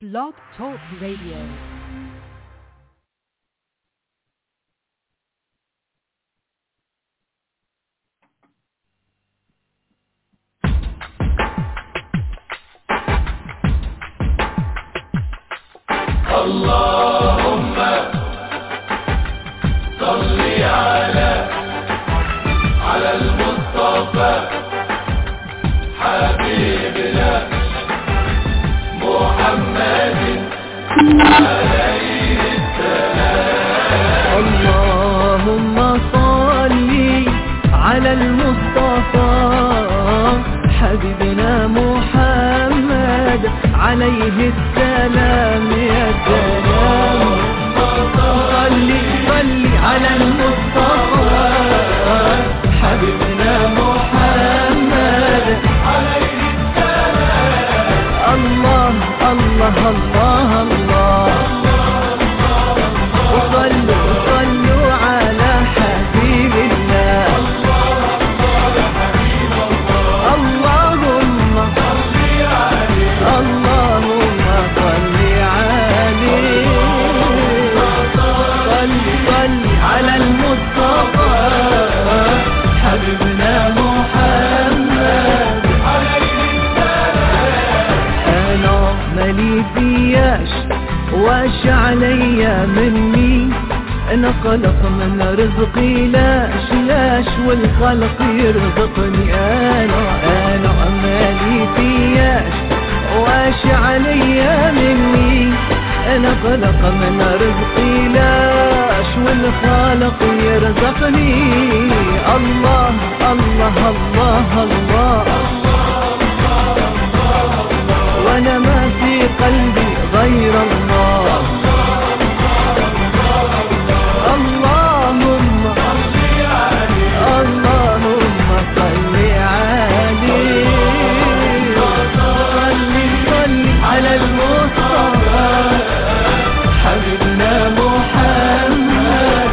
Blog Talk Radio. اللهم صل على على المصطفى حبيبنا محمد عليه اللهم صل على المصطفى حبيبنا محمد عليه السلام يا سلام صل صل على المصطفى حبيبنا محمد عليه السلام الله الله الله الله وصلوا صلوا على حبيب الله اللهم اللهم صل عليه صل صل على المصطفى حبيبنا محمد انا مالي فياش واش عليا مني انا خلق من رزقي لاش لاش والخلق يرزقني انا انا مالي فياش واش عليا مني انا خلق من رزقي لاش والخالق يرزقني الله الله الله, الله وانا ما في قلبي غير الله اللهم اللهم صل عليه صل صل على المصطفى حبيبنا محمد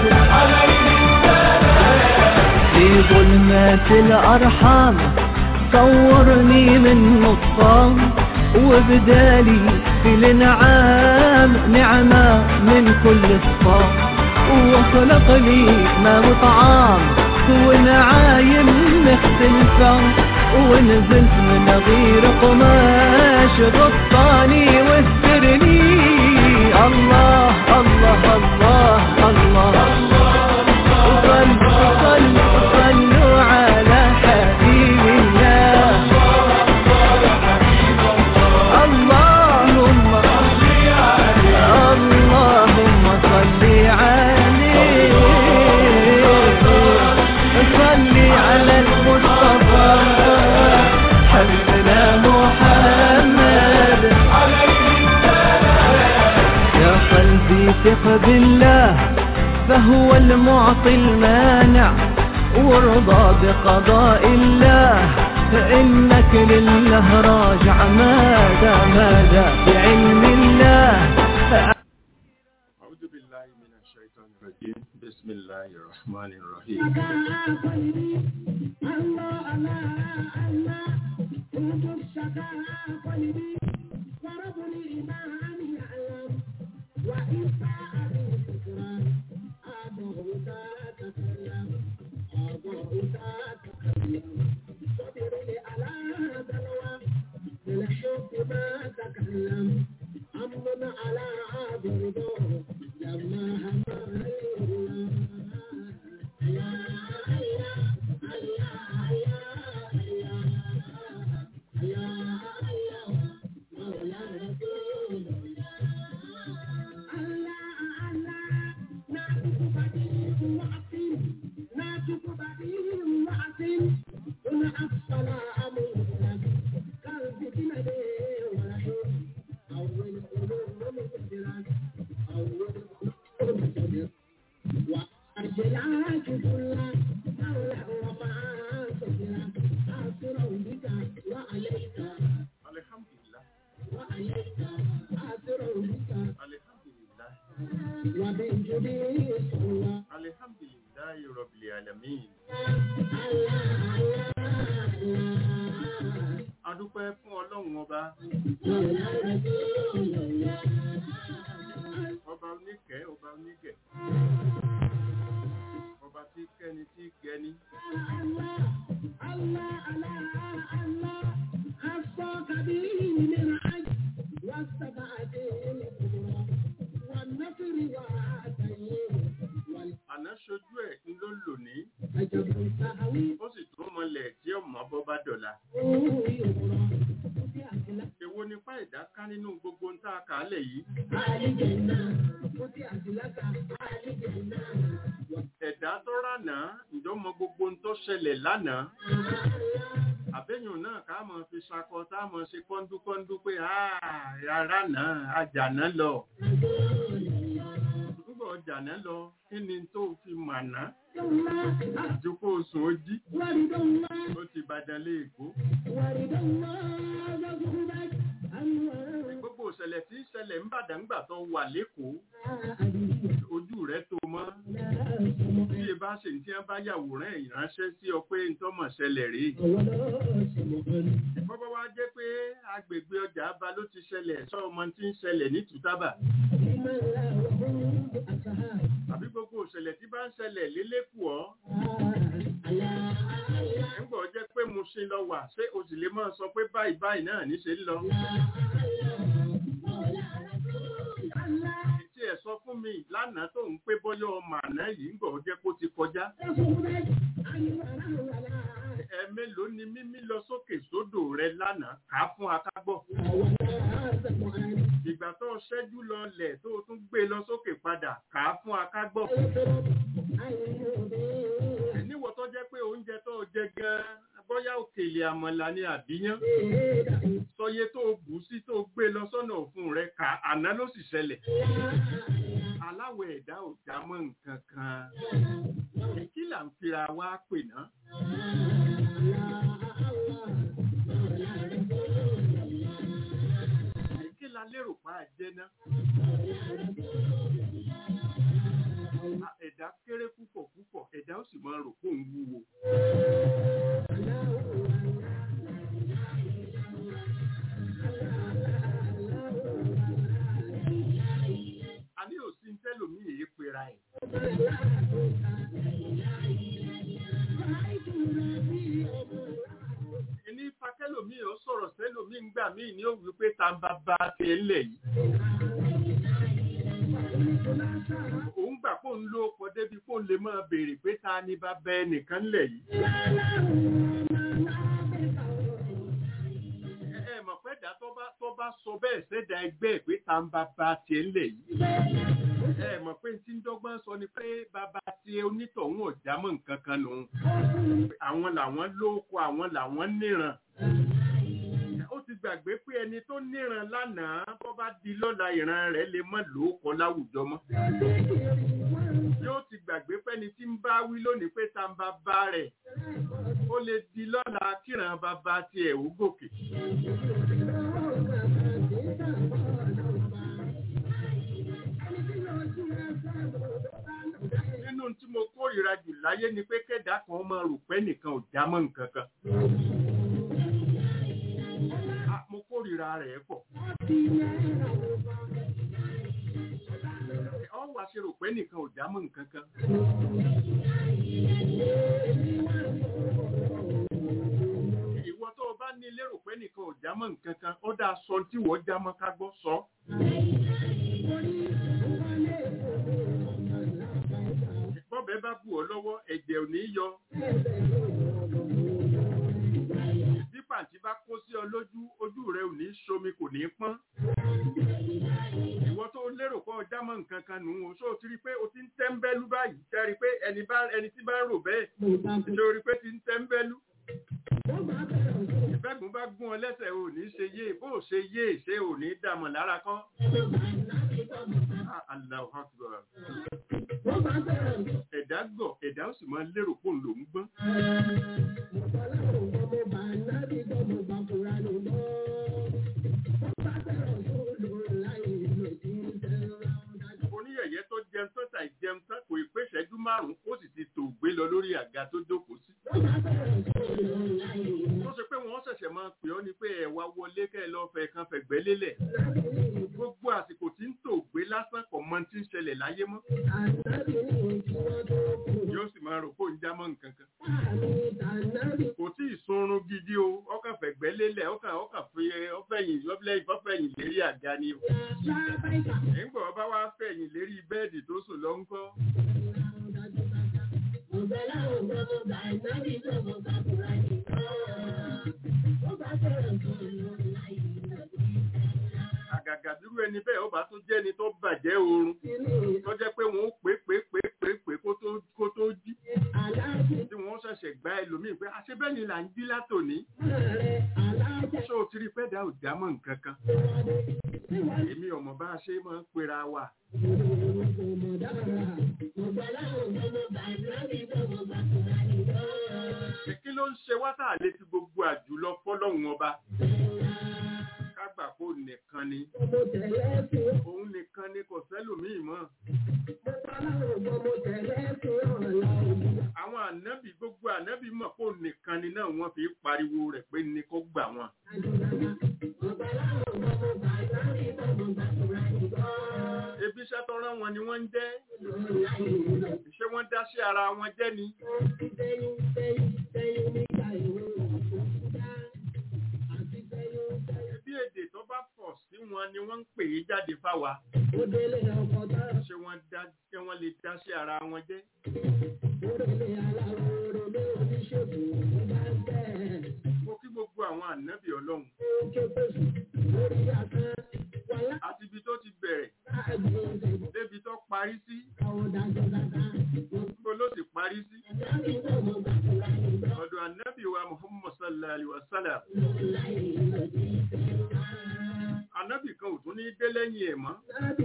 في ظلمات الأرحام صورني من نطفان وبدالي في الانعام نعمة من كل صفام وخلق لي ما وطعام ونعايم مختلفة ونزلت من غير قماش غطاني واسترني الله الله الله الله, صلوا صلوا صلوا على حبيب الله اللهم اللهم صل عليه صل على المصطفى حبيبنا محمد يا قلبي ثق بالله فهو المعطي المانع وارضى بقضاء الله فإنك لله راجع ماذا ماذا بعلم الله أعوذ بالله من الشيطان الرجيم بسم الله الرحمن الرحيم Alhamdulillah. Alhamdulillah. Alhamdulillah Rabbil Alamin. adúpẹ́ fún ọlọ́run ọba gbogbo ń tá a kà á lẹ̀ yìí ẹ̀dá tó rànà ǹjọ́ mọ gbogbo ń tó ṣẹlẹ̀ lánàá àbẹ́yùn náà ká mọ̀ fi ṣakọ tá a mọ̀ ṣe kọ́ńdúkọ́ńdú pé rárá náà àjàná lọ nígbà ọjàná lọ kí ni tó fi màná àjòkó oṣù ojí ó ti bàdàn lé èkó gbogbo ìṣẹ̀lẹ̀ tí ń ṣẹlẹ̀ ń bàdàn ńgbà tó wà lẹ́kọ̀ọ́ ojú rẹ̀ tó mọ́ bí e bá ṣe ní tí wọ́n bá yàwòrán ìránṣẹ́ sí ọ pé ntọ́mọ̀ ṣẹlẹ̀ rèé bọ́bá wá jẹ́ pé agbègbè ọjà aba ló ti ṣẹlẹ̀ sọ ọmọ tí ń ṣẹlẹ̀ ní tùtábà tàbí gbogbo ìṣẹ̀lẹ̀ tí bá ń ṣẹlẹ̀ lélẹ́kùọ́ nígbà ó jẹ́ pé mo ṣe lọ wà ṣé o sì lè máa sọ pé báyìí báyìí náà níṣe ń lọ. tí ẹ sọ fún mi lánàá tó ń pé bọ́yọ̀ ọmọ àná yìí ń gbọ́ ó jẹ́ kó ti kọjá. ẹ mélòó ni mímí lọ sókè sódò rẹ lánàá kà á fún akágbọ́. ìgbà tó ṣẹ́jú lọ lẹ̀ tó tún gbé lọ sókè padà kà á fún akágbọ́. níwọ̀ tó jẹ́ pé oúnjẹ tó jẹ gan-an bóyá òkèlè àmàlà ni àbíyán sọye tó bù sí tó gbé lọ sọ́nà òfun rẹ̀ kà àná ló sì ṣẹlẹ̀ aláwọ̀ ẹ̀dá ò já mọ́ nǹkan kan kí là ń fira wá pè ná. kí la lérò pa àjẹ́ ná. ẹ̀dá kéré púpọ̀ púpọ̀ ẹ̀dá ó sì máa rò pé òun wúwo. a ní òsì ń tẹ́lòmí èyí pera ẹ̀. ní fakẹ́lòmí ò sọ̀rọ̀ sẹ́lòmí ń gbà míì ní òwú pé ta ń bá bá ti ẹ̀ lẹ̀ yìí. òun gbà kó ń lo ọkọ̀ débi kó lè máa béèrè pé ta ni bá bẹ ẹnìkan lẹ̀ yìí. ẹ mọ̀ pé dá tó bá sọ bẹ́ẹ̀ sẹ́dá ẹgbẹ́ pé ta ń bá bá tiẹ̀ lẹ̀ yìí. ẹ mọ̀ pé tí ń dọ́gbọ́n sọ ni pé bàbá tiẹ̀ onítọ̀hún ọ̀já mọ̀ nǹkan kan nù. àwọn làwọn lóko àwọn làwọn níran ó ti gbàgbé pé ẹni tó níran lánàá tó bá di lọ́la ìran rẹ̀ lè mọ́ lóókọ láwùjọ mọ́. yóò ti gbàgbé pé ẹni tí ń bá wí lónìí pé ta ń bá bá rẹ̀ ó lè di lọ́la kíran bàbá tiẹ̀ ó gòkè. nínú tí mo kórìíra jù láyé ni pé kẹ́dà kan máa rò pé nìkan ò já mọ́ nǹkan kan mo kórìíra rẹ̀ pọ̀. ọ wá ṣe rò pé nìkan ò já mọ́ nǹkan kan. ìwọ tó o bá ní lérò pé nìkan ò já mọ́ nǹkan kan ó dáa sọ tí wọ́n já mọ́ ká gbọ́ sọ. bọ́bẹ̀ bá bù ọ́ lọ́wọ́ ẹ̀jẹ̀ ò ní yọ bí pàǹtí bá kó sí ọ lójú ojú rẹ ò ní ṣomi kò ní pọ́n. ìwọ tó lérò pé ọjà mọ nǹkan kan nù ú ṣó o ti rí i pé o ti ń tẹ́ńbẹ́lú báyìí tẹ́ rí i pé ẹni tí bá ń rò bẹ́ẹ̀ ṣó o rí i pé ti ń tẹ́ńbẹ́lú. ìfẹ́gun bá gún ọ lẹ́sẹ̀ ò ní ṣe yé bó o ṣe yé ṣé ò ní dààmú lára kọ́. Allahu Akbar. Ẹ̀dá gọ̀ ẹ̀dá ó sì máa lérò pé òun lòún gbọ́n. Oníyẹ̀yẹ́ tó jẹun tó tà ìjẹun tán kò ì pé ìṣẹ́jú márùn-ún ó sì ti tò gbé lọ lórí àga tó jókòó sí. Tó ṣe pé wọ́n ṣẹ̀ṣẹ̀ máa pè ọ́ ni pé ẹ̀wà wọlé kẹ́ ẹ lọ fẹ̀ kan fẹ̀gbẹ́ lélẹ̀. Gbogbo àsìkò tí ń tò gbé lásán kò mọ tí ń ṣẹlẹ̀ láyé mọ́. Yóò sì máa rò pé òun já mọ́ nǹkan kan. Kò tí ì sunrun gidi o, ọkàn fẹ̀gbẹ́ lélẹ̀, ọkàn ọkàn fi ọfẹ̀yìn ọfẹ̀yìn lérí àga ni o. Nígbà wọn bá wá fẹ̀yìn lérí bẹ́ẹ̀dì tó sùn lọ ń kọ́. àgàgà bírú ẹni bẹ́ẹ̀ ó bá tún jẹ́ ẹni tó bàjẹ́ oorun tó jẹ́ pé wọ́n ó pé pé pé pé pé kó tó kó tó jí tí wọ́n ṣẹ̀ṣẹ̀ gbá ẹlòmíì pé àṣebẹ́ni là ń jí látòní ṣé o ti rí pẹ́ẹ́dà ò já mọ́ nǹkan kan èmi ọmọ bá a ṣe máa ń pera wa kí ló ń ṣe wá tá a lè fi gbogbo àjùlọ fọ́lọ́hun ọba kágbà kó nìkan ni òun nìkan ni kò sẹ́lòmíì mọ́ àwọn ànábì gbogbo ànábì mọ̀ kó nìkan ni náà wọ́n fi pariwo rẹ̀ pé ní kó gbà wọn. ebi iṣẹ́ tó rán wọn ni wọ́n ń jẹ́ ṣé wọ́n dá sí ara wọn jẹ́ ni. bí èdè tó bá pọ̀ sí wọn ni wọ́n ń pè é jáde fáwa. ṣé wọ́n dá ṣé wọ́n lè dá sí ara wọn jẹ́. mo kí gbogbo àwọn ànábì ọlọ́run. àti ibi tó ti bẹ̀rẹ̀ débi tó parí sí. Níbo ló sì parí sí? Ọ̀dọ̀ ànábì wa Muhammad sallallahu alaihi wa sallam. Ànábì kan ò tún ní dé lẹ́yìn ẹ̀ mọ́.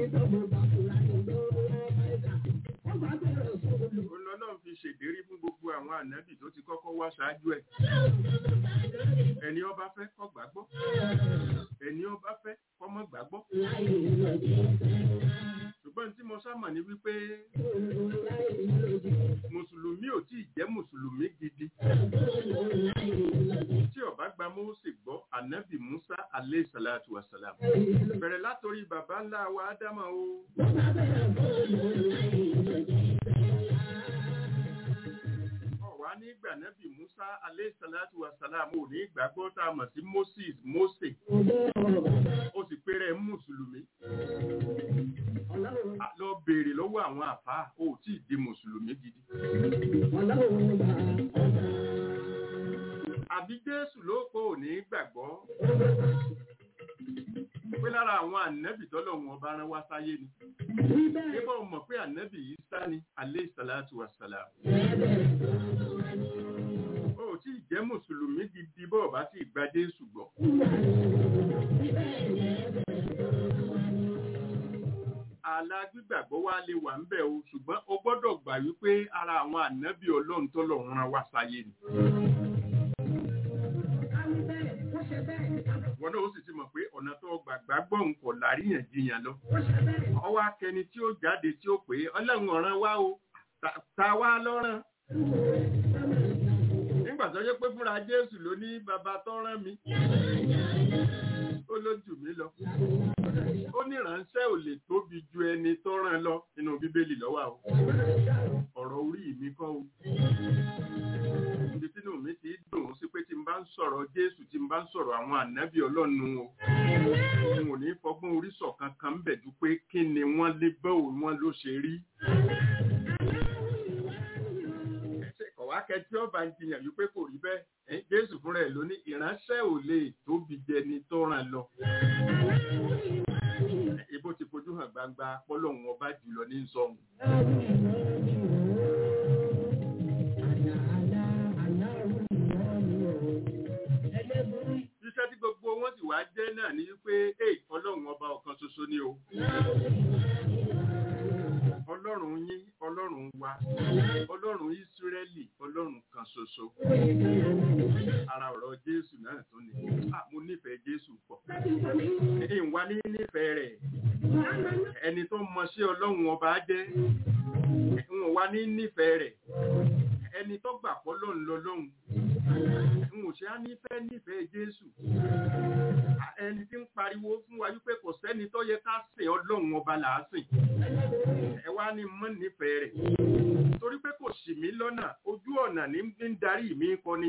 Olọ́lọ́run fi ṣèdérí fún gbogbo àwọn ànábì tó ti kọ́kọ́ wá ṣáájú ẹ̀. Ẹni ó bá fẹ́ kó gbàgbọ́. Ẹni ó bá fẹ́ kó má gbàgbọ́. Ṣùgbọ́n tí mo sámà ní wípé Mùsùlùmí ò tí ì jẹ́ Mùsùlùmí gidi. Tí ó bá gba Mósè gbọ́, ànábì Musa alayhi salatu wa salam. Bẹ̀rẹ̀ látorí bàbá ńlá wa Ádámà o. Ọ̀wá ní ìgbà nábì Musa alayhi salatu wa salam ò ní ìgbàgbọ́ tá a mọ̀ sí Moses Mósè. Ó sì péré Mùsùlùmí. Lọ béèrè lọ́wọ́ àwọn àfáà, ó tí ì di Mùsùlùmí gidi. Àbí Jésù ló kó ò ní gbàgbọ́. Pé lára àwọn ànábì tọ́lọ̀ wọn bá rán wá sáyé ni. Nígbà wọn mọ̀ pé ànábì yìí sá ni alayhi salatu wa salam. Ó tí ì jẹ́ Mùsùlùmí gidi bọ́ọ̀ bá sì gba Jésù gbọ́. ààlà gbígbàgbọ́ wa lè wà ń bẹ̀ o ṣùgbọ́n o gbọ́dọ̀ gbà wípé ara àwọn ànábì ọlọ́run tó lọ rán wa sáyé ni. wọn náà ó sì ti mọ̀ pé ọ̀nà tó gbàgbà gbọ̀n kò láríyànjiyàn lọ. ọwọ́ akẹni tí ó jáde tí ó pè é ọlọ́run ọ̀ràn wá o ta wá lọ́ràn. nígbà tó yẹ pé fúnra jésù ló ní bàbá tó rán mi ó lójú mi lọ ó ní ìránṣẹ́ ò lè tóbi ju ẹni tó rán lọ nínú bíbélì lọ́wọ́ o ọ̀rọ̀ orí mi kọ́ o ibi tínú mi ti dùn sí pé tí n bá ń sọ̀rọ̀ jésù tí n bá ń sọ̀rọ̀ àwọn ànábì ọlọ́run o n ò ní fọgbọ́n orí sọ̀kan kan ń bẹ̀ ju pé kí ni wọ́n lé bẹ́ẹ̀ wọn ló ṣe rí kọ̀wá kẹtí ọba ń jiyàn wípé kò rí bẹ́ẹ̀ jésù fúnra ẹ̀ ló ní ìránṣẹ́ ò lè tóbi jẹni tó ràn lọ. ibo ti fojú hàn gbangba pọ́lọ́hún ọba jùlọ ní sọ́hun. Iṣẹ́ tí gbogbo wọn sì wá jẹ́ náà ní wípé ọlọ́run ọba ọ̀kan ṣoṣo ni o ọlọ́run yín ọlọ́run wa ọlọ́run ìsírẹ́lì ọlọ́run kan ṣoṣo ara ọ̀rọ̀ jésù náà tún ni mo nífẹ̀ẹ́ jésù pọ̀ ìwà ní nífẹ̀ẹ́ rẹ̀ ẹni tó mọ sí ọlọ́run ọba jẹ́ ìwọ̀n wa ní nífẹ̀ẹ́ rẹ̀ ẹni tó gbà pọ́ lọ́run lọ́lọ́run n ò ṣe á nífẹ̀ẹ́ nífẹ̀ẹ́ jésù ẹni tí ń pariwo fún wa wípé kò sẹ́ni tó yẹ ká sìn ọlọ́run ọba là á sìn ẹ wá ní mọ́ nífẹ̀ẹ́ rẹ̀ torí pé kò ṣì mí lọ́nà ojú ọ̀nà ní ń darí mi kọ́ ni.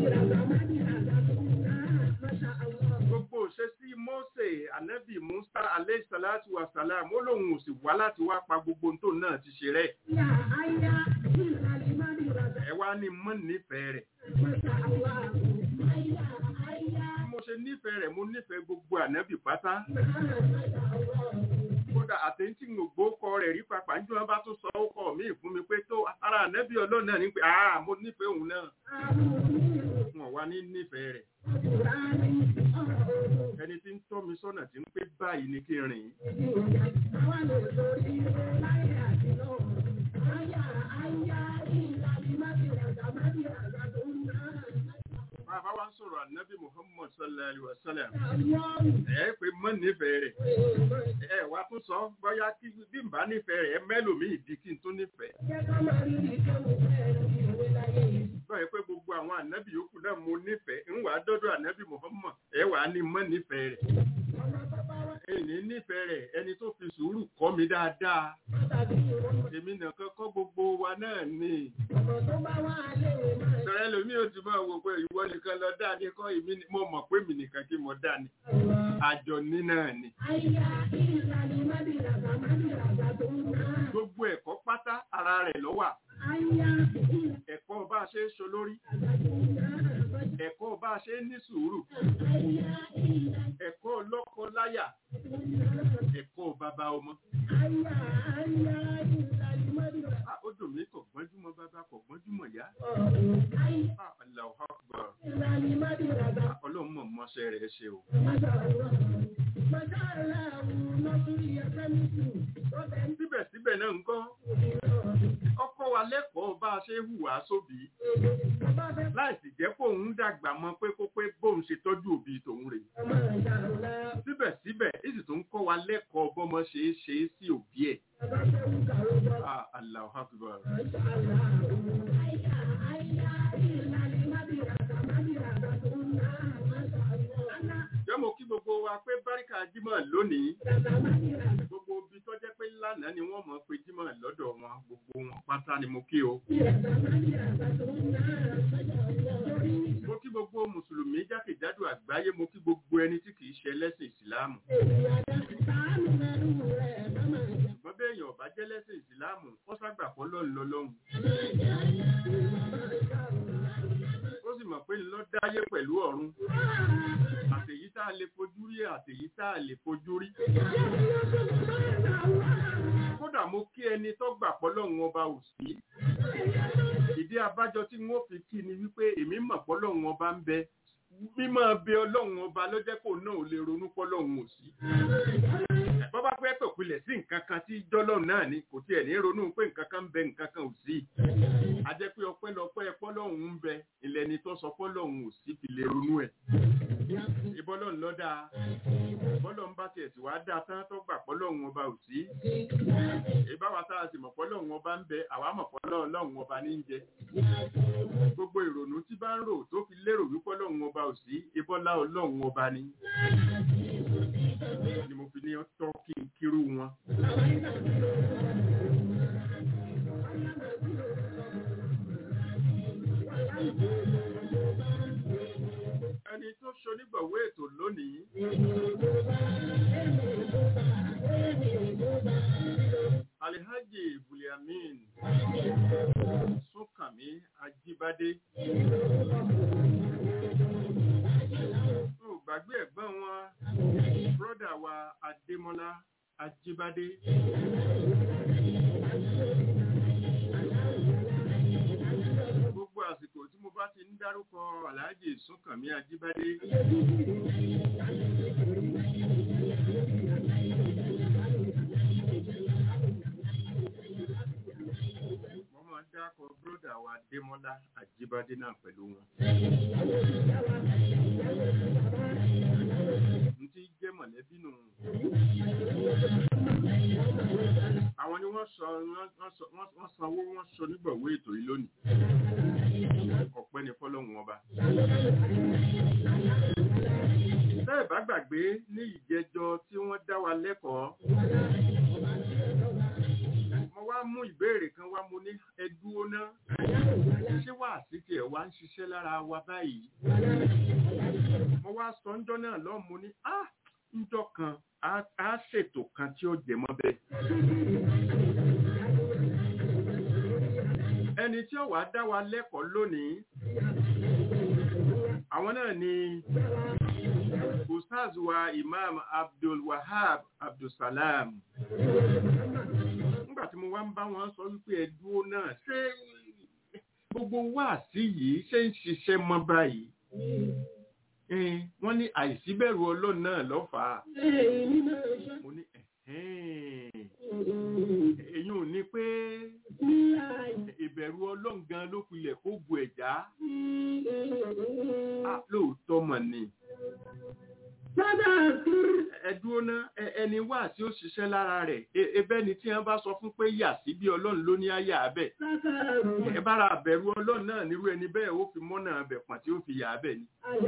gbogbo ṣe sí Mósè ànábì Musa aleyhisalatu wasalam ó lóun ò sì wá láti wá pa gbogbo tó náà ti ṣe rẹ̀. ẹ wá ní mọ́ nífẹ̀ẹ́ rẹ̀. mo ṣe nífẹ̀ẹ́ rẹ̀ mo nífẹ̀ẹ́ gbogbo ànábì pátá kódà àtẹ̀ntì ń gbó kọ rẹ̀ rí papà ń jọ wọn bá tún sọ ó kọ mí fún mi pé tó ara ànábì ọlọ́run náà ní pé àá mo nífẹ̀ẹ́ òun náà wọn wá ní nífẹ̀ẹ́ rẹ̀ ẹni tí ń tọ́ mi sọ́nà tí ń pé báyìí ni kí n rìn bàbá wa ń sọ̀rọ̀ ànábì muhammad sallallahu alayhi wa sallam ẹ pé mọ́ nífẹ̀ẹ́ rẹ̀ ẹ wá tún sọ bóyá kí bí n bá nífẹ̀ẹ́ rẹ̀ ẹ mẹ́lòmíì di kí n tún nífẹ̀ẹ́ báyìí pé gbogbo àwọn ànábì yòókù náà mo nífẹ̀ẹ́ ń wàá dọ́dọ̀ ànábì muhammad ẹ wàá ní mọ́ nífẹ̀ẹ́ rẹ̀ ẹni nífẹ̀ẹ́ rẹ̀ ẹni tó fi sùúrù kọ́ mi dáadáa èmi nìkan kọ́ gbogbo wa náà ni sọ̀rọ̀ ẹlòmíì ò ti máa wò pé ìwọ nìkan lọ dá ní kọ́ èmi ni mo mọ̀ pé mi nìkan kí mo dá ni àjọ ní náà ni gbogbo ẹ̀kọ́ pátá ara rẹ̀ ló wà ẹ̀kọ́ bá a ṣe é ṣolórí ẹ̀kọ́ bá a ṣe é ní sùúrù ẹ̀kọ́ lọ́kọ láyà ẹ̀kọ́ bàbá ọmọ. Ah, ó dùn mí kò gbọ́njúmọ́ bàbá kò gbọ́njúmọ́ yá. Ah, Allahu Akbar. Ah, Ọlọ́run mọ̀ mọ́ṣẹ́ rẹ̀ ṣe o. Síbẹ̀síbẹ̀ náà ń kọ́. Ọkọ wa lẹ́kọ̀ọ́ bá a ṣe hùwà sóbì. Láìsí jẹ́ kó òun dàgbà mọ́ pé kó pé bóun ṣe tọ́jú òbí tòun rè. Síbẹ̀síbẹ̀, ìsì tó ń kọ́ wa lẹ́kọ̀ọ́ bọ́mọ ṣe é ṣe é sí òbí ẹ̀. Ah, Allahu Akbar. Jẹ́ mo kí gbogbo wa pé Báríkà Jímọ̀ lónìí. Gbogbo ibi tó jẹ́ pé lánàá ni wọ́n mọ̀ pé Jímọ̀ lọ́dọ̀ wọn. Gbogbo wọn pátá ni mo kí o. Mo kí gbogbo Mùsùlùmí jákèjádò àgbáyé, mo kí gbogbo ẹni tí kìí ṣe ẹlẹ́sìn Ìsìláàmù. Ṣùgbọ́n bí èèyàn bá jẹ́ lẹ́sìn Ìsìláàmù, ó ságbà fọ́ lọ́run lọ́lọ́run. Ó sì mọ̀ pé ńlọ dáyé pẹ̀lú ọ̀run. Àtèyí tá a lè fojú rí àtèyí tá a lè fojú rí. Kódà mo kí ẹni tó gbà pọ́ lọ́run ọba ò sí. Ìdí abájọ tí wọ́n fi kí ni wípé èmi mọ̀ pọ́ lọ́run ọba ń bẹ. Mímọ́ bẹ ọlọ́run ọba ló jẹ́ kó náà ò lè ronú pọ́ lọ́run ò sí. Bọ́ bá fẹ́ pèpilẹ̀ sí nǹkan kan tí jọ́lọ́run náà ni kò tiẹ̀ ní ronú pé nǹkan kan ń bẹ nǹkan kan ò sí. A jẹ́ pé ọpẹ́ lọpẹ́ pọ́lọ́run ń bẹ ilẹ̀ ni tó sọ pọ́lọ́run ò sí fi lè ronú ẹ̀. Ìbọ́lọ́run ló dáa. Bọ́lọ́run bá tiẹ̀ sì wá dáa tán tó gbà pọ́lọ́run ọba ò sí. Ìbáwa tá a sì mọ̀ pọ́lọ́run ọba ń bẹ àwa mọ̀ pọ́lọ́run ọba ní ń jẹ. Gbogbo ìrònú tí bá ń rò tó fi lérò wípé ọlọ́run ọba ò sí ìbọ́lá ọlọ́run ọba ni. Ni mo fi ní tọ́ kí n kírú wọn. Ẹni tó ṣonígbọ̀wé ètò lónìí. Alihaji Buliamin Súnkànmí Ajíbádé. Ó gbàgbé ẹ̀gbọ́n wọn, bírọ́dà wa Adémọ́lá Ajíbádé. Gbogbo àsìkò tí mo bá ti ń dárúkọ Alhaji Súnkànmí Ajíbádé. Wọ́n máa ń dákọ̀ bírọ́dà wa Adémọ́lá Ajíbádé náà pẹ̀lú wọn. N tí jẹ́ mọ̀lẹ́bí nù. Àwọn ni wọ́n sọ wọ́n sọ- wọ́n sanwó wọ́n sọ nígbàwó ètò yìí lónìí. Ọ̀pẹ́ ni fọ́lọ́hun ọba. Tẹ́ ẹ̀ bá gbàgbé ní ìjẹjọ tí wọ́n dá wa lẹ́kọ̀ọ́. Mo wá mú ìbéèrè kan wá mo ní ẹdúró náà. Ṣé wàá sí tiẹ̀ wá ń ṣiṣẹ́ lára wa báyìí? Mo wá sọ ńjọ́ náà lọ́ọ́ mo ní á ńjọ́ kan á á ṣètò kan tí ó jẹ mọ́ bẹ́ẹ̀. Ẹni tí ó wàá dá wa lẹ́kọ̀ọ́ lónìí, àwọn náà ni ustaz wa imam abdul wahab abdulsalam nígbà tí mo wá ń bá wọn sọ wípé ẹ dúró náà ṣé gbogbo wáàsí yìí ṣé ń ṣiṣẹ́ mọ́ báyìí Eh, wọ́n ní àìsíbẹ̀rù ọlọ́run náà lọ́fàá mo ní ẹ̀hẹ́n. èyí ò ní pé ìbẹ̀rù ọlọ́run gan ló pilẹ̀ kó bu ẹ̀já Ah, lóòótọ́ mọ̀ ni ẹ dúró ná ẹ- ẹni wá tí ó ṣiṣẹ́ lára rẹ̀ E- ebẹ́ ni tí wọ́n bá sọ fún pé yà sí bí ọlọ́run ló ní àyà abẹ́ ẹ bára àbẹ̀rù ọlọ́run náà nírú ẹni bẹ́ẹ̀ ó fi mọ́nà abẹ̀ pọ̀n tí ó fi yà abẹ́ ni.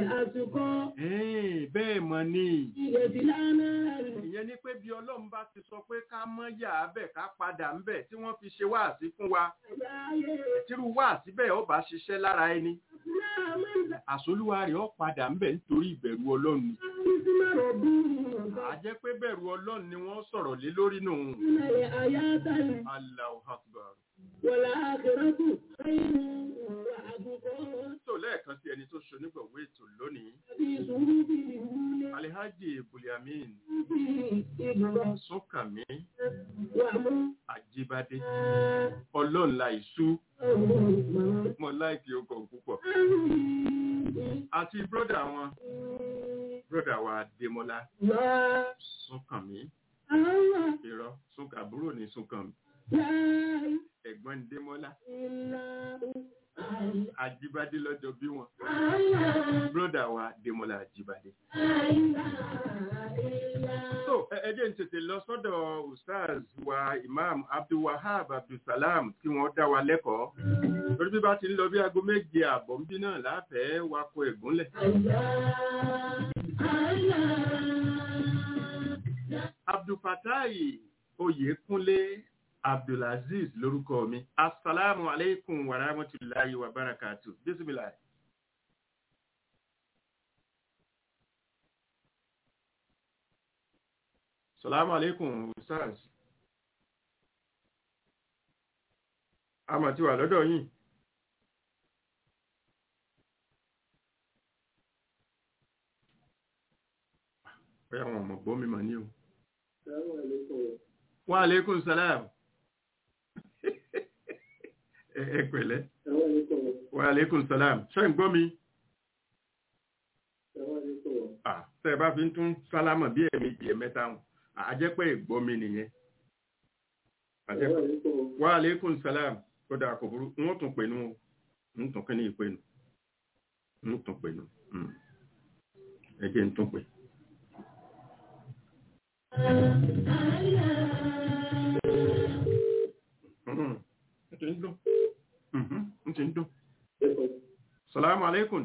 Ẹ́ẹ̀, bẹ́ẹ̀ mọ̀ ni ìyẹn ni pé bí ọlọ́run bá ti sọ pé ká mọ́ yà abẹ́ ká padà ń bẹ̀ tí wọ́n fi ṣe wáàsí fún wa tírú wáàsí bẹ́ẹ̀ ó bá ṣiṣẹ́ lára ẹni àsolúwa rẹ̀ ó padà ń bẹ̀ nítorí ìbẹ̀rù ọlọ́run ni. a jẹ́ pé bẹ̀rù ọlọ́run ni wọ́n sọ̀rọ̀ lé lórí nù. Allahu Akbar. tó lẹ́ẹ̀kan sí ẹni tó ṣe onígbọ̀wé ètò lónìí Alhaji Buliamin Súnkànmí Àjíbádé ọlọ́run la ìṣú mo láìkí ọkọ̀ púpọ̀ àti bródà wọn bródà wa Démọ́lá Súnkànmí irọ́ Súnkà àbúrò ní Súnkànmí ẹ̀gbọ́n ní Démọ́lá Àjíbádé lọ́jọ́ bí wọn bródà wa Démọ́lá Àjíbádé. So ẹ- ẹ jẹ́ n tètè lọ sọ́dọ̀ Ustaz wa Imam Abdulwahab Abdulsalam kí wọ́n dá wa lẹ́kọ̀ọ́. Torí bí bá ti ń lọ bí aago méje àbọ̀ ń bí náà láfẹ̀ẹ́ wakọ ẹ̀gúnlẹ̀. Abdulfatai Oyèkúnlé Abdulaziz lórúkọ mi. Asalaamu alaikum wa rahmatulahi wa barakatu. Bisimilahi. Salamu alaikum, Ustaz. A mà ti wà lọ́dọ̀ yìí. Bóyá wọn mọ̀ gbọ́ mi mà ní o. Wa alaikum salam. Ẹ ẹ pẹ̀lẹ́. Wa alaikum salam. Ṣé ń gbọ́ mi? Ah, Tẹ́ ẹ bá fi ń tún sálámà bí ẹ̀mejì ẹ̀mẹ́ta hàn àjẹpẹ́ ìgbọ́ mi nìyẹn àjẹpẹ́ wa aleykum salam kódà kò burú wọ́n tún pè nù o ń tún kí ní ìpè nù ń tún pè nù ẹ jẹ́ ń tún pè. Mhm, ń ti ń dún Mhm, ń ti ń dún. salamu aleykum.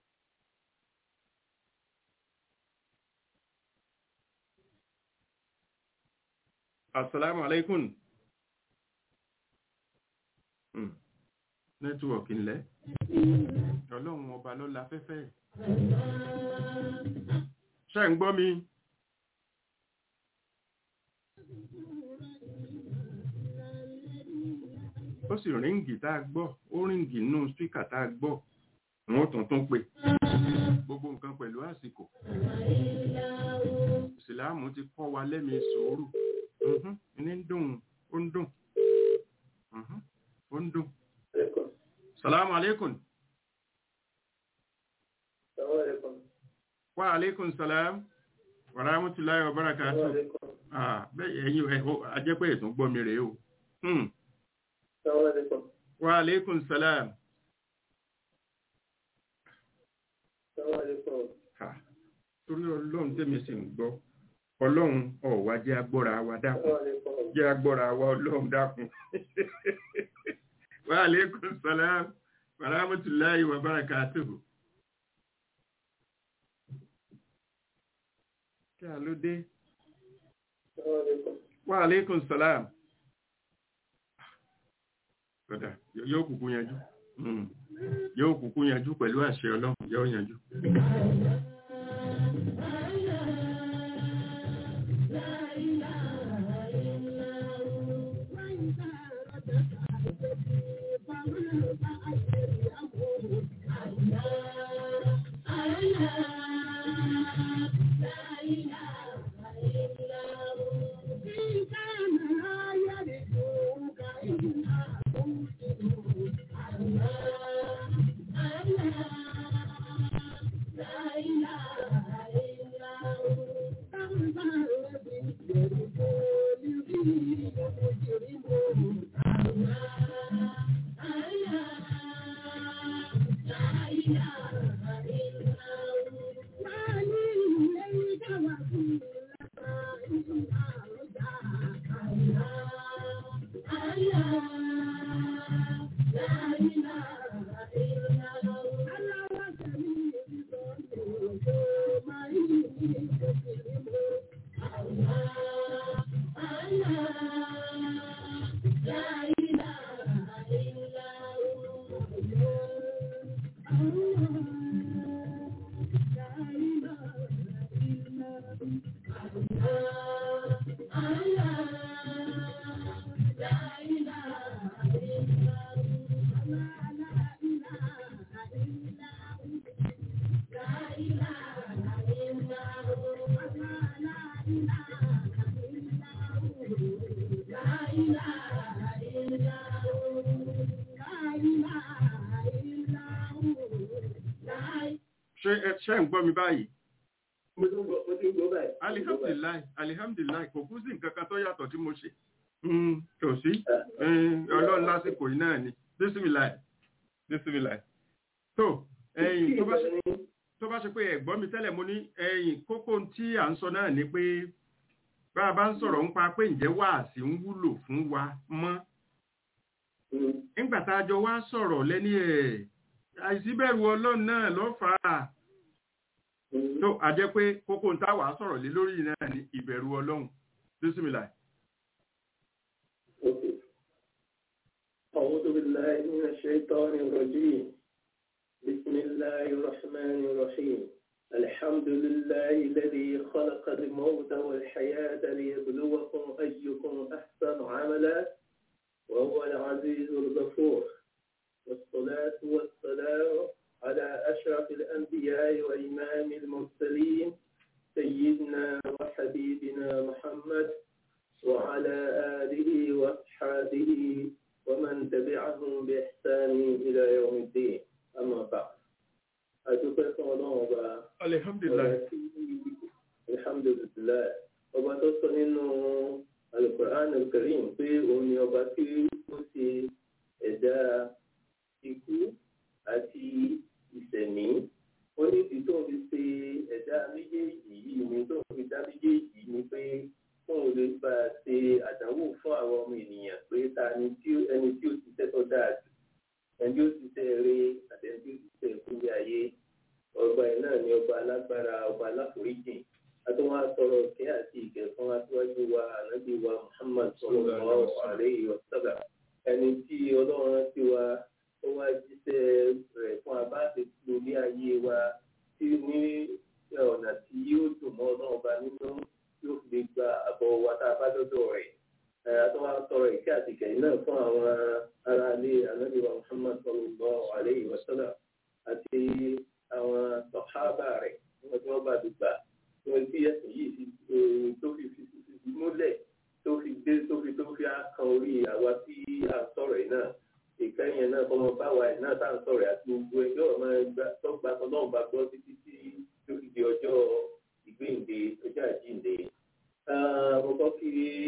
Assalamu alaikum. Hmm. Nẹ́tíwọ̀kì ńlẹ̀. Ọlọ́run ọba ló la fẹ́fẹ́. Ṣé ń gbọ́ mi? Ó sì ríǹgì tá a gbọ́, ó ríǹgì nínú spíkà tá a gbọ́. Wọ́n tún tún pè. Gbogbo nǹkan pẹ̀lú àsìkò. Ìsìláàmù ti kọ́ wa lẹ́mìí sùúrù. Mhm, ní ń dùn ó ń dùn Mhm, ó ń dùn. salamu alaikum wa alaikum salam wa rahmatullahi wa barakatuh ah bẹ́ẹ̀ ẹ̀yin ẹ̀ ó ajẹ́pẹ́ ètò gbọ́ mi rèé o Hmm, wa alaikum salam Ha, torí ọlọ́run tẹ́mi sì ń gbọ́ ọlọ́run ọ̀wá jẹ́ agbọ́ra wa dákun jẹ́ agbọ́ra wa ọlọ́run dákun. wa alaikum salam wa rahmatullahi wa barakatuhu. kí a ló dé? wa alaikum salam. kódà yóò kúkú yanjú Mm. yóò kúkú yanjú pẹ̀lú àṣẹ ọlọ́run yóò yanjú. ṣé ẹ ṣe ń gbọ́ mi báyìí mo tún gbọ́ mo tún gbọ́ báyìí. alihamdulilayi alihamdulilayi kò kú sí nǹkan kan tó yàtọ̀ tí mo ṣe Mm, kò sí Mm, ọlọ́run lásìkò yìí náà ni bísímìláì bísímìláì tó ẹ̀yìn tó bá ṣe tó bá ṣe pé ẹ̀gbọ́n mi tẹ́lẹ̀ mo ní ẹ̀yìn kókó tí à ń sọ náà ni pé bá a bá ń sọ̀rọ̀ nípa pé ǹjẹ́ wáàsí ń wúlò fún wa mọ́ nígbà tá a jọ wá sọ̀rọ̀ lẹ́ni ẹ̀ àìsíbẹ̀rù ọlọ́run náà ló fà á tó a jẹ́ pé kókó ń táwà sọ̀rọ̀ lé lórí náà ni ìbẹ̀rù ọlọ́run bísímìláì. أعوذ بالله من الشيطان الرجيم بسم الله الرحمن الرحيم الحمد لله الذي خلق الموت والحياة ليبلوكم أيكم أحسن عملا وهو العزيز الغفور والصلاة والسلام على أشرف الأنبياء وإمام المرسلين سيدنا وحبيبنا محمد وعلى آله وأصحابه ومن تبعهم بإحسان إلى يوم الدين أما بعد أتوقع الله alihamdulilayi. alhamdulilayi ọba tó sọ nínú alukur'an alkarim pé òun ni ọba tí ó ṣe ẹ̀dá ikú àti ìṣẹ̀mí ó ní ìdí tó ń fi ṣe ẹ̀dá méjèèjì yìí ni tó ń fi dá méjèèjì ni pé fóun lè bá a ṣe àdánwò fún àwọn ọmọ ènìyàn pé ta ni tí ẹni tí ó ti tẹ́tọ́ dáa jù ẹni tí ó ti tẹ́ eré àti ẹni tí ó ti tẹ́ ìkúlẹ̀ ayé ọba ẹ̀ náà ni ọba alágbára ọba aláforíjì àtúwọ́n asọ̀rọ̀ kí àti ìkẹ́ fún aṣíwájú wa ànábì wa Muhammad sallallahu alaihi wa sallam ẹni tí ọlọ́run ti wa ó wá jíṣẹ́ rẹ̀ fún abáṣe lórí ayé wa tí ní ọ̀nà tí yóò dùn mọ́ ọlọ́run ọba nínú yóò fi gba àbọ̀ wa tá a bá dọ́dọ̀ rẹ̀ àtúwọ́n asọ̀rọ̀ ìkẹ́ àti ìkẹ́ náà fún àwọn aráalé ànábì wa Muhammad sallallahu alaihi wa sallam àti àwọn sọ̀hábà rẹ̀ wọ́n tí wọ́n bá ti gbà wọ́n tí ẹ̀sìn yìí fi tó fi fi fi múlẹ̀ tó fi dé tó fi tó fi kan orí àwa tí à ń sọ̀rọ̀ yìí náà ìkẹyìn náà kọ́mọ báwa yìí náà tá à ń sọ̀rọ̀ àti gbogbo ẹjọ́ ọmọ ẹgbẹ́ tó gba ọlọ́run bá gbọ́ títí tí tó fi di ọjọ́ ìgbéǹde ọjọ́ àjíǹde. mo kọ́ kí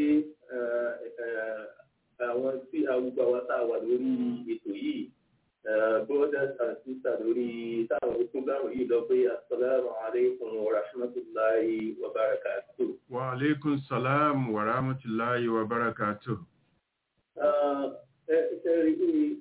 àwọn tí àwùjọ àwa tá a wà lórí ètò yìí brothers and sisters lórí táwọn fúgbàmù yìí lọ pé asalaamu aleykum wa rahmatulahi wa barakatuh. wa aleykum salaam wa rahmatulahi wa barakatuh. ẹ ṣe rí i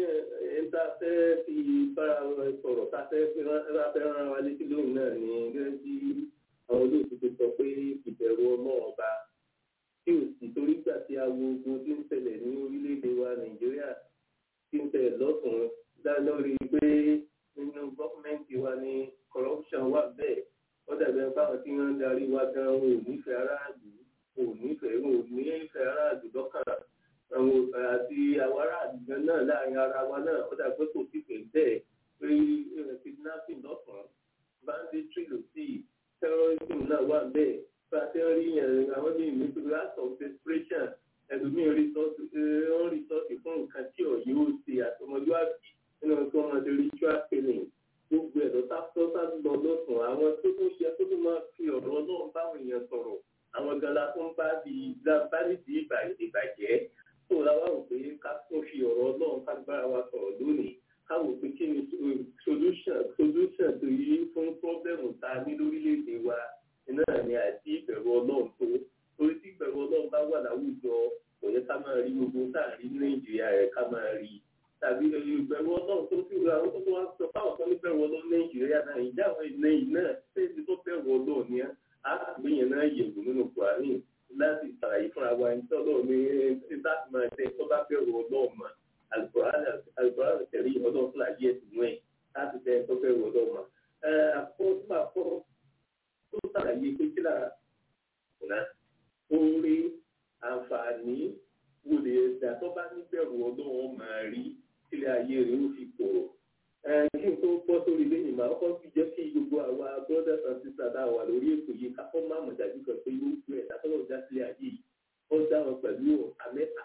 ní ta fẹ́ fi bára sọ̀rọ̀ ta fẹ́ fi rán wa létí lóhùn náà ní gẹ́gẹ́ bí àwọn olóòtú ti sọ pé ìbẹ̀rù ọmọ ọba tí ò sì torí gbà tí awo ogun tí ń ṣẹlẹ̀ ní orílẹ̀-èdè wa nàìjíríà tí ń tẹ̀ lọ́sùn dá lórí pé nínú gọ́ọ̀mẹ̀ntì wa ní corruption wà bẹ́ẹ̀ wọ́n dàbí ẹni báwọn tí wọ́n ń darí wa gan ò nífẹ̀ẹ́ aráàlú ò nífẹ̀ẹ́ ò nífẹ̀ẹ́ aráàlú lọ́kàn àwọn àti àwọn aráàlú gan náà láàrin ara wa náà ó dàgbé kò sí pé bẹ́ẹ̀ pé kidnapping lọ́sàn banditry ló sí terrorism náà wà bẹ́ẹ̀ bá a ti ń rí yẹn àwọn ní ìmísí last of desperation ẹlòmíín rìsọ́ọ̀tì ń rìsọ́ọ̀tì fún nǹkan tí ọ̀yẹ́ ó ṣe àtọmọlúwàbí nínú tí wọ́n máa ṣe ritual killing gbogbo ẹ̀dọ́ sáfọ́sá lọ lọ́sùn àwọn tó tó ṣe tó tó máa fi ọ̀rọ̀ ọlọ́run báwọn èèyàn sọ̀rọ̀ àwọn gan la tó ń bá di bá nídi ìbàjẹ́ tó láwa rò pé ká tún fi ọ̀rọ̀ ọlọ́run ká gbára wa sọ̀rọ̀ lónìí ká wò pé kí ni solution solution tó yí fún pọ́blẹ́mù tá a ní lórílẹ̀‐èdè wa náà ni àti ìbẹ̀rù ọlọ́run tó torí tí ìbẹ̀rù ọlọ́run bá wà láwùjọ kò yẹ ká máa rí gbogbo tá à ń rí ní nàìjíríà rẹ̀ ká máa rí tàbí ìbẹ̀rù ọlọ́run tó fi ra àwọn tó wá sọ fáwọn tó ní bẹ̀rù ọlọ́run nàìjíríà náà ìjà àwọn ilé yìí náà ṣéèdì tó bẹ̀rù ọlọ́run ni á gbé yẹn náà yẹ̀wò nínú kùránì láti ṣàlàyé fúnra wa ní tọ́lọ́ ní láti máa tẹ tó bá bẹ̀rù ọlọ́run mọ̀ alukóran tẹ̀lé ọlọ́run fúnra yẹ sínú ẹ̀ láti tẹ tó bẹ̀rù ọlọ́run mọ̀ àkọ́kọ́ tó ṣàlàyé pé kí lára ọ̀nà oore àǹfààní wo lè dà tó bá níbẹ̀rù ọlọ́run máa rí sílẹ̀ ayé rẹ̀ ó fi kòrò. kí n tó bọ́ sórí lẹ́yìn máa kọ́ fi jẹ́ kí gbogbo àwa brothers and sisters tá a wà lórí ètò yìí ká kọ́ máa mọ̀ dájú kan pé yóò gbé ẹ̀dá tó lọ́ọ́ dá sílẹ̀ ayé yìí ó dá wọn pẹ̀lú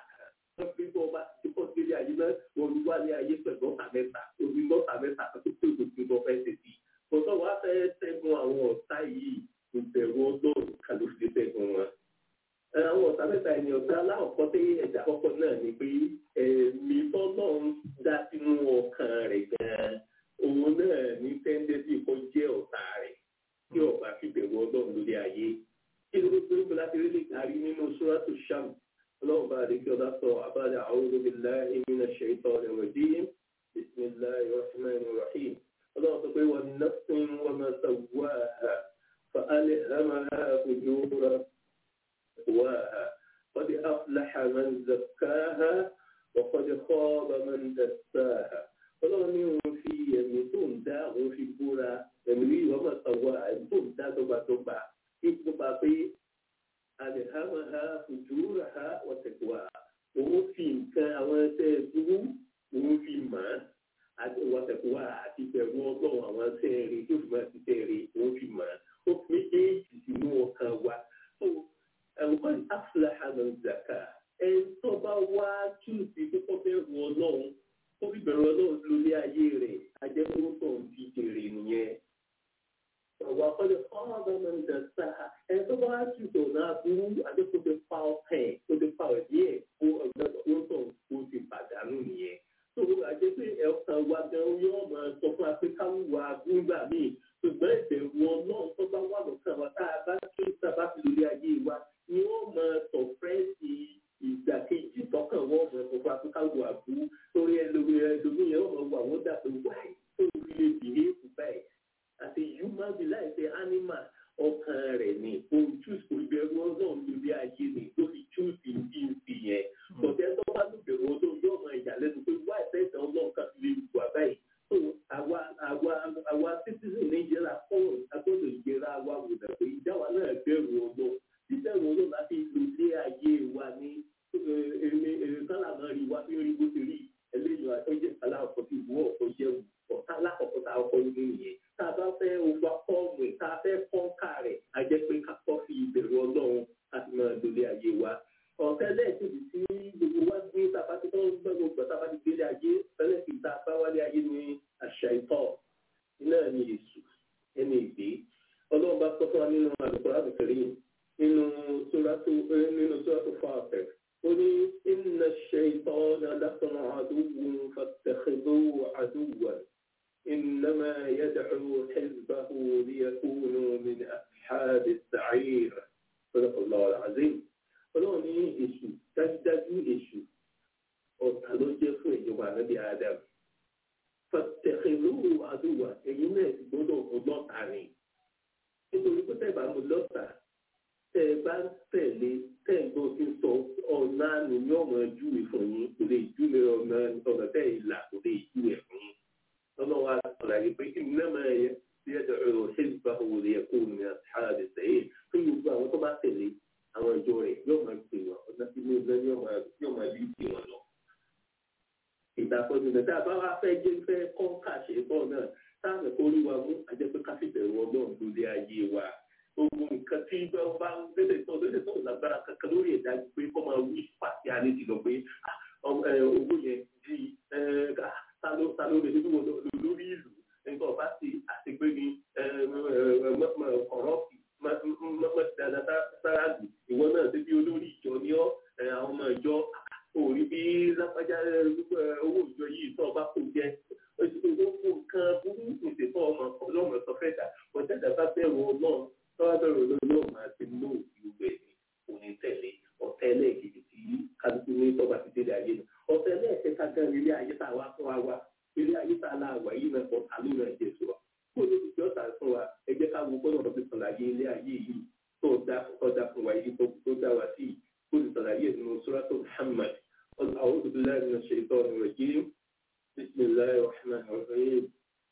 mẹ́ta ẹni ọ̀gá aláwọ̀kọ́ tẹ́ ẹ̀dá kọ́kọ́ náà ni pé ẹ̀mí tọ́lọ́ ń dá sínú ọkàn rẹ̀ gan-an òun náà ní tẹ́ńdẹ́sì kó jẹ́ ọ̀tá rẹ̀ tí ọba fi bẹ̀rù ọlọ́run lórí ayé kí ló tó ń bọ̀ láti rí lè kárí nínú sóràtò sham ọlọ́run bá àdékí ọlá sọ àbájá a'udhu billahi minash shaitanir rajim bismillahir rahmanir rahim ọlọ́run sọ pé wan nafsin wa ma sawwaha fa alhamaha fujuraha تقواها قد أفلح من زكاها وقد خاب من دساها ọlọ́run ní òun fi ẹ̀mí tó ń dá òun fi búra ẹ̀mí rí ìwọ́n máa tọ̀wọ́ ẹ̀mí tó ń dá dọ́gbadọ́gba nípa pé àdìhámàhà fùjúràhà wọ̀tẹ̀kùwà òun fi nǹkan àwọn ẹsẹ̀ dúró òun fi mọ̀ ọ́ wọ̀tẹ̀kùwà àti bẹ̀rù ọlọ́run àwọn ẹsẹ̀ rí tó fi máa ti tẹ̀ rí òun fi mọ̀ ọ́ ó fi méjèèjì sínú ọkàn wa ẹ̀wọ́n afúláhà ló ń zàkà ẹ̀ tó bá wá túùsì tó kọ́ fẹ́ wọ ọlọ́run ó fi bẹ̀rù ọlọ́run lórí ayé rẹ̀ ajẹ́kúrúkọ̀ ń fi jèrè nìyẹn. Ọ̀wọ́ akọ́lẹ̀ ọ̀ọ́dọ̀ máa ń dà sáà ẹ̀ tó bá wá túùsì ọ̀nà àbúrú adékò ti pa ọkàn ẹ̀ tó ti pa ọ̀dí ẹ̀ kó ọ̀gbẹ́sọ̀ ó ti pàdánù nìyẹn. Tó o àjẹ́ pé ẹ̀kan wa gan yóò máa sọ fún Áfíríkà wà nígbà míì ṣùgbọ́n ìbẹ̀rù ọlọ́run tó bá wà lọ́kàn wa tá a bá tún tá a bá fi lórí ayé wa ni wọ́n máa sọ fẹ́ẹ̀sì ìgbàkejì tọkàn wọ́n máa sọ fún Áfíríkà wà bú torí ẹlòmí ẹlòmí yẹn wọ́n máa wà wọ́n dà pé wáyé tó fi lè bìrì èkó báyìí àti human being láìsẹ̀ animal ọkàn rẹ̀ ni òun choose kò ìbẹ̀rù ọlọ́run lórí ayé ni tó fi choose ìdí ìsì yẹn kọ̀tẹ́ tó bá ló bẹ̀rù ọlọ́run yóò máa ìyàlẹ́nu pé wáyé fẹ́ẹ̀sì ọlọ́run kan lè wà báyìí so àwa àwa àwa citizen nàìjíríà fọwọ́ agbọ́dọ̀ ìgbéra wa wò dà pé ìjáwa náà bẹ̀rù ọlọ́run bíbẹ̀rù ọlọ́run láti lò lé ayé wa ní èrè sálàmọ́ rí wa bí rí bó ti rí eléyìí ọjọ́ aláàkọ́ ti wú ọ̀pọ̀ jẹ́ ọ̀tá alákọ̀ọ́kọ́ tá a kọ́ nínú ìyẹn tá a bá fẹ́ ova fọ́ọ̀mù tá a fẹ́ kọ́ńkà rẹ̀ a jẹ́ pé ká kọ́ fi ìbẹ̀rù ọlọ́run láti máa lò lé ayé wa ọ̀tẹ́ lẹ́ẹ̀kejì tí gbogbo wa gbé tàbá ti tọ́ gbogbo gbà tàbá ti gbélé ayé tẹ́lẹ̀ kì í ta bá wálé ayé ní àṣà ìtọ́ náà ní èṣù ẹni ìgbé ọlọ́run bá sọ fún wa nínú àlùkò àbùkẹ́rì nínú sóràtò nínú sóràtò fáfẹ́ ó ní inna ash-shaytana lakum aduwwun fattakhidhuhu aduwwan innama yad'u hizbahu liyakunu min ashabi as-sa'ir sadaqallahu al-azim ọlọ́run ní èṣù dájúdájú èṣù ọ̀tá ló jẹ́ fún ìjọba ànábì adam fàtẹ̀kẹ̀lówó àdúrà èyí náà ti gbọ́dọ̀ ọlọ́ta ni nítorí pé tẹ́ẹ̀ bá mo lọ́ta tẹ́ ẹ bá tẹ̀lé tẹ́ ẹ gbọ́ sí sọ ọ̀nà àná ní ọmọ júwe fún yín kò lè júwe ọ̀nà ọ̀nà tẹ́ ẹ là kò lè júwe fún yín ọlọ́run wa sọ̀rọ̀ pé kí ni náà máa yẹ bí ẹ̀dọ̀ ẹ̀rọ ṣé ìgbà wo lè kó ní àṣàlẹ̀ sẹ́yìn fún gbogbo àwọn tó bá tẹ̀lé àwọn ìjọ rẹ̀ yóò máa pè wọ́n ọ̀nà tí mo gbẹ́ yóò máa bí pè wọ́n lọ. ìdàkọ̀jù náà tá a bá wá fẹ́ jẹ́ fẹ́ kọ́ kàṣe bọ́ náà táàmì kó rí wa mú àjẹpẹ́ káfíbẹ̀rù ọlọ́run lórí ayé wa. gbogbo nǹkan tí wọ́n bá ń lédè tó lédè tó lágbára kankan lórí ẹ̀dá pé kọ́ máa wí pàṣẹ alẹ́ ti lọ pé owó yẹn di ta ló lè nínú lórí ìlú nǹkan ọba ti àti pé ní kọ̀rọ̀pì mọ̀tìdáná sáráàlú ìwọ náà ṣe bí olórí ìjọ ní ọ àwọn ọmọ ìjọ òrí bí lápájá owó ìjọ yìí tó ọba kò jẹ gbogbo nǹkan burú ìṣètò ọmọ ọlọ́mọ sọ fẹ́ dà ọ̀tẹ́dà bá bẹ̀rù ọlọ́run tọ́wọ́ bẹ̀rù ọlọ́run máa ti mú ìwé ní òní tẹ̀lé ọ̀tẹ́ ẹlẹ́ẹ̀kejì tí kálukú ní tọ́ba ti délé ayé nù ọ̀tẹ́ ẹlẹ́ẹ̀kẹta gan ilé ayé tá a wá fún wa wá ilé ayé tá a lá wà yìí náà ọ̀tá ló náà jẹ sọ kó ló ti jọ́ tà fún wa ẹ jẹ́ ká wo gbọ́dọ̀ lọ fi sọ̀làyé ilé ayé yìí tó dá ọjà fún wa yìí tó dá wa sí kó lè sọ̀làyé nínú sóràtò Muhammad أعوذ بالله من الشيطان الرجيم بسم الله الرحمن الرحيم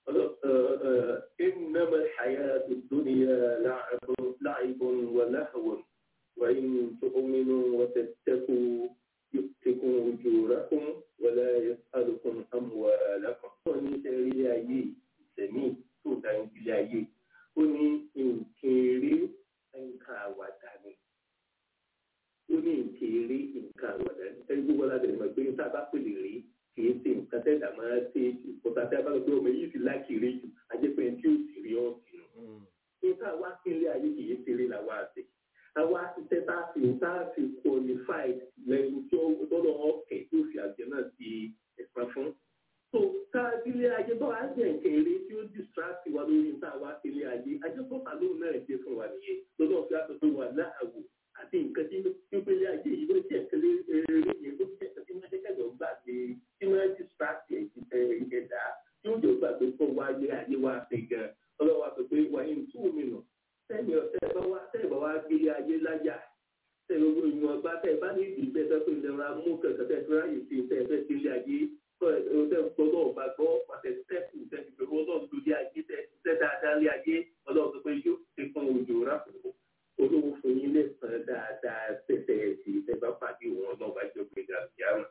إنما الحياة الدنيا لعب لعب ولهو وإن تؤمنوا وتتقوا يؤتكم أجوركم ولا يسألكم أموالكم. ní sẹ́rí ilé ayé ìsẹ̀mí tó dá ilé ayé ó ní nǹkan eré nǹkan àwàdà ni ó ní nǹkan eré nǹkan àwàdà ni ẹni gbogbo aládé ni mo gbé ní sábà pèlè rí kì í ṣe nǹkan tẹ́lẹ̀ máa ṣe ìkọ̀tà tí a bá lọ pé ọmọ yìí ti láàkì rí jù ajẹ́pẹ́ tí ó sì rí ọ̀sìn nù. nígbà wá sí ilé ayé kì í ṣeré làwọn àṣẹ àwa ti tẹ́ tá a fi tá a fi qualified lẹ́nu tí ó tọ́lọ́ ọ̀kẹ́ tó fi àjẹ náà ti ẹ̀sán fún. so ká ilé ayé bá wàá jẹ́ nǹkan eré tí ó distract wa lórí níta wá ilé ayé ajẹ́pọ̀ta lóun náà jẹ́ fún wa nìyẹn lọ́nà fi àtọ̀ tó wà láàwò àti nǹkan tí ó gbélé ayé yìí ló jẹ́ nǹkan eré yẹn ló jẹ́ nǹkan tí wọ́n jẹ́ kẹ́lẹ́ gbàgbé tí wọ́n distract ẹ̀dá tí ó jẹ́ gbàgbé fún wa ilé ayé wa ṣe gan ọlọ́wà sọ pé wà ní two minutes tẹ́ẹ̀mì ọ̀tẹ́ bá wá tẹ́ẹ̀ bá wá gbélé ayé láyà tẹ́ẹ̀ gbogbo ìwọ̀n ọgbà tẹ́ẹ̀ bá ní ìdí bẹ́ẹ̀ tẹ́ẹ̀ pé ìlera mú kẹ̀kẹ́ tẹ́ẹ̀ tó ráyè sí tẹ́ẹ̀ fẹ́ sílé ayé tẹ́ẹ̀ gbọ́dọ̀ ọba gbọ́ pàṣẹ tẹ́ẹ̀kù tẹ́ẹ̀ fi pẹ̀lú ọlọ́run lórí ayé tẹ́ẹ̀ dáadáa lé ayé ọlọ́run sọ pé yóò ti fún òjò ráfò olówó fún yín lẹ́sàn-án dáadáa tẹ́tẹ́ ẹ̀sìn tẹ́ẹ̀ bá pàdé wọn náà bá jọ pé gàdúrà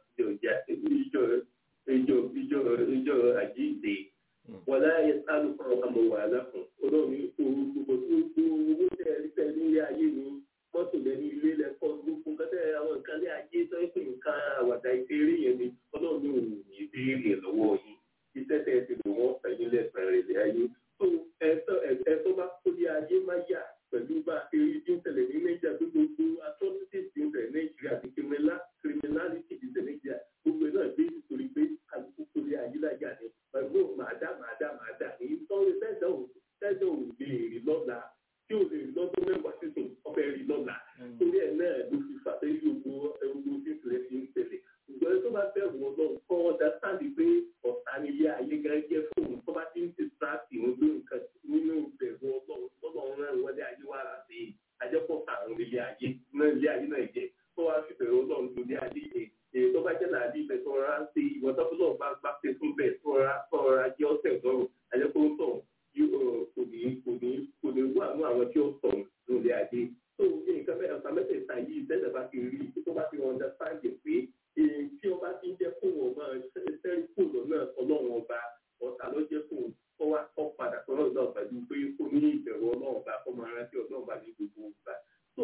ìjọ ìjọ ìjọ ìjọ àjíǹde wọlé ayé sálù fún ọmọ wàhálà fún olóòní gbogbo tó gbogbo owó tẹ ẹ tẹ nílé ayé ni mọ́tò lẹ́nu ilé lẹ́kọ́ gbogbo nǹkan tẹ àwọn nǹkan lé ayé tó ń pè nǹkan àwàdà ìbéèrè yẹn ni olóòní ò ní ìbéèrè lọ́wọ́ yìí iṣẹ́ tẹ ẹ ti lò wọ́n fẹ́ nílẹ̀ pẹ̀rẹ̀ lé ayé tó ẹ̀tọ́ bá kó lé ayé má yà pẹ̀lú bá eré tí ń tẹ̀lé ní nàìjíríà tó gbogbo atrocities ti ń tẹ̀lé nàìjíríà àti criminality ti tẹ̀lé nàìjíríà gbogbo ẹ̀ náà gbé nítorí pé kálukú kó lé ayé láyà ni pẹ̀lú màdá màdá màdá èyí tó ń tẹ́jọ́ ò tẹ́jọ́ ò lè rí lọ́la tí ò lè rí lọ́dún mẹ́wàá sísùn ọbẹ̀ rí lọ́la torí ẹ̀ náà ló fi fà pé gbogbo ẹgbẹ́ tí ìpìlẹ̀ fi ń tẹ̀lé ṣùgbọ́n tó bá bẹ̀rù ọlọ́run kọ́ ọ́dà sáàdì pé ọ̀tá nílé ayé gan jẹ́ fóun tó bá ti ń ti sáàtì wọn lórí nǹkan nínú ìbẹ̀rù ọlọ́run tọ́lọ́run náà wọlé ayé wà láti ajẹ́pọ̀ àwọn ilé ayé náà ilé ayé náà jẹ́ tó wá fi bẹ̀rù ọlọ́run lórí ayé yẹn èyí tó bá jẹ́ làálí ibẹ̀ tó rọra ń ṣe ìwọ tó lọ́ọ̀ bá gbá pé fún bẹ́ẹ̀ tó rọra tó rọra jẹ́ ọ̀sẹ̀ lọ́rùn ajẹ́pọ̀ ń tọ̀ kò ní kò ní kò ní wà ní àwọn tí ó tọ̀ lórí ayé tó ní nǹkan mẹ́ta ọ̀sán mẹ́tẹ̀ẹ̀ta yìí tẹ́lẹ̀ bá ti rí tó bá ti understand pé èyí tí ọba ti ń jẹ́ fún wọn máa sẹ́rí kúrò náà ọlọ́run ọba ọ̀tá ló jẹ́ fún kó wá kọ́ padà sọ́nà náà pẹ̀lú pé kó ní ìbẹ̀rù ọlọ́run ọba kó máa rántí ọlọ́run ọba ní gbogbo ìgbà. tó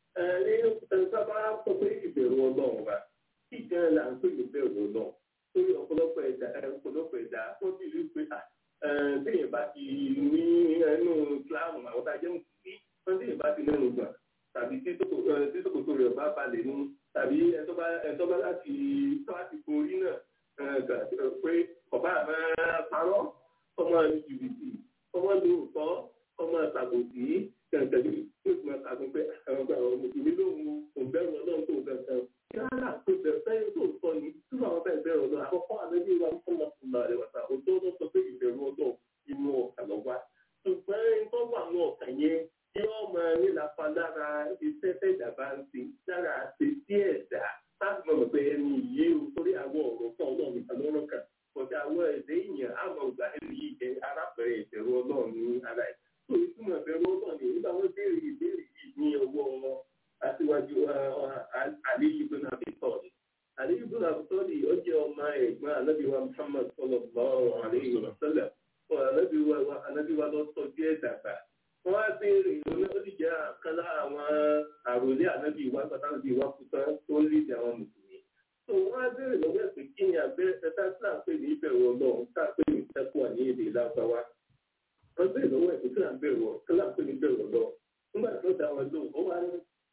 ẹ sábà sọ pé ìbẹ̀rù ọlọ́run ọba kí gan la ń pè ní ìbẹ̀rù ọlọ́run torí ọ̀pọ̀lọpọ̀ ẹ̀dá ọ̀pọ̀lọpọ̀ ẹ̀dá wọ́n ti rí pé téèyàn bá ti ní ẹnu kíláàmù àwọn tá a jẹ́ mùsùlùmí wọ́n téèyàn bá ti lẹ́nu gbà tàbí tí sòkòtò rẹ̀ bá balẹ̀ ní tàbí ẹ̀tọ́ bá láti tó láti borí náà pé ọba àmọ́ parọ́ ọmọ jìbìtì ọmọ lóòótọ́ ọmọ ṣàbòsí kẹ̀kẹ́ tó ti máa ṣàgùn pé àwọn mùsùlùmí lóhun òǹbẹ̀rù ọlọ́run tó kankan kí wọ́n rà pé bẹ̀rẹ̀ sẹ́yìn tó sọ ní tí wọ́n bẹ̀rẹ̀ bẹ̀rẹ̀ ọlọ́run àkọ́kọ́ àlejò ìwà fúnmọ̀fúnmọ̀ rẹ̀ wàtà òtó ló sọ pé ìbẹ̀rù ọlọ́run inú ọ̀kà lọ wá ṣùgbọ́n tó wà ní ọ̀kà yẹn tí wọ́n máa ní lápá lára iṣẹ́ tẹ̀dá bá ń ṣe lára àṣẹ sí ẹ̀dá láti mọ̀ pé ẹni yìí o torí àwọn ọ̀rọ̀ kan ọlọ́run nìkan lọ́rọ̀ kan kọjá àwọn ẹ̀dẹ́ èèyàn àmọ́ ìgbà ẹni yìí jẹ́ arábẹ̀rẹ̀ ìbẹ̀rù ọlọ́run ní ara ẹ̀ tó ìtumọ̀ ìbẹ̀rù ọlọ́run ní nígbà wọ́n béèrè ìbéèrè yìí ní ọwọ́ aṣíwájú àlíyí ibn Abi Talib àlíyí ibn Abi Talib ó jẹ́ ọmọ ẹ̀gbọ́n anábìwá Muhammad sallallahu alaihi wasallam anábìwá lọ tọ́jú ẹ̀ dàgbà wọ́n á béèrè ìrònú ó sì jẹ́ àkàn lára àwọn àròlé ànábì ìwà pàtàkì ìwà kúta tó ń lé àwọn mùsùlùmí. tó wọ́n á béèrè lọ́wọ́ ẹ̀ pé kí ni abẹ́rẹ́ tẹ́tà tí à ń pè ní ìbẹ̀rù ọlọ́run tá à ń pè ní ìtẹ́kùn ní èdè lágbáwá. wọ́n béèrè lọ́wọ́ ẹ̀ pé kí là ń bẹ̀rù ọ̀ kí là ń pè ní ìbẹ̀rù ọlọ́run. nígbà tó dá wọn lóhùn ó wá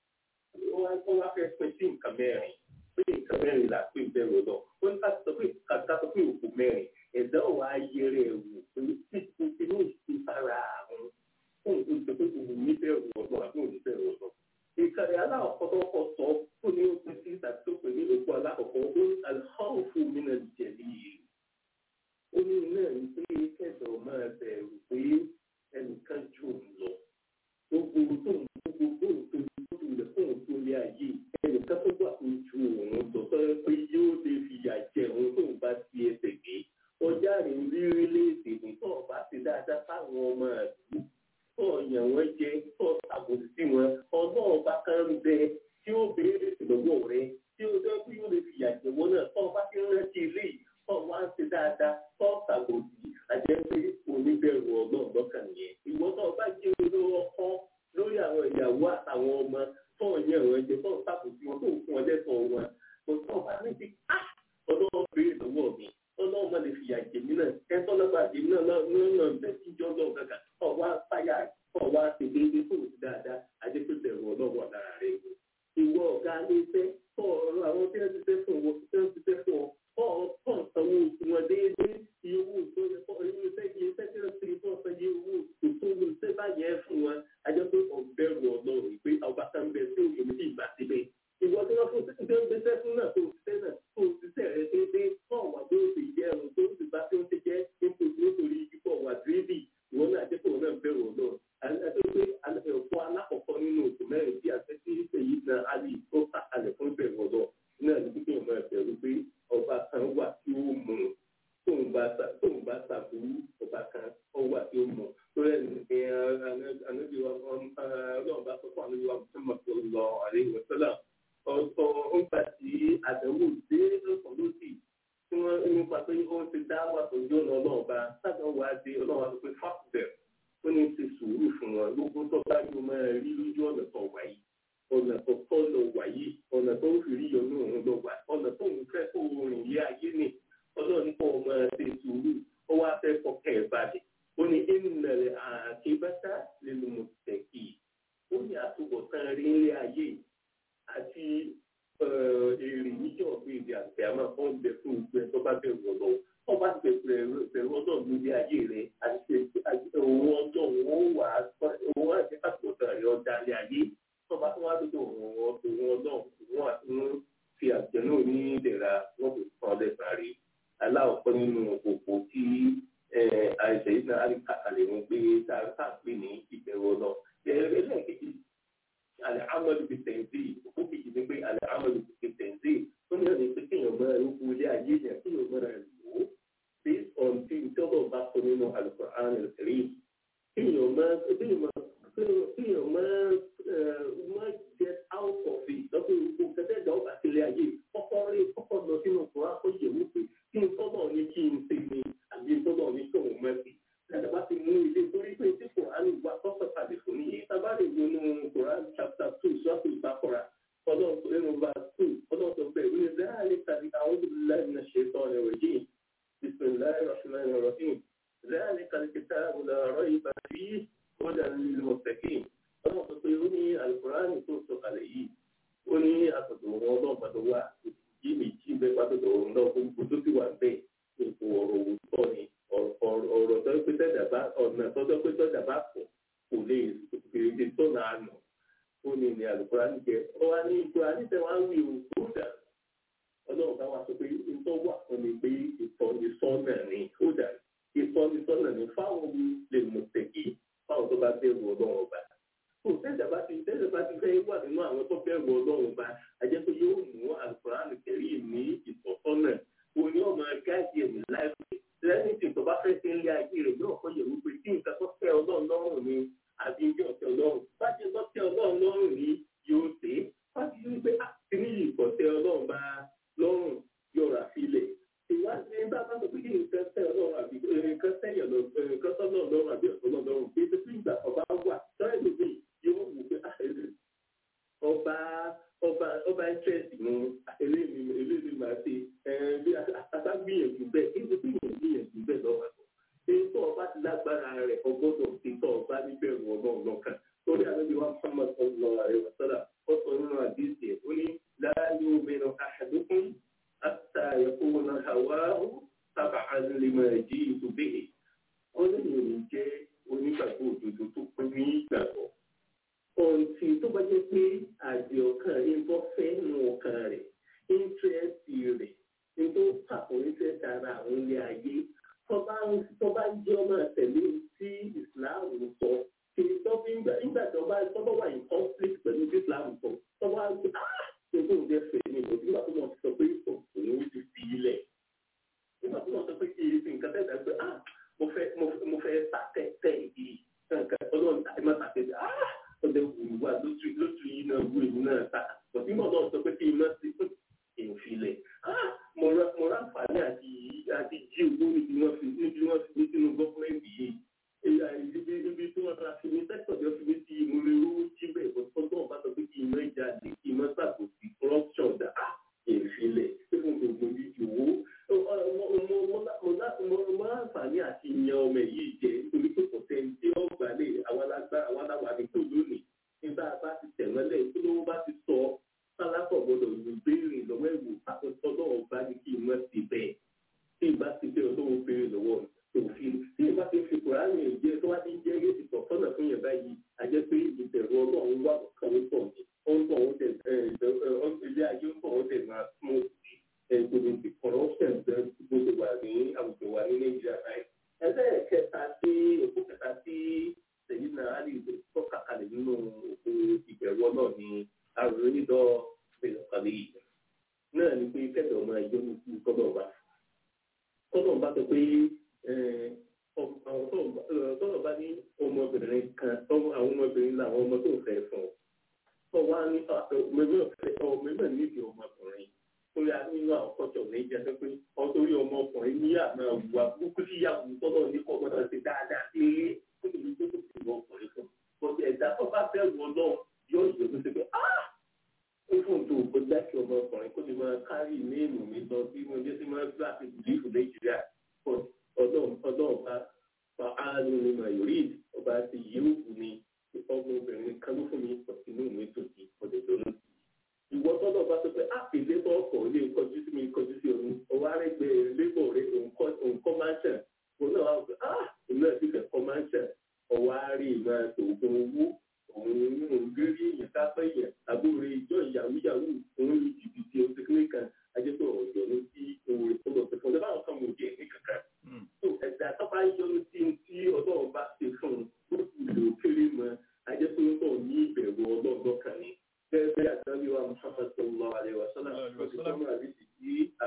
ó wá fẹ́ pín sí nǹkan mẹ́rin pé nǹkan mẹ́rin là pé ìbẹ̀rù ọlọ́run ó ní ká sọ pé kàtà sọ pé òkú mẹ́rin ẹ̀dá ò wá yẹrẹ ẹ̀wò pé títí inú ìfara àwọn fún ìpèsè pé òun níbẹ̀rù ọ̀dọ́ àbí òun níbẹ̀rù ọ̀dọ́. ìkànnì aláwọ̀kọ́ tó kọ́ sọ ó ní ó pín sí tàbí tó pè ní òkú alákọ̀ọ́kọ́ ó ní alhọ́ọ̀fù mi náà jẹ̀bi yìí. ó ní náà ní pé kẹ́dọ̀ máa bẹ̀rù pé ẹnìkan jù ú lọ. gbogbo tó ń gbogbo tó ń tó ń lè fún òun tó lé ayé ẹnìkan tó gbà kó ju òun lọ sọ pé yóò lè fìyà jẹ òun tó ń bá ti ẹsẹ̀ gbé. ọjà rìn rírí léèdè nígbà ọba ti dáadáa fáwọn ọmọ àdúgbò tó ọ̀yàn wọn jẹ tó àbòsí sí wọn ọlọ́run bá kán ń bẹ tí ó béèrè lọ́wọ́ rẹ tí ó dẹ́ kí ó lè fìyà jẹ̀wọ́ náà tó bá ti rántí ilé yìí tó wá ń ṣe dáadáa tó ṣàbòsí àjẹ́ pé oníbẹ̀rù ọlọ́run lọ́kàn yẹn ìwọ tó bá jẹ́ olówó ọkọ lórí àwọn ìyàwó àtàwọn ọmọ tó ọ̀yàn wọn jẹ tó ṣàbòsí wọn tó fún ọlẹ́tọ̀ wọn kò tó bá ní ti ká ọlọ́run béèrè lọ́wọ́ mi ọlọ́run má lè fìyà jẹ̀mí náà ẹ̀tọ́ lọ́gbà jẹ̀mí náà náà náà bẹ́ẹ̀ tí jọ́ lọ́ọ̀ kankan ọ̀wá fáyà ọ̀wá tètè fún òsì dáadáa ajẹ́pẹ́ bẹ̀rù ọlọ́wọ́ lára tó ń gbéṣẹ́ fún náà tó ń ṣiṣẹ́ náà tó ń ṣiṣẹ́ rẹ déédéé tó wà tó ń ṣe jẹ́ ẹ̀rùn tó ń ṣe bá tó ń ṣe jẹ́ nítorí nítorí kíkọ́ wà dírébì ìwọ náà jẹ́ kó náà bẹ̀rù ọ̀dọ́ àti pé ẹ̀fọ́ alákọ̀ọ́kọ́ nínú oṣù mẹ́rin tí àti tí èyí náà á lè tó kàkalẹ̀ fún ìbẹ̀rù ọ̀dọ́ náà ní kíkẹ́ ìmọ̀ ẹ̀bẹ̀rù pé ọba kan wà tí ó mú un tóun bá tóun bá ṣàbùrú ọba kan ó wà tí ó mú un lórí ẹni ànábi wa ọlọ́run bá sọ fún ànábi wa Muhammad sallallahu alaihi wa sallam ọ̀ọ́ nígbà tí àdánwò dé lọ́sàn lósì tí wọ́n nípa pé ó ti dá wà sójú ọ̀nà ọlọ́run bá sábà wá dé ọlọ́run wa sọ pé fáfùbẹ̀ ó ní ti sùúrù fún wọn gbogbo tó bá yóò máa rí lójú ọ̀nà tó wà yìí ọ̀nà tó tọ́ lọ wà yìí ọ̀nà tó ń fi rí yọnú òun lọ wà ọ̀nà tó ń fẹ́ kó rìn lé ayé ni ọlọ́run kọ́ ọ máa ṣe sùúrù ó wá fẹ́ kọ́kẹ́ ẹ̀ balẹ̀ ó ní ìnàlẹ̀ àkébátá nínú mọ̀tẹ́kì ó ní àtúbọ̀tán rí ilé ayé àti èrè níjọ́ ọ̀gbìn ìdí àti àmọ́ ó ń bẹ fún ìgbẹ́ tó bá bẹ̀rù ọ̀dọ́ wọ́n bá ti bẹ̀rù bẹ̀rù ọ̀dọ́ lórí ayé rẹ̀ àti òun ọjọ́ òun wà òun àti àtúbọ̀tán rẹ̀ ọ̀dà ilé ayé tó bá tún wá dúdú òun ọ̀dọ́ òun àti òun fi àjẹnú ní ìdẹ̀ra wọ́n fi kàn lẹ́sàn-án rí aláwọ̀kọ́ nínú òpó tí àìsàn yìí náà àkàlẹ̀ wọn gbé tá a pè ní ìbẹ̀rù ọ̀nà. ẹlẹ́ẹ̀kejì alẹ́ amadu fi tẹ̀sí òkú kejì ni pé alẹ́ amadu fi tẹ̀sí ó ní ọ̀nà pé kéèyàn mọ ẹ̀rọ ilé ayé yẹn kéèyàn mọ ẹ̀rọ lò ó based on tí ìjọba bá sọ nínú Al-Qur'an al-Karim kéèyàn mọ kéèyàn mọ kéèyàn mọ mọ get out of it lọ́pọ̀ ìgbò kẹtẹ́ ìjà ọba sílẹ̀ ayé kọ́kọ́ rí kọ́kọ́ lọ sínú kọ́ra kó yẹ̀ wípé kí n tọ́lọ̀ ní kí n ṣe ni àbí n tọ́lọ̀ ní kí òun mẹ́sì. Láti bá ti mú ilé torí pé tí Kòránì wà tọ́sọ̀ tàbí fún ní yìí. Tábà lè wọnú Kòránì chapter two sọ́ọ̀tù ìbákọ́ra ọlọ́run tó nínú verse two ọlọ́run tó bẹ̀rẹ̀ wíwí záàlì tàbí àwọn olùdíláì náà ṣe tán ní ọ̀rọ̀ yìí. Bismillahir Rahmanir Rahim. Záàlì kal kitabu la rayba fihi hudan lil muttaqin. Ọlọ́run tó pé ó ní Al-Kùránì tó sọ̀kalẹ̀ yìí. Ó ní àtọ̀dọ̀ wọn ọlọ́run pàtó wá yìí méjì bẹ́ẹ̀ pàtó òun náà gbogbo tó ti wà bẹ́ẹ̀ ètò ọ̀rọ̀ òwúrọ̀ ni ọ̀rọ̀ tó pé tẹ́jà bá ọ̀nà tó tó pé tẹ́jà bá pọ̀ kò lè fèrèsé tó náà nù ó ní ní Al-Kùránì jẹ ọ wá ní Kùránì tẹ wá ń wí o tó dà ọlọ́run bá wá sọ pé ìtọ́ wà fún mi pé ìtọ́nisọ́nà ni ó dà ìtọ́nisọ́nà ni fáwọn lè mọ̀ tẹ̀kí fáwọn tó bá bẹ̀rù ọlọ́run ọba kò tẹ́jà bá ti tẹ́jà bá ti fẹ́ wà nínú àwọn tó bẹ̀rù ọlọ́run ọba àjẹ́ pé yóò mú Al-Kùránì kẹrí ní ìtọ́sọ́nà òní ọmọ gáàjì ẹ̀mí láìpẹ́ lẹ́yìn tí ìtọ́ba fẹ́ ṣe ń lé ayé rẹ̀ yóò kọ́ yẹ̀ wípé tí nǹkan tó tẹ́ ọlọ́run lọ́rùn ni àbí ìjọ tẹ́ ọlọ́run bá ti lọ́ tẹ́ ọlọ́run lọ́rùn ni yóò ṣe é bá ti rí pé àtìní yìí kọ́ tẹ́ ọlọ́run bá lọ́rùn yóò rà sílẹ̀ ìwádìí bá bá sọ pé kí nǹkan tẹ́ ọlọ́run àbí nǹkan tẹ́yẹ̀ nǹkan tọ́ lọ́run àbí ọ̀tọ́ lọ́run pé pé ìgbà ọba wà sọ́rẹ́ lómi yóò wù pé ọba ọba ọba interest mu eléyìí eléyìí máa ṣe bí àtàtà gbìyànjú bẹ́ẹ̀ kí ló gbìyànjú gbìyànjú bẹ́ẹ̀ lọ́wọ́ àtọ̀ èyí tó ọba ti lágbára rẹ̀ ọgbọ́dọ̀ ti tọ́ ọba níbẹ̀rù ọlọ́run lọ́kàn torí àlejò wa Muhammad sallallahu alaihi wasallam ó sọ nínú àdéhìí ẹ̀ ó ní láàyò mẹ́rin ahadukum hatta yakuna hawahu tab'an lima ji'tu bihi ó lè yòó jẹ́ onígbàgbọ́ òdodo tó pín ní ìgbàgbọ́ ọ̀ǹtì tó bá jẹ́ pé àjẹ ọkàn rẹ̀ ń bọ́ fẹ́ nu ọkàn rẹ̀ íńtírẹ́sì rẹ̀ ní tó pàpọ̀ íńtírẹ́sì ara àwọn ilé ayé tó bá jẹ́ ọmọ tẹ̀lé tí Islam sọ kì í tọ́ bí nígbà tó bá tó bá wà ní conflict pẹ̀lú tí Islam sọ tó bá gbé ah ṣètò ìjẹ́ fẹ́ ní ìbò nígbà tó wọ́n ti sọ pé òun ti fi ilẹ̀ nígbà tó wọ́n sọ pé kì í fi nǹkan tẹ̀sán pé ah mo fẹ́ mo fẹ́ sàtẹ̀tẹ̀ yìí nǹkan ọlọ́run tàbí má sàtẹ̀tẹ̀ ah ọdẹ wùrù wà lójú lójú yìí náà wú èmi náà ta òtí mọ̀ náà sọ pé kí n má sí ìfilẹ̀ mo rà fàálẹ̀ àti àti jí owó níbi wọ́n fi níbi wọ́n fi ní sínú gọ́fúmẹ́ntì yìí ibi ibi tí wọ́n ra fi ní sẹ́kítọ̀ tí wọ́n fi ní sí mo lè rówó jí bẹ́ẹ̀ bọ́ tọ́gbọ́n bá sọ pé kí n má jáde kí n má ṣàkóso corruption dà ìfilẹ̀ pé mo gbogbo yìí owó mo láǹfààní àti yan ọmọ yìí jẹ nítorí pé kò tẹ́ tí ó gbà lè àwọn aláwọ̀ àdínkù lónìí nígbà bá ti tẹ̀mọ́lẹ̀ tó lówó bá ti sọ sálákọ̀ gbọdọ̀ lù gbé náà ni pé kẹ́tọ̀ ọmọ ẹjọ́ ní kú tọ́lọ̀ bá tọ́lọ̀ bá sọ pé tọ́lọ̀ bá ní ọmọbìnrin kan àwọn ọmọbìnrin làwọn ọmọ tó fẹ́ fún ọ wá ní mẹ́mọ́ nídìí ọmọkùnrin torí a nínú àwọn kọ́tọ̀ ní ìjà pé ọtọ́rí ọmọkùnrin ní àmọ́ àwùwà burúkú sí ìyàwó tọ́lọ̀ ní kọ́ gbọ́dọ̀ ṣe dáadáa sí ilé kó lè ní tó tó sì wọ ọkùnrin fún bọ́sẹ̀ ẹ̀dá tó bá fẹ́ wọ náà yóò yọ tó ṣe pé ah ó fún tó o gbọ́dọ̀ kí ọmọkùnrin kó lè máa kárì ní èèmù mi lọ sí mo jẹ́ sí máa gbà àti bìlífù nàìjíríà ọdún ọba fa áàlù ní mayori ọba ti yéwù ní ọmọbìnrin kan ló fún mi inú mi tó di ọdẹ lónìí. ìwọ tọ́lọ̀ bá sọ pé àpèlé bọ́ ọkọ̀ ilé kọjú sí mi kọjú sí òun ọwọ́ arẹ́gbẹ́ lébọ̀ rẹ òǹkọ́ máa ń ṣẹ̀ òun náà wà pé ah òun náà ti fẹ́ kọ́ máa ń ṣẹ̀ ọwọ́ arẹ́ ìmọ̀ òògùn owó òun ń gírí èèyàn kápẹ́ èèyàn àbúrò ìjọ ìyàwó yàwó òun lu jìbìtì ọ̀sẹ̀kìnrin kan ajẹ́pẹ́ ọ̀yọ́ ló sí owó ìfọdọ̀ fẹ́ fún ọ kan mò jẹ́ ní kankan. tó ẹ̀dá tó bá yọnu sí tí ọlọ́run bá ṣe fún un ó sì lò kéré mọ́ ajẹ́pẹ́ ó náà ní ìbẹ̀rù ọlọ́run kan ní. bẹ́ẹ̀ bẹ́ẹ̀ àtàbí wa Muhammad sallallahu alaihi wa sallam ọ̀sẹ̀ tó máa rí sí sí à.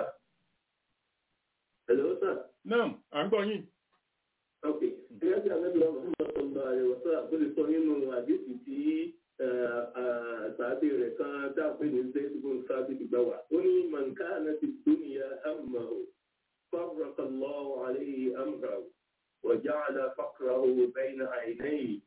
Hello sir. Naam, à ń gbọ́ yín. ok gẹ́gẹ́ bí àtàbí wa Muhammad sallallahu alaihi wa sallam bó lè sọ nínú àdéhùn tí àtàbí rẹ̀ kan dáàbò ní zayidun sábì gbà wá ó ní mọ̀nkánà ti dúnìyà hàmà ó فرق الله عليه أمره وجعل فقره بين عينيه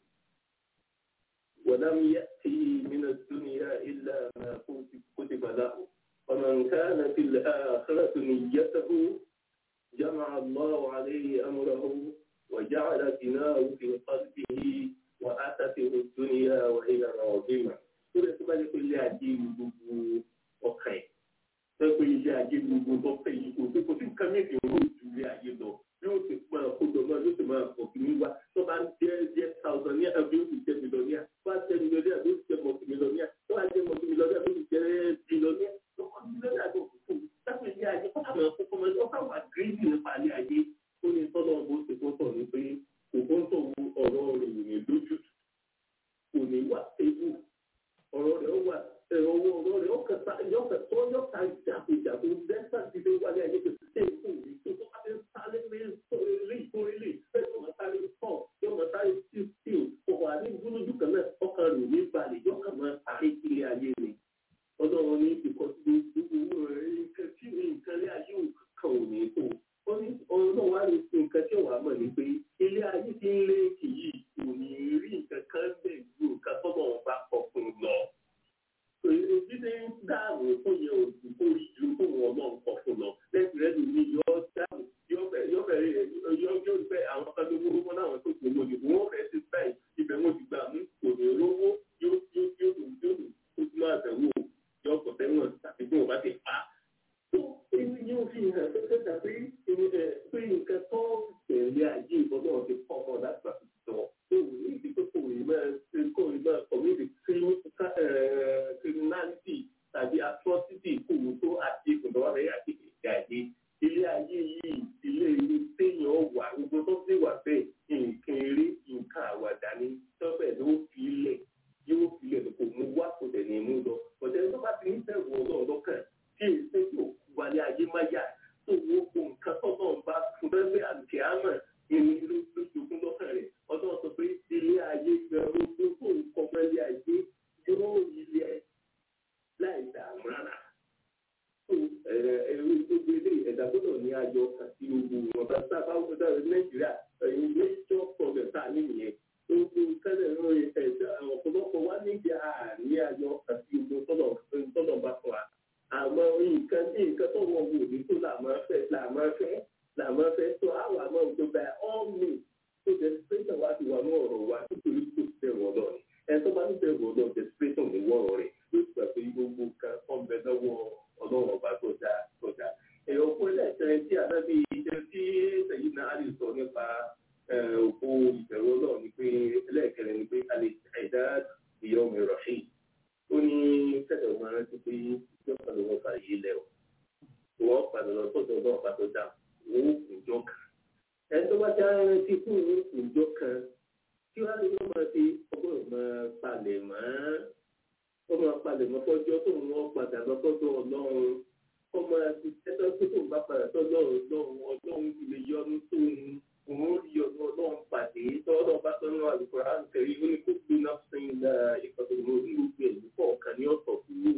ولم يأتي من الدنيا إلا ما كتب له ومن كان في الآخرة نيته جمع الله عليه أمره وجعل غناه في قلبه وأتته الدنيا وهي راغمة كل سبب كل عجيب ọkàn ẹ pé ilé ayé gbogbo tó fẹ́ yìí kò sí kò sí nǹkan méjì ń rò ju ilé ayé lọ yóò ti máa kójọ náà yóò ti máa pọ̀ kí ní wá tó bá ń jẹ́ jẹ́ thousand ní àbí ó sì jẹ́ mílíọ̀nìyà tó bá jẹ́ mílíọ̀nìyà bí ó sì jẹ́ mọ̀tì mílíọ̀nìyà tó bá jẹ́ mọ̀tì mílíọ̀nìyà bí ó sì jẹ́ bílíọ̀nìyà tó kọ́ mílíọ̀nìyà tó kù fún láti ilé ayé kó kà máa kókó máa ọkà wà gírídì nípa ilé ayé ó ní tọ́lọ́ bó ṣe kó tọ̀ ní pé kò kó ń tọ̀ ọ̀rọ̀ rẹ̀ ò ní lójú kò ní wà ewu ọ̀rọ̀ rẹ̀ wà owó ọ̀rọ̀ rẹ̀ ó kẹta yọ̀kẹ̀ tó yọ̀ka ìjàkújàkú dẹ́sà ti dé wálé ayé tó ṣe é fún mi tó tó bá ti sáré lé lé ìkórè lè fẹ́ tó máa sáré pọ̀ yóò máa sáré tí tí o wà ní gbólójú kan náà ọkàn rẹ̀ ní balẹ̀ yọ̀kà máa sáré kílé ayé ni ọlọ́run ní ìkọ́sí gbogbo rẹ̀ nǹkan tí nǹkan lé ayé kan ò ní tó ó ní ọlọ́run wá ní nǹkan tí wàá mọ̀ ní pé ilé ayé ti ń lé kìí kò ní rí nǹkan kan bẹ́ẹ̀ ju nǹkan tọ́lọ́run bá kọ fún un lọ ìdílé ń dáàbò fún yẹn òsì fún ìlú fún wọn náà kọ fún lọ lẹ́sìn rẹ̀ lómi yọ dáàbò yọ bẹ̀rẹ̀ yọ yọ bẹ àwọn kan tó wúwo wọn láwọn tó gbòmò ní wọn fẹ́ẹ́ ti báyìí ibẹ̀ wọn ti gbà mú kò ní rówó yóò yóò yóò lò yóò lò ó ti máa bẹ̀wò yọ ọkọ̀ tẹ́wọ̀n tàbí bí wọn bá ti pa. tó èyí yóò fi hàn tó fẹ́ tàbí pé nǹkan tó tẹ̀lé ayé ìbọn náà ti pọ̀ mọ́ láti pàṣẹ sọ tó ní ìdí pé kò ní máa kò ní máa kọ̀wé criminality tàbí atrocity kòwò tó àti ìkùndọ̀wà rẹ̀ àti ìgbà ayé ilé ayé yìí ilé ilé téèyàn wà gbogbo tó sì wà bẹ́ẹ̀ nǹkan eré nǹkan àwàdà ni tọ́pẹ̀ ló fi ilẹ̀ yóò fi ilẹ̀ kò mú wá kò tẹ̀ ní mú lọ ọ̀tẹ̀ tó bá ti ń bẹ̀rù ọlọ́run lọ́kàn tí èyí tó yóò wálé ayé má yá tó wo nǹkan tó náà bá fún bẹ́ẹ̀ bẹ́ẹ̀ àti àmọ̀ ìní lójoogun lọ́kàn rẹ̀ ọdún sọ pé ilé ayé gbẹ̀rù tó kó nǹkan mẹ́lẹ́ ayé yóò ilé ẹ̀ láì dààmú rárá. ẹ̀rọ gbogbo ilé ẹ̀dá gbọ́dọ̀ ní ayọ̀ àti ogun wọn bá sábà wọ́n dára nàìjíríà ẹ̀yìn major problem tá a ní nìyẹn. gbogbo tẹ́lẹ̀ ń rìn ẹ̀dá ọ̀pọ̀lọpọ̀ wá níbi àní ayọ̀ àti ogun tọ́lọ̀ bá fún wa. àmọ́ nǹkan bí nǹkan tó wọ́n wò ní tó làmọ́ fẹ́ làmọ́ fẹ́ làmọ́ fẹ́ tó àwọn àmọ́ òjò bá all me tó jẹ́ pé náà ti wà ní ọ̀rọ̀ wa nítorí tó ti bẹ̀rù ọlọ́run ẹ̀tọ́ bá ń bẹ̀rù ọlọ́run desperation ní wọ́ọ̀rọ̀ rẹ̀ yóò gbà pé gbogbo kan wọ́n bẹ lọ́wọ́ ọlọ́run ọba tó dáa tó dáa. ẹ̀yọ́ fún ẹlẹ́sẹ̀ tí àdábì ìjẹ́ tí sẹ́yìn náà lè sọ nípa òkú ìbẹ̀rù ọlọ́run ni pé ẹlẹ́ẹ̀kẹrin ni pé alẹ́ ẹ̀dá ìyá omi rọ̀ṣì. ó ní kẹ́tọ̀ máa rántí pé yóò padà wọ́n fà yí lẹ̀ wọ́n padà lọ sọ́dọ̀ ọlọ́run ọba tó dáa wọ́n kùjọ kan. ẹ̀ tó bá ti rántí fún òun kùjọ kan kí wàá lè máa fi ọgbọ́n máa palẹ̀ mọ́ ó máa palẹ̀ mọ́ fọ́jọ́ tó ń wọ́n padà lọ́kọ́dọ̀ ọlọ́run bá padà sọ́dọ̀ ọlọ́run ọlọ́run lè yọnu tó ń òun rí ọdún ọlọ́run pàdé tọ́lọ́ bá tọ́nú àlùkòrá ń tẹ̀lé ó ní kó gbé náà fún ilà ìkọ̀tọ̀ ìmọ̀ orí gbogbo ẹ̀ nípa ọ̀kan ní ọ̀tọ̀ kúrò.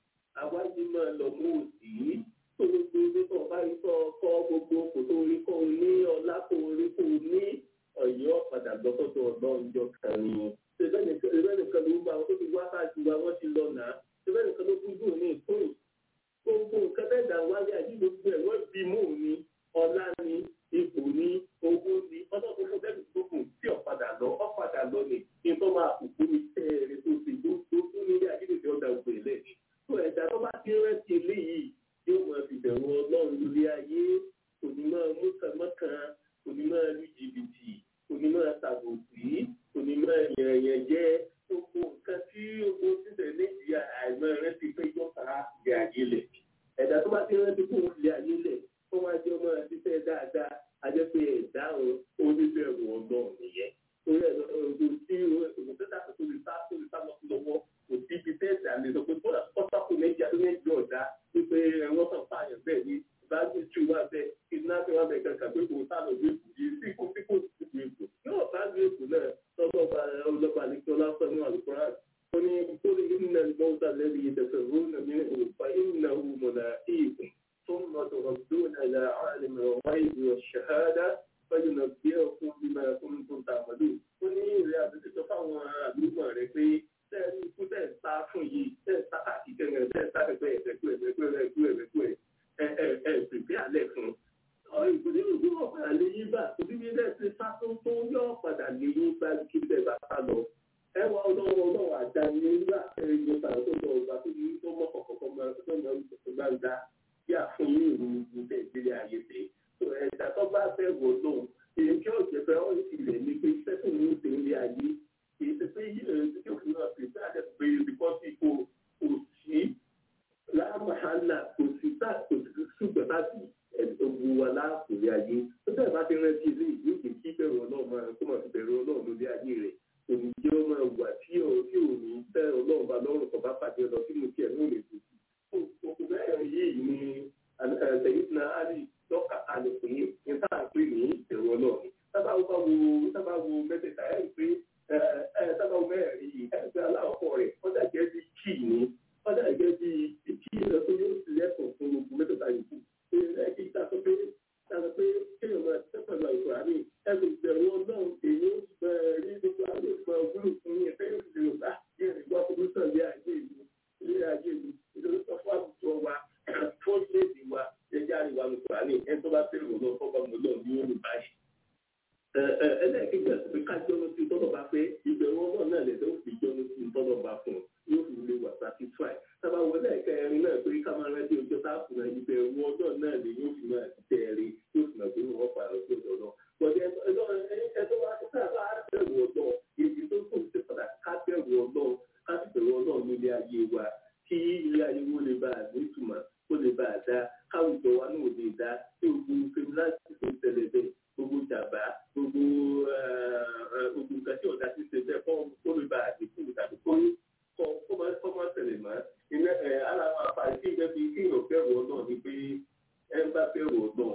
àwájú máa lọ mú òsì tó gbogbo ilé tó bá rí tó kọ́ gbogbo kò tó rí kó ní ọlá tó rí kó ní ọ̀yọ́ padà lọ́sọ̀tọ̀ ọlọ́run jọ kan ni. ṣẹlẹ̀ nìkan ló ń bá wọn tó ti wá sáájú wa wọ́n ti lọ nà ṣẹlẹ̀ nìkan ló kúndùn ní ìkórè gbogbo nǹkan bẹ́ẹ̀ dà wáyé àyè gbogbo ẹ̀ wọ́n bí mú ni ọlá ni ipò ní owó ní ọjọ́ gbogbo bẹ́ẹ̀ gbogbo tí ọ̀padà lọ ọ̀padà lọ ni nítorí máa kúkú ní tẹ́ẹ̀rẹ́ tó ti tó tó tó nílé àdídèdè ọ̀dà ògbè lẹ́ni. tó ẹ̀dá tó bá ti rántí eléyìí yóò máa fi bẹ̀rù ọlọ́run lórí ayé kò ní máa mú kànmọ́kàn kò ní máa lu jìbìtì kò ní máa tàbùkì kò ní máa yẹ̀yẹ̀ jẹ́ gbogbo nǹkan tí owó títẹ̀ nàìjíríà àìmọ́ rántí pé yọ̀ọ̀ta ìgbé ayé lẹ̀ ẹ̀dá tó bá ti rántí kó ìgbé ayé lẹ̀ kó wá jẹ́ ọmọ ṣiṣẹ́ dáadáa ajẹ́pẹ́ ẹ̀dáhùn oníbẹ̀rù ọlọ́run nìyẹn. Torí ẹ̀ lọ́dún tí òṣìṣẹ́ àti tó lè sá tó lè sá lọ sí lọ́wọ́ kò sí ibi tẹ́ẹ̀sì àlè sọ pé kódà kọ́sákò méjì àti méjì ọ̀dá wípé wọ́n kàn pààyàn bẹ́ẹ̀ ni báàgì tù wá bẹ́ẹ̀ kidnapping wá bẹ́ẹ̀ kankan pé kò sá lọ bí èkó yìí sí kó sí kó sí kó èkó. Yóò báàgì èkó náà lọ́gbọ̀n ọlọ́ba àlejò ọlọ́pàá ní àlùkòrán ó ní kólé ìnà ìmọ̀ọ́ta lẹ́bi ìdẹ̀fẹ̀ rónà mi ò fa ìnà òmùnà ìkùn. ثم تردون إلى عالم الغيب والشهادة فينبئكم بما كنتم تعملون. ó ní ìrẹ́ àbẹ̀tẹ̀ tó fáwọn àlùmọ̀ rẹ̀ pé tẹ́ẹ̀rí ikú tẹ̀ ń sá fún yìí tẹ̀ ń sá àkìkẹ́ rẹ̀ tẹ̀ ń sá pẹ̀pẹ́ ẹ̀fẹ̀kú ẹ̀fẹ̀kú ẹ̀fẹ̀kú ẹ̀fẹ̀kú ẹ̀ ẹ̀ ẹ̀ pèpè alẹ́ fún. ìpínlẹ̀ ìlú wọn padà lè yí bá òbí mi lẹ́ẹ̀ ti sá tó tó yọ padà lè yí bá kí bẹ́ẹ̀ bá sá lọ. ẹ wá ọlọ́wọ́ ọlọ́wọ́ àdáni nígbà ẹ̀yìn ọ̀tà tó lọ ọ̀gbà tó ní tó mọ́ kọ̀ọ̀kan gbangba bí àfún yín ìlú ìgbẹ́ ìdílé ayé ṣe. ẹ̀dá tó bá fẹ́ wò lóhùn èyí tí ọ̀jẹ̀ fẹ́ ọ́ ìlẹ̀ ní pé sẹ́kùn ní ìpínlẹ̀ ayé kì í ṣe pé yíyan tí ó fi hàn pé bí àjẹ́ pé ìbíkọ́ sí kò kò sí láàmàhánà kò sí tá kò sí ṣùgbọ́n láti ẹ̀dọ̀gbù wa láàkùnrin ayé tó bẹ́ẹ̀ bá ti rántí ilé ìlú kì í kí bẹ̀rù ọlọ́run máa kó máa fi bẹ̀rù ọlọ́run lórí ayé rẹ̀ òní jẹ́ ọmọ ìwà tí ò tí ò ní tẹ́ ọlọ́run bá lọ́rùn kọ̀ bá pàdé lọ sínú tiẹ̀ ní òní tó òkú bẹ́ẹ̀ yìí ni ẹ̀ẹ́dẹ̀yìn ali lọ́ka kalẹ̀ pé níta pé ní ìbẹ̀rù ọlọ́run sábà wo sábà wo mẹ́tẹ̀ẹ̀ta ẹ̀ pé sábà wo mẹ́rin yìí ẹ̀ pé aláwọ̀ rẹ̀ ọjà jẹ́ bí kí ni ọjà jẹ́ bí kí lọ tó yóò sì lẹ́kọ̀ọ́ fún gbogbo mẹ́tẹ̀ẹ̀ta yìí kú ẹ̀ kí ta sọ pé ta sọ pé kéèyàn máa tẹ́ pẹ̀lú àìkú àmì ẹ̀ kò bẹ̀rù ọlọ́run èyí ó rí gbogbo àwọn ìgbà wúlò fún yẹn fẹ́ yóò sì lè bá yẹn ìgbà kúrú sàn lé ayé ìlú ilé ayé ìlú ìdúró sọ fún àwùjọ wa fún léèdì wa ẹjẹ́ àríwá ní kùránì ẹni tó bá fẹ́ràn lọ fọ́gbà mọ́ lọ ní òní báyìí. ẹlẹ́ẹ̀kejì àti pé ká jọ́nu sí tọ́lọ̀ bá fẹ́ ìbẹ̀rù ọlọ́run náà lẹ́sẹ̀ ó fi jọ́nu sí tọ́lọ̀ bá fún un yóò fi lè wà satisfy. sábà wọlé ẹ̀kẹrin náà pé ká máa rántí ọjọ́ tá a kùnà ìbẹ̀rù ọlọ́run náà lè yóò fi máa tẹ̀lé yóò fi máa fi wọ́n pa lọ sí ọ̀dọ̀ náà. bọ̀dẹ̀ ẹ̀tọ́ wa ti sábà bẹ̀rù ọlọ́run èyí tó kù sí padà ká bẹ̀rù ọlọ́run ká sì bẹ̀rù ọlọ́run nílé ayé wa kí ilé ayé wo lè bá a nítumọ̀ kó lè bá a dá káwùjọ wa náà lè dá tí gbogbo fèmíláàtì tó ń tẹ̀lé bẹ́ẹ̀ gbogbo jàmbá gbogbo gbogbo nǹkan tí ọ̀dà ti ṣe bẹ́ẹ̀ kọ́ kó lè bá a dínkù tàbí kó kọ́ kọ́ máa tẹ̀lé mọ́. iná ẹ̀ ara wa pàdé tí ìgbẹ́ fi kéèyàn bẹ̀rù ọ̀nà ni pé ẹ ń bá bẹ̀rù ọ̀nà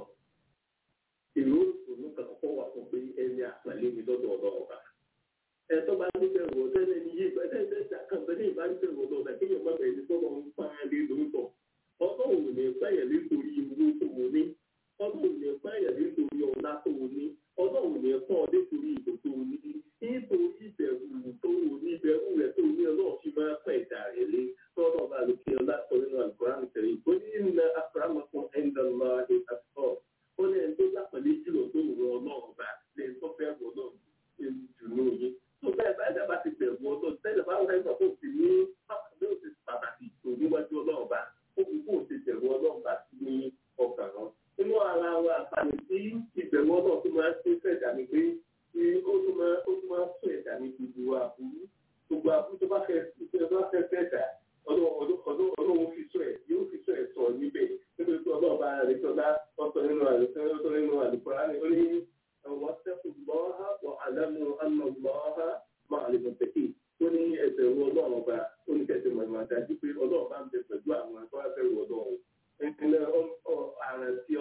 èrò òṣèlú kan kọ́ wà fún pé ẹni àpàlẹ́ mi lọ́dọ̀ ọ̀nà ọ̀bà ẹ̀tọ́ bá ní bẹ̀rù ọ̀dọ́ ẹni yé ẹ̀ẹ́dẹ́gbẹ̀ta kan bẹ́ẹ̀ ní ìbánibẹ̀rù ọ̀dọ́ ọ̀dà kéèyàn má bẹ̀rẹ̀ ní sọ́dọ̀ ń pa á lé lóòótọ́ ọlọ́run ò ní pẹ́yẹ̀ nítorí owó tó o ní ọlọ́run ò ní pẹ́yẹ̀ nítorí ọlá tó o ní ọlọ́run ò ní pọ́ ọ nítorí ìbò tó o ní nítorí ìbẹ̀rù tó o ní ìbẹ̀rù rẹ̀ tó o ní ọlọ́run fi máa pẹ́ ìdá rẹ̀ lé tọ́lọ́ bá lè fi ọlá sọ nínú àlùkòrán tẹ̀lé ó ní ìnà àfàràmọ́kùn ẹ̀ńdàlá ìtàkọ́ ó ní ẹni tó lápẹ̀lẹ́ jùlọ tó rọ ọlọ́run bá lè tó fẹ́ rọ ọlọ́run jù ní òye tó bẹ́ẹ̀ bá ẹ̀dá bá ti bẹ̀rù ọlọ́run tẹ́lẹ̀ bá wọ́n ẹgbẹ́ tó ti ní pàtàkì tó níwájú ọlọ́run bá ó fi kó ti bẹ̀rù ọlọ́run bá sí ní ọkàn náà. inú ara wa àǹfààní tí ìbẹ̀rù ọlọ́run tó máa ń ṣe fẹ́ dà ní pé ó tún máa ó tún máa ń sọ ẹ̀dá ní gbogbo àbúrú gbogbo àbúrú tó bá fẹ́ tó bá fẹ́ fẹ́ dà ọlọ́run fi sọ ẹ̀ yóò fi sọ ẹ̀ sọ níbẹ̀ nítorí pé ọlọ́run bá rẹ̀ sọ́dá ọ̀sọ̀ nínú àlùkò nínú àlùkò rání ó ní wọ́n sẹ́kù lọ́ha wọ́n àlámù àmọ̀ lọ́ha máa lè mọ̀ tẹ̀kì ó ní ẹsẹ̀ wo ọlọ́run ọba ó ní kẹsẹ̀ mọ̀ ìmọ̀ àdájú pé ọlọ́run bá ń bẹ pẹ̀lú àwọn ẹ̀kọ́ afẹ́rù ọlọ́run ìpínlẹ̀ àrùn tí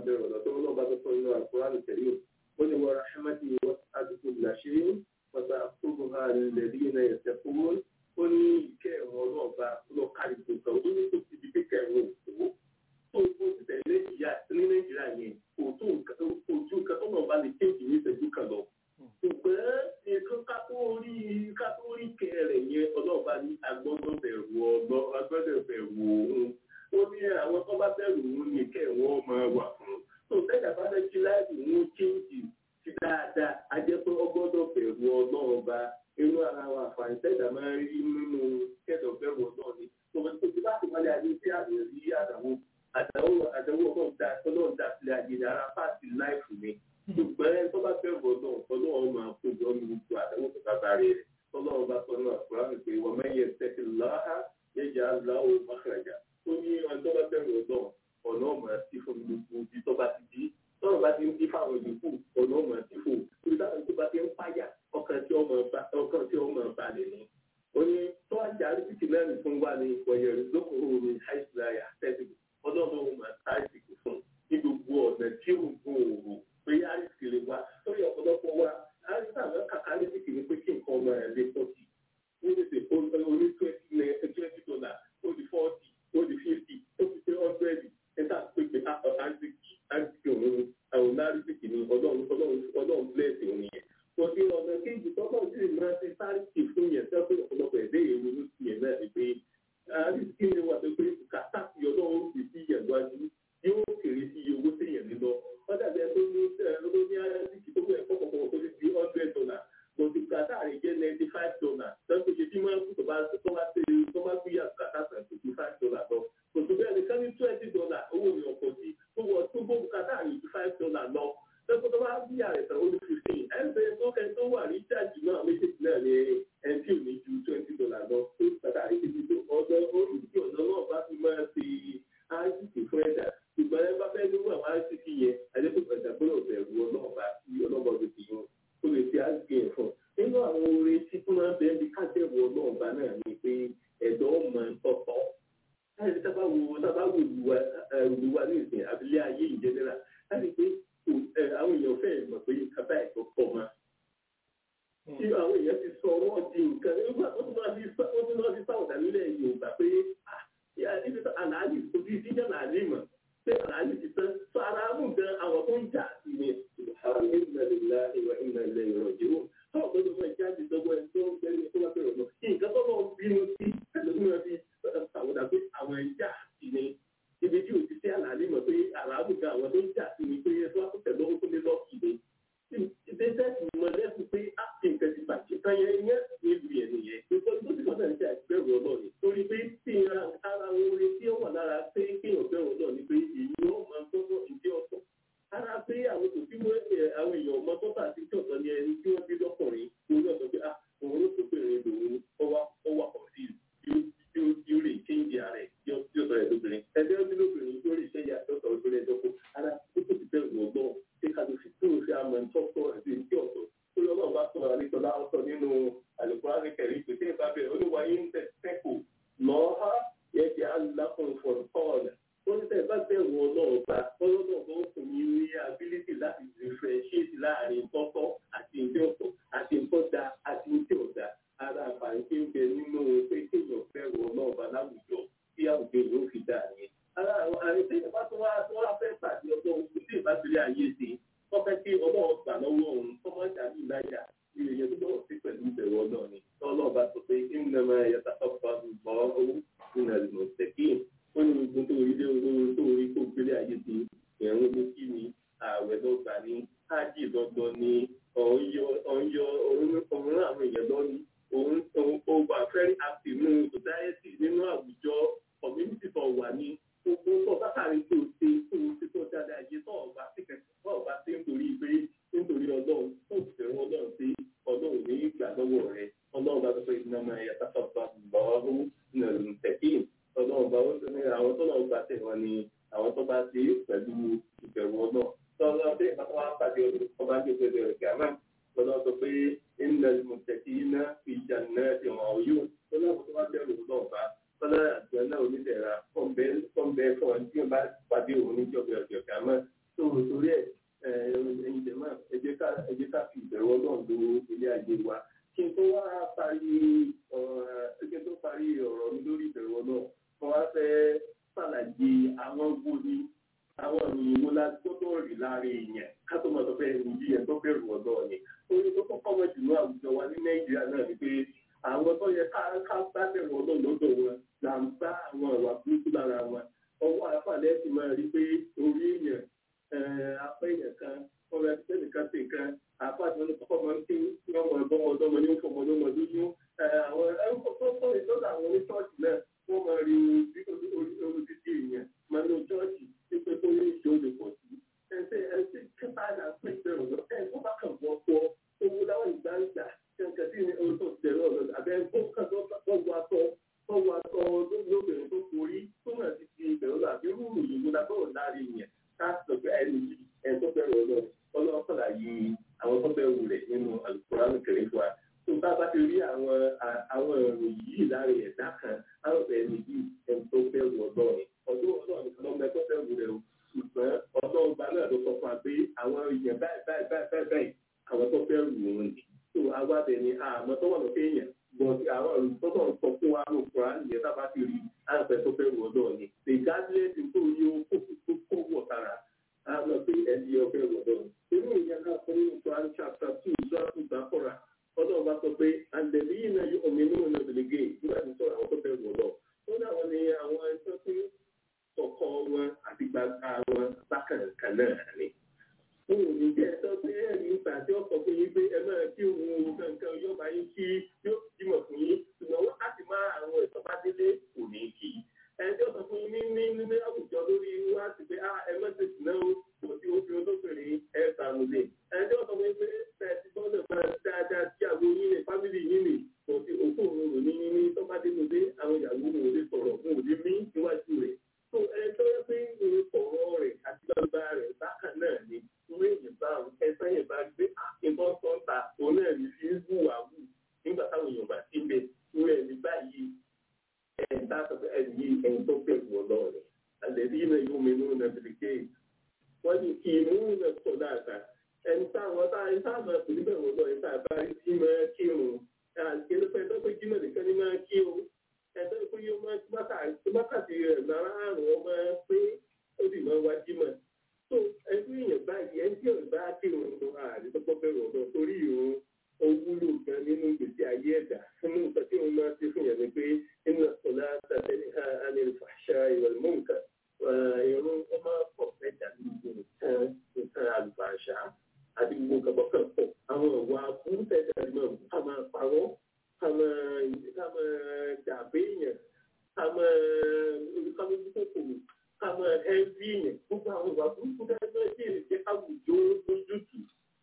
bẹ̀rù ọ̀dọ̀ tó ń lọ́ba tó fún inú àkùránì tẹ̀lé ó ní wọ́n rahmati wọ́n àdúgbò làṣírí wọ́n sá àkókò ha lẹ́bí iná ẹ̀sẹ̀ fún ó ní ìkẹ́ ẹ̀wọ̀n ọlọ́ọ̀ba lọ kárí gbogbo ó ní kò síbi pé kẹrin òkú tó tó ti tẹ̀lé ìyá ní nàìjíríà yẹn kò tó ojú nǹkan tó náà bá lè kéèkì ní ìṣẹ́jú kan lọ. ṣùgbọ́n nǹkan ká tó rí ká tó rí kẹrẹ̀ yẹn ọlọ́ọ̀ba ní agbọ́dọ̀ bẹ̀rù ọlọ́ agbọ́dọ̀ bẹ̀rù òun ó ní àwọn tó bá bẹ̀rù òun ní kẹ́ wọ́n máa wà fún tó tẹ́jà bá fẹ́ kí láìpẹ́ òun kéèkì sí dáadáa a jẹ́ pé ọgbọ́dọ̀ bẹ̀rù ọlọ́ọ̀ba inú ara wa àǹfààní tẹ́jà máa ń rí nínú kẹ́dọ̀ bẹ̀rù ọlọ́ọ̀ ni tòun tó ti bá ti wọlé ayé tí àmì rí àdàwọ̀ àdàwọ̀ àdàwọ̀ ọlọ́run dá ọlọ́run dá sílẹ̀ àjèjì ara pàṣẹ láìfù mi ṣùgbọ́n ẹni tó bá bẹ̀rù ọlọ́run ọlọ́run máa kójọ ní gbogbo àdàwọ̀ tó bá bá rẹ̀ ọlọ́run bá sọ náà kúrò àmì pé wọ́n mẹ́yẹ tẹ́tí láhà yẹjà láwọ̀ mákàràjà ó ní ọjọ́ tó bá bẹ̀rù ọlọ́run ọ̀nà ọmọ sí fún gbogbo ibi tó bá ti di tọ́rọ̀ bá ti ń di fáwọn ìdínkù ọ̀nà ọmọ sí fún ibi táwọn tó bá ti ń páyà ọkàn tí ọmọ balẹ̀ ni ó ní tó àjà àrísìkì mẹ́rin fún wa ní ìpọ̀yẹ̀rì lókòrò ní àìsíláyà tẹ́sí ọlọ́run máa ta àìsìkì fún ní gbogbo ọ̀nà tí ó ń gun òòrùn pé àìsìkì lè wá lórí ọ̀pọ̀lọpọ̀ wa àìsìkì àwọn kàkà àìsìkì ni pé kí nǹkan ọmọ rẹ̀ lè pọ̀ sí i ní tètè orí twenty dollar ó di forty ó di fifty ó fi ṣe hundred níta pépè àìsìkì àìsìkì òun àwọn àìsìkì ni ọlọ́run ọlọ́run ọlọ́run bless òun yẹn kò sí ọ̀nà kéjì tọ́kọ̀ sí ìmọ̀ ṣe sáàrìkì fún yẹn sẹ́kọ̀ọ́ ọ̀pọ̀lọpọ̀ ẹ̀dẹ́ èrò ló ti yẹn náà ni pé àrísìkí ni wà tó pé kàtà sí ọlọ́run fi sí yẹn lọ́jú yóò kéré sí iye owó sí yẹn nílọ wọ́n dàbí ẹ tó ní ló ní àrísìkí tó fẹ́ kọ́kọ́kọ́ tó ti di hundred dollar kò sí kàtà rẹ̀ jẹ́ ninety five dollar lọ́sọ̀ ṣe bí máa ń kú tó bá tó bá ṣe tó bá fi yà kàtà sàn tó fi five dollar lọ kò tó bẹ́ẹ̀ ni ká ní twenty dollar owó mi ọ̀pọ̀ sí tó wọ tó bó kàtà rẹ̀ ju five dollar lọ lọ́sọ̀ tó bá bí àrẹ sàn ó ní fifteen ẹgbẹ́ tó kẹ́ tó wà ní jáàjì náà méjèèjì náà ní ẹni tí ò ní ju twenty dollar lọ tó kàtà rẹ̀ ti di ọ̀dọ́ olùdíje ọ̀nà náà bá fi máa ṣe áìsìkì fún ẹ̀dá ṣùgbọ́n ẹ bá fẹ́ lówó àwọn áìsìkì yẹn adékòkò ẹ̀dá gbọ́dọ̀ bẹ̀rù ọlọ́ọ̀bá tí ọlọ́ọ̀bá ti fi hàn ó lè fi áìsìkì yẹn fún nínú àwọn orin tí tó máa ń bẹ́ẹ̀ bí kájẹ̀wò ọlọ́ọ̀bá náà ni pé ẹ̀dọ́ ọmọ tọ̀tọ̀ láti tábà wo tábà wo ìlú wa ní ìsìn abilé ayé ìjẹnẹra láti pé àwọn èèyàn fẹ́ mọ̀ pé kaba ẹ̀kọ́ pọ̀ ma. Tí àwọn èèyàn ti sọ wọ́n di nǹkan nígbà tó tún máa fi wọ́n tún máa fi sáwọ̀dà nílẹ̀ Yorùbá pé ibi tó àlàálì ojú ìdíjà làálì mọ̀ pé àlàálì ti tán tó ara mú gan àwọn tó ń jà sí ni. Àwọn ìmọ̀lélá ìwà ìmọ̀lẹ̀ ìrọ̀jẹ̀ wò. Táwọn tó tún máa jáde dọ́gbọ́ ẹni tó ń bẹ́ẹ̀ tó bá bẹ̀rẹ̀ lọ. Nǹkan tó lọ bínú sí ẹlòmíràn fi sáwọ̀dà pé àwọn ẹja sí ni ibi tí o ti ṣe àlàálí mọ̀ pé àràbù gan àwọn tó ń jà sí ni pé ẹ tó wá tẹ̀ lọ́wọ́ tó lé lọ́ọ̀kì ni. ìdẹ́sẹ̀ ti mọ lẹ́kùn pé á ti nǹkan ti bàjẹ́ kan yẹn yẹn nílùú yẹn nìyẹn. nítorí tó ti lọ́dọ̀ níta ìbẹ̀rù ọlọ́ọ̀ni. torí pé tí ara orin tí ó wà lára pé kéèyàn bẹ̀rù ọlọ́ọ̀ni pé èyí ó máa tọ́tọ́ ìdí ọ̀tọ̀. ara pé àwọn kò sí àwọn èèyàn ọmọ tó bá ti tí ọ̀tọ̀ ni ẹni tí wọ́n bí lọ́kùnrin orí ọ̀tọ̀ pé ah òun ló tó bèrè lòun ọwà ọwà ọ̀sìn yóò lè kéńjì ara ẹ̀ yóò sọ ẹ̀ lóbìnrin ẹgbẹ́ ọdún lóbìnrin yóò lè ṣẹ́yà lọ́sọ̀ ọdún ẹjọ́ kó ara tó tó ti bẹ̀rù ọgbọ́n ṣé ká ló fi tó o ṣe àmọ́ ìtọ́kọ̀ ẹ̀sìn ìdí ọ̀tọ̀ tó lọ́ náà bá sọ̀rọ̀ àlejòlá ọ̀tọ̀ nínú àlùkùránì kẹrin pé tí ìbá bẹ̀rẹ̀ olúwa yín ń tẹ̀sẹ̀kù lọ́ha yẹ kí alákùn fọ̀nkọ́ọ̀lù ó ní tẹ̀ bá bẹ̀rù ọlọ́ọ̀ba ọlọ́ọ̀ba ó fún yín ní ability láti differentiate láàrin tọ́tọ́ àti ìdí ọ̀tọ̀ àti ìtọ́jà àti ìdí ọ̀dà ara àǹfààní tí ń bẹ nínú pé kéèyàn bẹ̀rù ọlọ́ọ̀ba láwùjọ tí àwùjọ yóò fi dà ní. Ara àwọn àrètí ìbá tó wá tó wá fẹ́ pàdé ọjọ́ ogun tí ìbá ti rí ayé ṣe. Wọ́n fẹ́ kí ọlọ́run gbà lọ́wọ́ òun tó máa ń dàbí ìláyà ilé yẹn tó lọ́wọ́ sí pẹ̀lú ìbẹ̀rù ọlọ́run ni. Tọ́lọ́ bá sọ pé kí nínú ẹ̀mọ ẹ̀yẹ tàkọ́fà bọ̀ owó nínú ẹ̀lùmọ̀ tẹ̀kí. Ó ní ogun tó rí lé tó rí kó gbélé ayé ti ẹ̀rún ní kí ni ààwẹ̀ lọ́gbà ní ájì lọ́gbọ́n ní ọ̀yọ́ òun àwọn èèyàn lọ́ni òun òun wà very active nínú society nínú àwùjọ community tó wà ní gbogbo tó bákàrí tó ṣe tó ṣe tó dáadáa yé tó ọba sí kẹsàn tó ọba sí nítorí pé nítorí ọlọ́run tó fẹ́ràn ọlọ́run sí ọlọ́run ní ìgbà lọ́wọ́ rẹ̀ ọlọ́run bá tó fẹ́ iná máa yẹ sáfà bá lọ́ọ́rù nàlù tẹ̀kín ọlọ́run bá wọ́n ní àwọn tó lọ́ọ́ gbà tẹ̀ wọ́n ni àwọn tó bá ṣe pẹ̀lú ìbẹ̀rù ọlọ́run tọ́lọ́ bí ìpàtàkì wọn pàdé ọba gbé pẹ̀lú ẹ̀gàmá lọ́dọ̀ sọ pé إن المتقين في جنات وعيون فلا تقدر الله فلا àjọyọ̀ onídẹ̀ra kọ́ńbẹ́ kọ́ńbẹ́ fún ọ tí o bá pàdé òun níjọba ọ̀jọ̀ kàmá tó ń bá àwọn ìwà burúkú lára wọn ọwọ́ àfàlẹ́ ti máa rí pé orí èèyàn apẹ́ èèyàn kan ọmọ ẹgbẹ́ nìkan sí nǹkan àpáàtì wọn ní kọ́kọ́ máa ń kí wọ́n mọ ẹ̀bọ́n ọdọ́mọ ní fọmọ ọdọ́mọ lóyún àwọn ẹ̀kọ́ tó tó ìtọ́jú àwọn oníṣọ́ọ̀ṣì náà wọ́n máa rí orí títí èèyàn máa ní ṣọ́ọ̀ṣì pípé tó ní ìṣó lè pọ̀ sí. ẹsẹ̀ ẹsẹ̀ kẹta là ń pè bẹ̀rù lọ ẹ̀ tó bá kàn wọ́n pọ̀ owó láwọn ìgbà ń gbà kẹ̀kẹ́ sí orí tó ti tẹ̀lé ọ̀rọ̀ àbẹ́ tó kàn tó wọ aṣọ tó wọ aṣọ lóbìnrin tó forí tó náà ti di ìbẹ̀rù lọ àbí rúùrù yìí lábọ̀ láàrin yẹn káàtó pé ẹni yìí ẹni tó bẹ̀rù ọlọ́run ọlọ́run kọ̀dà yìí àwọn tó bẹ̀rù rẹ̀ nínú alukóran kẹrin fún wa tó bá bá ti rí àwọn àwọn ìròyìn yìí láàrin ẹ̀dá kan àwọn ẹni yìí ẹni tó bẹ̀rù ọlọ́run ọdún ọlọ́run nìkan lọ́mọ ẹgbẹ́ bẹ̀rù rẹ̀ o ṣùgbọ́n ọlọ́run bá náà ló sọ fún wa pé àwọn èèyàn báyìí báyìí báyìí báyìí àwọn tó bẹ̀rù òun ni tó àwa bẹ̀ ni àmọ́ tó wà lókè èèyàn bọ̀dì àwọn olùtọ́tọ̀ sọ fún wa ló kura nìyẹn tá a bá ti rí àgbẹ̀ tó bẹ̀rù ọlọ́run ni regardless tó yẹ kó kó wọ̀ sára àmọ́ pé ẹni ọ̀fẹ́ wọ̀dọ̀ inú ìyá náà fún ní Quran chapter two sọ́ọ́tù dákọ̀rà ọlọ́run bá sọ pé àndẹ̀lí yìí náà yóò omi nínú náà lè gé nígbà tí sọ̀rọ̀ àwọn tó fẹ́ wọ̀dọ̀ ó ní àwọn ni àwọn ẹjọ́ tí kọ̀kọ́ wọn àti gbàgbà wọn bákan kan náà ni. Mo ò ní jẹ́ ẹjọ́ pé ẹ̀rí ìgbà tí ọkọ̀ fún yín pé ẹ máa kí òun kankan yóò bá yín kí yóò jímọ̀ fún yín ṣùgbọ́n wọ́n á ti máa àwọn ẹ̀tọ́ bá délé kò ní kí ẹjọ́ sọ fún yín ní ní ní àwùjọ lórí wá sí pé ah ẹ mẹ́tẹ̀ sí náà kò sí ojú olóbìnrin ẹ sàmùlé ẹjọ́ sọ fún yín pé tẹ̀sí gbọ́dọ̀ máa dáadáa sí àwọn yín ní fámìlì yín ní kò sí òkú òun rò ní ní tọ́pádé mo dé àwọn ìyàwó mo lè sọ̀rọ̀ mo lè mí níwájú rẹ̀ tó ẹjọ́ yẹ pé ọ̀rọ̀ rẹ̀ àti gbangba rẹ̀ bákan náà ni ìwé ìyìnbá ẹ̀sán yẹn bá gbé ìbọn sọ́ńtà òun náà ní fi ń hùwà hù nígbà táwọn èèyàn bá ti ń bẹ ìwé ẹ̀mí báyìí ẹ̀dá ẹ̀yí ẹ̀yìn tó bẹ̀rù ọlọ́run àlẹ́bí iná yóò mẹ́nu nàbìlìkẹ́ wọ́n ní kí imú nà sọ dáadáa ẹni táwọn tá ẹni táwọn máa pèlú bẹ̀rù ọlọ́run ẹni táwọn bá rí sí máa kírun àgbélépẹ́ ẹ̀dọ́ pé jímọ̀ nìkan ní máa kí o ẹ̀dọ́ pé yóò máa wákàtí rẹ̀ lára àrùn ọmọ pé ó sì máa wá jímọ̀ tó ẹgbẹ́ èèyàn báyìí ẹni tí ọ̀rẹ́ bá kírun lọ àdìsọ́pọ̀ bẹ̀rù ọlọ́run torí ìrún ó wúlò gan nínú ìgbésí ayé ẹ̀dá nínú nǹkan tí wọ́n máa ṣe fún yẹn ni pé nínú ọ̀la tàbí àlẹ́ ìfàṣà ìwọ̀n mọ́ǹkà ìrún ó máa pọ̀ fẹ́jà gbogbo nǹkan nǹkan àlùfàṣà àti gbogbo nǹkan bọ́kàn pọ̀ àwọn ìwà burú fẹ́jà ni máa ká máa parọ́ ká máa ká máa dàbé èèyàn ká máa ká máa dúpọ̀ kòrò ká máa ẹ́ẹ́bí èèyàn gbogbo àwọn ìwà burúkú dáadáa tí èèyàn jẹ́ káwùjọ lójútùú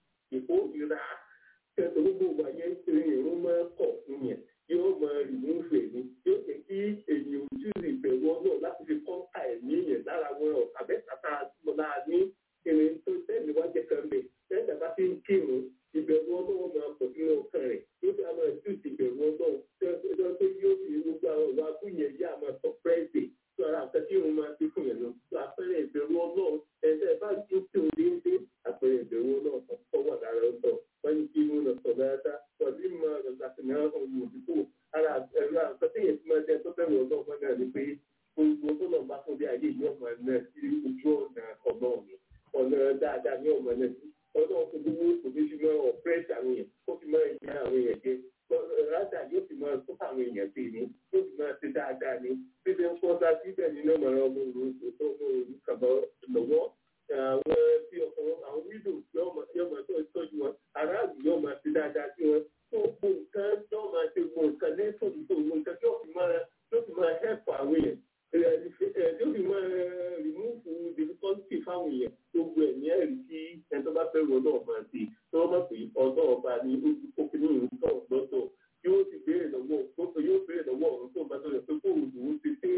ìkórìíra kẹsàn gbogbo wa yẹn ń ṣe ìrún máa kọ̀ fún yẹn yóò máa rìmúfù ẹ̀mí yóò jẹ́ kí èyàn ojú rí ìbẹ̀rù ọlọ́ọ̀ láti fi kọ́ńtà ẹ̀mí yẹn lára wọn ọ̀ àbẹ́sàtà mọ́lá ní irin tó tẹ́lẹ̀ wá jẹ́ kan bẹ̀ tẹ́lẹ̀ bá fi ń kírun ìbẹ̀rù ọlọ́ọ̀ máa pọ̀ sínú ọkàn rẹ̀ yóò fi àwọn ẹ̀jú ìbẹ̀rù ọlọ́ọ̀ tẹ́lẹ̀ pé yóò fi gbogbo àwọn ìwà abúyẹn yá máa sọ pẹ́ẹ́sì tó ara àfẹ́ tí òun máa fi fún yẹn lọ tó àpẹẹrẹ ìbẹ̀rù ọlọ́ọ̀ ẹ̀ẹ́dẹ́ bá ti ń tó déédéé àpẹẹrẹ ìbẹ̀rù ọlọ́ọ̀ tó wà lára ọ̀tọ̀ wọ́n ti mú lọ sọ dáadáa wọ́n ti mọ ìgbàsínà ọ̀hún òdìbò ara ẹ̀rọ àǹfààní tí máa jẹ́ tó bẹ̀rù ọlọ́ọ̀ wọn náà ni pé gbogbo tó lọ́ọ́ bá fún bí ayé yìí ọmọ náà sí ojú ọ̀nà ọ̀nà ọ̀nà ọ̀nà dáadáa ní ọmọ náà sí ọ̀nà òkúgbó òbí fi máa ọ̀pẹ́ẹ̀tì àwọn èèyàn ó fi máa ìyá àwọn èèyàn jẹ rádà yóò fi máa tó àwọn èèyàn sí ni yóò fi máa ṣe dáadáa ni bí ṣe ń pọ́ sá síbẹ̀ nínú ọmọ ọmọ òru tó ń kàbọ̀ lọ́wọ́ àwọn tí ọkùnrin àwọn wíńdò yóò máa tó ìtọ́jú wọn aráàlú yóò máa ṣe dáadáa sí wọn tó gbó nǹkan yóò máa ṣe gbó nǹkan ní tòjú tó gbó nǹkan yóò fi máa yóò fi máa hẹ́pù àwọn èèyàn yóò fi máa rìmúfù difficulty fáwọn èèyàn gbogbo ẹ̀ ní ẹ̀rí tí ẹni tó bá fẹ́ ru ọlọ́ọ̀ máa ṣe tí wọ́n mọ̀ pé ọ̀dọ́ ọba ní ojú kókínú ìlú tọ̀ lọ́tọ̀ yóò ti béèrè lọ́wọ́ yóò béèrè lọ́wọ́ ọ̀run tó bá tó yẹ pé kóòrò lòún ti dé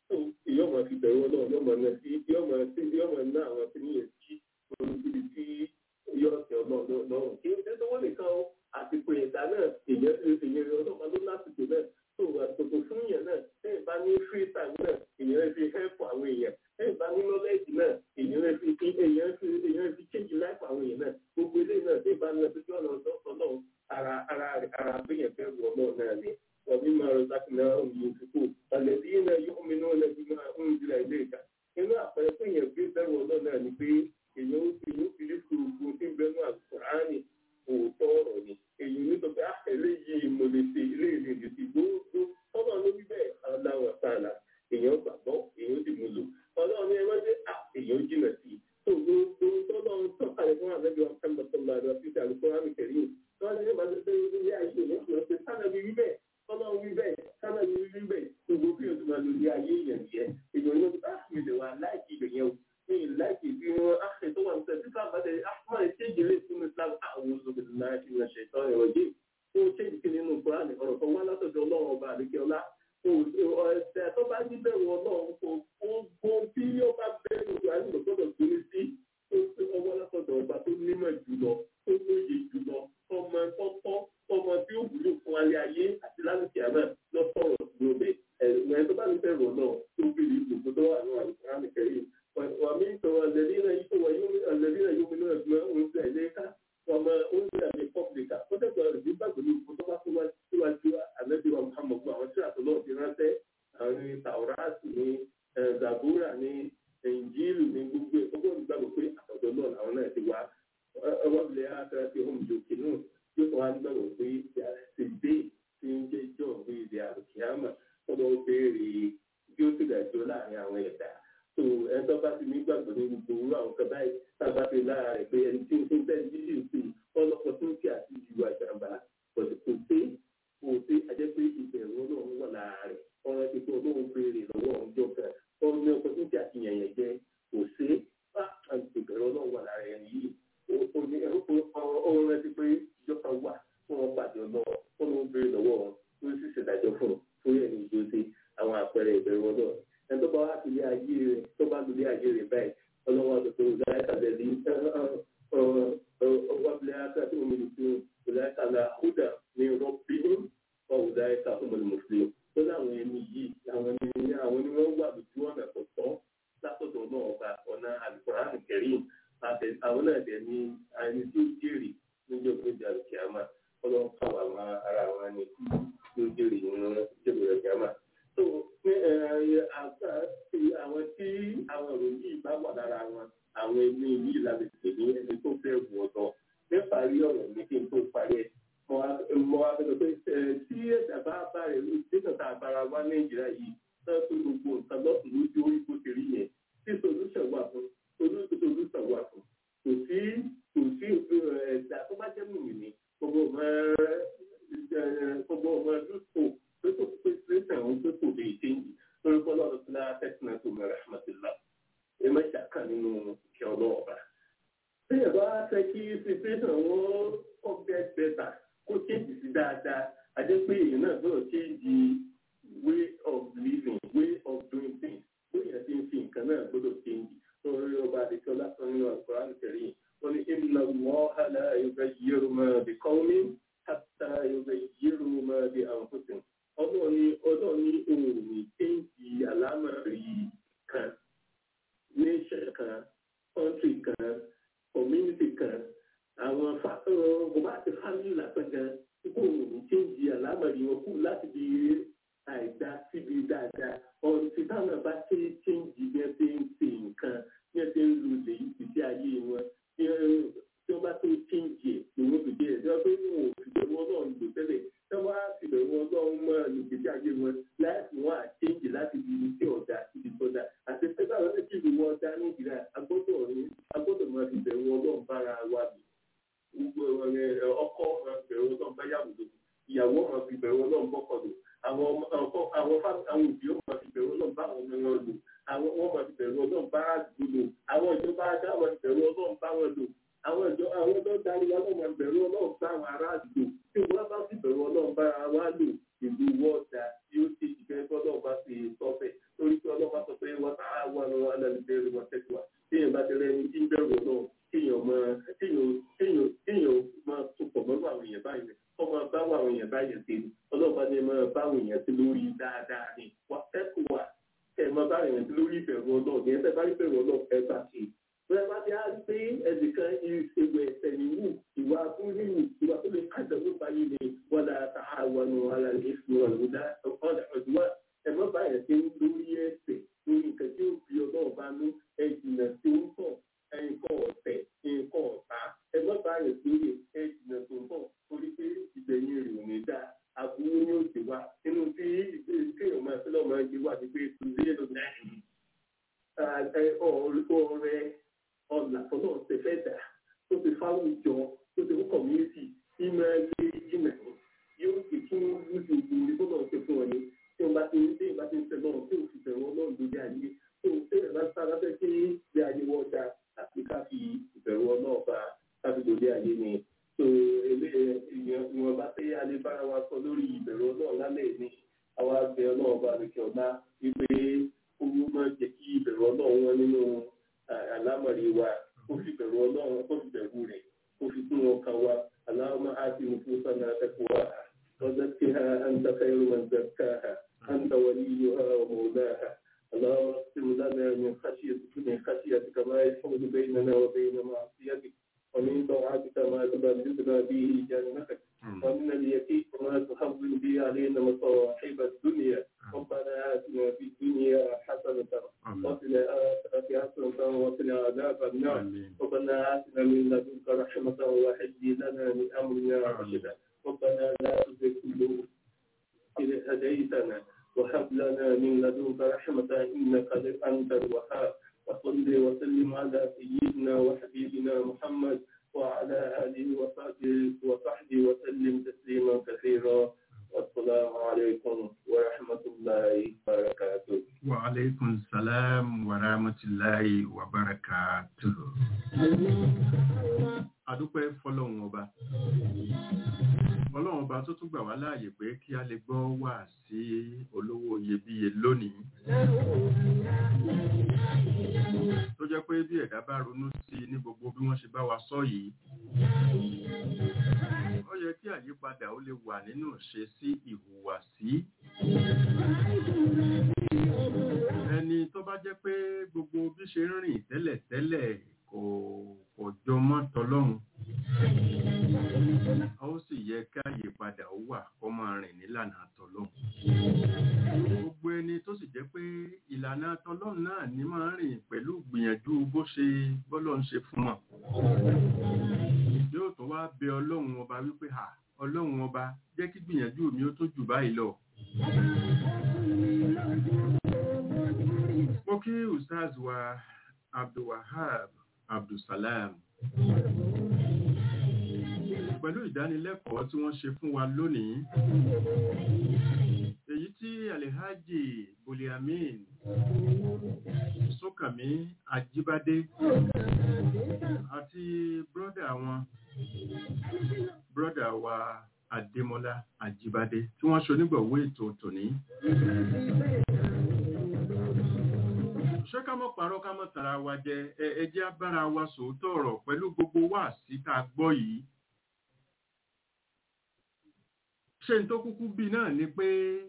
yóò máa fi bẹ̀rù ọlọ́ọ̀ yóò máa ná sí yóò máa sí yóò máa ná àwọn tí níyẹn sí olùdíbi tí yóò tẹ ọlọ́ọ̀ lọ́rùn kí n tẹ́tọ́ wọ́n nìkan o àsìkò ìdá náà èèyàn èèyàn ọlọ́ọ̀pá ló lásìkò náà tó àsìkò fún yẹn náà lẹ́yìn bá ní free time náà èèyàn fi help àwọn èèyàn lẹ́yìn bá ní knowledge náà èèyàn fi èèyàn fi èèyàn fi change life àwọn èèyàn náà gbogbo eléyìí náà lẹ́yìn bá ní ọdún ọ̀nà ọ̀dọ́ náà ara ara ara àgbéyàn fẹ́ wọ náà náà ni wọ́n mi máa rọ sáfì náà ń yí ìfikù àlẹ́bí náà yóò mi náà lẹ́bí máa ń jìlá ilé ìta inú àpẹẹrẹ pé èèyàn gbé bẹ́rù ọ̀nà náà ni pé èèyàn ó fi fi lè fi gbogbo tí ń bẹnu àkùránì òótọ́ ọ̀rọ̀ ni èyí ní sọ pé eléyìí mo lè ṣe eléyìí lè ṣe gbogbo ọmọ ló wí bẹ́ẹ̀ aláwọ̀ sàlà ilé ayé yẹn yẹ èèyàn yóò bá mi lè wà láìkí ibẹ̀ yẹn o mi ì láìkí bí wọn á ṣe tó wà ní sẹ́yìn fífà bàtẹ àfọwọ́ ẹ̀ ṣé ìdílé fún Islam àwọn olùdókòtò náà ti rẹ̀ ṣe tán ẹ̀rọ yìí ó ṣe ìdíkì nínú Kùránì ọ̀rọ̀ tó wá látọ̀dọ̀ Ọlọ́run ọba àdékẹ́ọ́lá ẹ̀sẹ̀ tó bá ní bẹ̀rù Ọlọ́run kò gbogbo tí ó bá bẹ̀rù àìsàn gbọ́dọ̀ torí sí ọwọ́ látọ̀dọ̀ ọba tó nímọ̀ jùlọ tó lóye jùlọ ọmọ tọ́tọ́ ọmọ tí ó wúlò fún alẹ́ ayé àti lálùkì àmọ́ lọ́sọ̀rọ̀ lóde ẹ̀rọ tó bá ní bẹ̀rù Ọlọ́run tó bèrè gbogbo tó wà ní àlùkùránì kẹrin wàmí ìtọ̀rọ̀ àlẹ́dínà yìí wà àlẹ́dínà yóò mímú ẹ̀gbọ́n oúnjẹ ìlẹ́ka ọmọ oúnjẹ àmì pọ́blìkà ó dẹ̀gbọ́n rẹ̀ bí gbàgbọ́ ní gbogbo tó bá tó wá síwájú àlẹ́dínà Muhammadu àwọn tí àtọ́lọ́ ti ránṣẹ́ àwọn tàwọ́ráàsì ní zabura ní ẹ̀ǹjìlù ní gbogbo ẹ̀ gbogbo ìgbàgbọ́ pé àtọ̀dọ̀ náà làwọn náà ti wá ọwọ́ ilẹ̀ akẹ́rẹ́ tí ó ń jò kínú yóò fọwọ́ nígbàgbọ́ pé ti dé tí ń jẹ́ ìjọ òwe ìdí àrùkíámà tọ́lọ́ béèrè bí ó ti dàjọ́ láàrin àwọn ẹ̀dá tó ẹ̀tọ́ bá ti nígbàgbọ́ ní gbogbo orú àwọn kan báyìí tábà ti lára rẹ̀ pé ẹni tí ń fún bẹ́ẹ̀ jíjì ń sìn ọlọ́pọ̀ tó ń kí àti ìwà ìjàmbá kò sí kò sí kò sí àjẹ́ pé ìbẹ̀rù ọlọ́run wà lára rẹ̀ ọ̀rọ̀ ti pé ọlọ́run béèrè lọ́wọ́ ọjọ́ kan ọ̀rọ̀ ní ọkọ̀ tó ń kí àti yẹ̀yẹ̀ jẹ́ kò sí ìbẹ̀rù ọlọ́run wà lára ẹni yìí ọ̀rọ̀ rẹ̀ ti pé ìjọba wà fún wọn pàdé ọlọ́run ọlọ́run béèrè lọ́wọ́ wọn tó sì ṣèdájọ́ fún un fún ẹni ìjọ́sí àwọn àpẹẹrẹ ìbẹ̀rù ọlọ́run ẹni tó bá wá sílé ayé rẹ̀ tó bá lulẹ̀ ayé rẹ̀ báyìí ọlọ́wọ́ àtúntò ọ̀gáyàkà lẹ́lí ọwọ́bìlẹ̀ àtàtì òmìnirìtì ọ̀gáyàkà húdà ní rọ́bì ọ̀gáyàkà ọmọlùmọ̀sílẹ̀ tó láwọn ẹni yìí àwọn ẹni àwọn ni wọ́n wà lójú ọ̀nà tó tọ́ látọ̀dọ̀ náà ọba ọ̀nà àlùkòrán kẹrin àwọn náà dẹ̀ ní ẹni tí ó jèrè níjọ́ gbèjà kìámà ọlọ́run káwọn àwọn ará àwọn ẹni tí ó jèrè nínú ìjọba kìámà tó ní àwọn tí àwọn ìròyìn yìí bá wà lára wọn àwọn ẹni yìí láti pè ní ẹni tó fẹ́ wù ọ̀dọ́ nípa rí ọ̀rọ̀ mi kí n tó parí ẹ̀ mo wá fẹ́ sọ pé tí ẹ̀dá bá bá rẹ̀ ló dé tàn àbára wá nàìjíríà yìí sọ pé gbogbo nǹkan lọ́sùn lójú orí bó ti rí yẹn tí solution wà fún solution wà fún kò sí kò sí ẹ̀dá tó bá jẹ́ mùmí gbogbo ọmọ gbogbo ọmọ lóṣù pé kò pé sílẹ̀sì àwọn pé kò lè ṣe yìí lórí bọ́lá ọ̀dọ́ náà tẹ̀sán tó mẹ́rẹ̀ rahmatillah ẹ má ṣàkà nínú ìkẹ́ ọlọ́ọ̀bà. bí ẹ bá fẹ́ kí situation wọn kọ́ get better kó change sí dáadáa àti pé èèyàn náà gbọ́dọ̀ change way of living way of doing things bóyá ti ń fi nǹkan náà gbọ́dọ̀ change lórí ọba àdìsọ́ lásán nínú Al-Qur'an Karim wọ́n ní inna Allaha la yughayyiru ma bi qawmin hatta yughayyiru ma bi anfusihim ọlọ́run ní ọlọ́run ní òun ní kéńtì àlámọ̀rí kan nation kan country kan community kan àwọn gbogbo àti family lásán gan kó òun ní kéńtì àlámọ̀rí wọn kú láti di àìdá síbi dáadáa ọ̀rọ̀ tí táwọn bá ṣe kéńtì bí wọ́n ṣe ń ṣe nǹkan bí wọ́n ṣe ń lu lè ìgbésí ayé wọn tí wọ́n bá tó kéńtì ẹ̀ lòun fi jẹ́ ẹ̀ tí wọ́n pé wọn ò fi bẹ̀rù ọlọ́run lò tẹ́lẹ̀ tí wọ́n á fi bẹ̀rù ọlọ́run mọ́ ìgbésí ayé wọn láti wọn à kéńtì láti di ibi tí ọ̀dà ibi tó dá àti pé báwọn ẹni tí ìlú wọn dá nàìjíríà agbọ́dọ̀ ní agbọ́dọ̀ máa fi bẹ̀rù ọlọ́run bára wa bì gbogbo ọkọ máa fi bẹ̀rù ọlọ́run bá yàwó lò ìyàwó máa fi bẹ̀rù ọlọ́run bọ́kọ lò àwọn àwọn òbí ó máa fi bẹ̀rù ọlọ́run bá àwọn ọmọ wọn lò àwọn wọn máa fi bẹ̀rù ọlọ́run bá àdúgbò lò àwọn ìjọba ajá máa fi bẹ̀rù ọlọ́run bá wọn lò àwọn ìjọ àwọn tó darí wa ló máa bẹ̀rù ọlọ́run bá àwọn ará àdúgbò tí wọ́n bá fi bẹ̀rù ọlọ́run bá wa lò ìlú wọ́ọ̀dà tí ó ti jìbẹ́ tọ́lọ́ bá ti sọ́fẹ̀ torí pé ọlọ́run bá sọ pé wọ́n ta àwọn ọ̀rọ̀ alẹ́lẹ́bẹ̀rẹ̀ wọn tẹ̀síwá téèyàn bá tẹ̀lé ẹni tí ń bẹ̀rù ọlọ́run kéèyàn máa kéèyàn kéèyàn máa tupọ̀ mọ́nú àwọn èèyàn báyìí kọ́ máa bá àwọn èèyàn báyìí sí i ọlọ́run bá ní máa bá àwọn èèyàn sí lórí dáadáa ni wà tẹ́kù wà kẹ́ máa bá àwọn èèyàn sí lórí ìbẹ̀rù ọlọ́run ní ẹ̀fẹ̀ bá rí ìbẹ̀rù ọlọ́run ẹ bá ṣe bẹ́ẹ̀ bá ti á rí pé ẹnìkan ìṣègùn ẹ̀sẹ̀ níwù ìwà fúnníwù ìwà tó lè kájọ ló báyìí ni wọ́n dára ta àwọn ọ̀nà ara rẹ̀ fún ọ̀nà ọ̀dà ọ̀dùnwà ẹ̀mọ́ báyìí ti ń lórí ẹ̀sẹ̀ lórí nǹkan tí ó fi ọlọ́run bá ní ẹ̀jìnà tí ó ń tọ̀ nǹkan ọ̀tẹ̀ nǹkan ọ̀tá ẹ̀mọ́ báyìí tó yẹ ẹ̀jìnà tó ń tọ̀ torí pé ìgbẹ̀yìn rẹ̀ ò ní dáa àbúrò ní òsì wa nínú tí kéèyàn máa fẹ́ lọ́ọ́ máa gbé wá sí pé tùzíyẹ́ ló dá ọ̀rẹ́ ọ̀nà tó náà ṣe fẹ́ dà tó ti fáwùjọ tó ti fún kọ̀míníìtì tí máa lé jìnnà ní yóò fi kí wọ́n lójú ogun ní tó náà ṣe fún wọn ni tí wọ́n bá ti ń dé ìbá ti ń tẹ̀ náà tí ò fi owó máa jẹ́ kí ìbẹ̀rù ọlọ́run wọn nínú àlámọ̀rí wa kó fi bẹ̀rù ọlọ́run kó fi bẹ̀rù rẹ̀ kó fi kún ọkàn wa aláwọ̀ àti nufusana taqwaha وزكها أنت خير من زكاها أنت وليها ومولاها اللهم اقسم لنا من خشيتك من خشيتك ما يحول بيننا وبين معصيتك ومن طاعتك ما تبلغنا به جنتك ومن اليقين ما تهون به علينا مصاحب الدنيا ربنا آتنا في الدنيا حسنة وفي الآخرة حسنة وقنا عذاب النار ربنا آتنا من لدنك رحمة وهيئ لنا من أمرنا رشدا ربنا لا تزغ قلوبنا إذ هديتنا وهب لنا من لدنك رحمة إنك أنت الوهاب وصل وسلم على سيدنا وحبيبنا محمد وعلى آله وصحبه وصحبه وسلم تسليما كثيرا والسلام عليكم ورحمة الله وبركاته وعليكم السلام ورحمة الله وبركاته adúpẹ́ fọlọ́run ọba ọlọ́run ọba tó tún gbà wá láàyè pé kí a lè gbọ́ wà sí olówó iyebíye lónìí tó jẹ́ pé bí ẹ̀dá bá ronú sí ní gbogbo bí wọ́n ṣe bá wa sọ yìí ó yẹ kí àyípadà ó lè wà nínú ṣe sí ìhùwàsí ẹni tó bá jẹ́ pé gbogbo bí ṣe ń rìn tẹ́lẹ̀tẹ́lẹ̀ kò kò jọ mọ́ tọlọ́run a ó sì yẹ ká àyípadà ó wà kó máa rìn nílànà tọlọ́run gbogbo ẹni tó sì jẹ́ pé ìlànà tọlọ́run náà ní máa rìn pẹ̀lú gbìyànjú bó ṣe bọ́lọ́ ń ṣe fún wọn yóò tún wá bẹ ọlọ́run ọba wípé ha ọlọ́run ọba jẹ́ kí gbìyànjú mi ó tó jù báyìí lọ mo kí ustaz wa abdulwahab abdulsalam pẹ̀lú ìdánilẹ́kọ̀ọ́ tí wọ́n ṣe fún wa lónìí èyí tí alhaji buliamin sókàmí ajíbádé àti brọ́dà wọn brọ́dà wa adémọ́lá ajíbádé tí wọ́n ṣe onígbọ̀wọ́ ètò tòní ṣé ká mọ̀ parọ́ ká mọ̀ tara wa jẹ ẹjẹ́ abára wa sòótọ́ ọ̀rọ̀ pẹ̀lú gbogbo wa sí tá a gbọ́ yìí ṣé n tó kúkú bí náà ni pé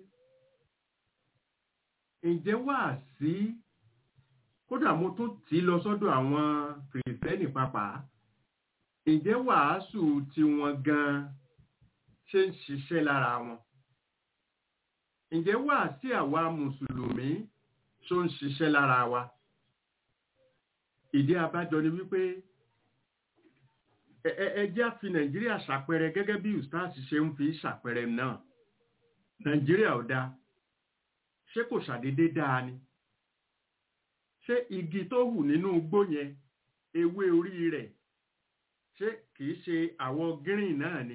ǹjẹ́ wà sí kódà mo tún tì í lọ sọ́dọ̀ àwọn kìrìsìtẹ́nì pàápàá ǹjẹ́ wàásù tiwọn gan ṣe ń ṣiṣẹ́ lára wọn ǹjẹ́ wà sí àwa mùsùlùmí tó ń ṣiṣẹ́ lára wa. Ìdí abájọ ni wípé ẹjẹ́ fi Nàìjíríà ṣàpẹẹrẹ gẹ́gẹ́ bí Ustaz ṣe ń fi ṣàpẹẹrẹ náà. Nàìjíríà ò dáa. Ṣé kò ṣàdédé dáa ni? Ṣé igi tó hù nínú igbó yẹn, ewé orí rẹ̀, ṣé kìí ṣe àwọ̀ green náà ni?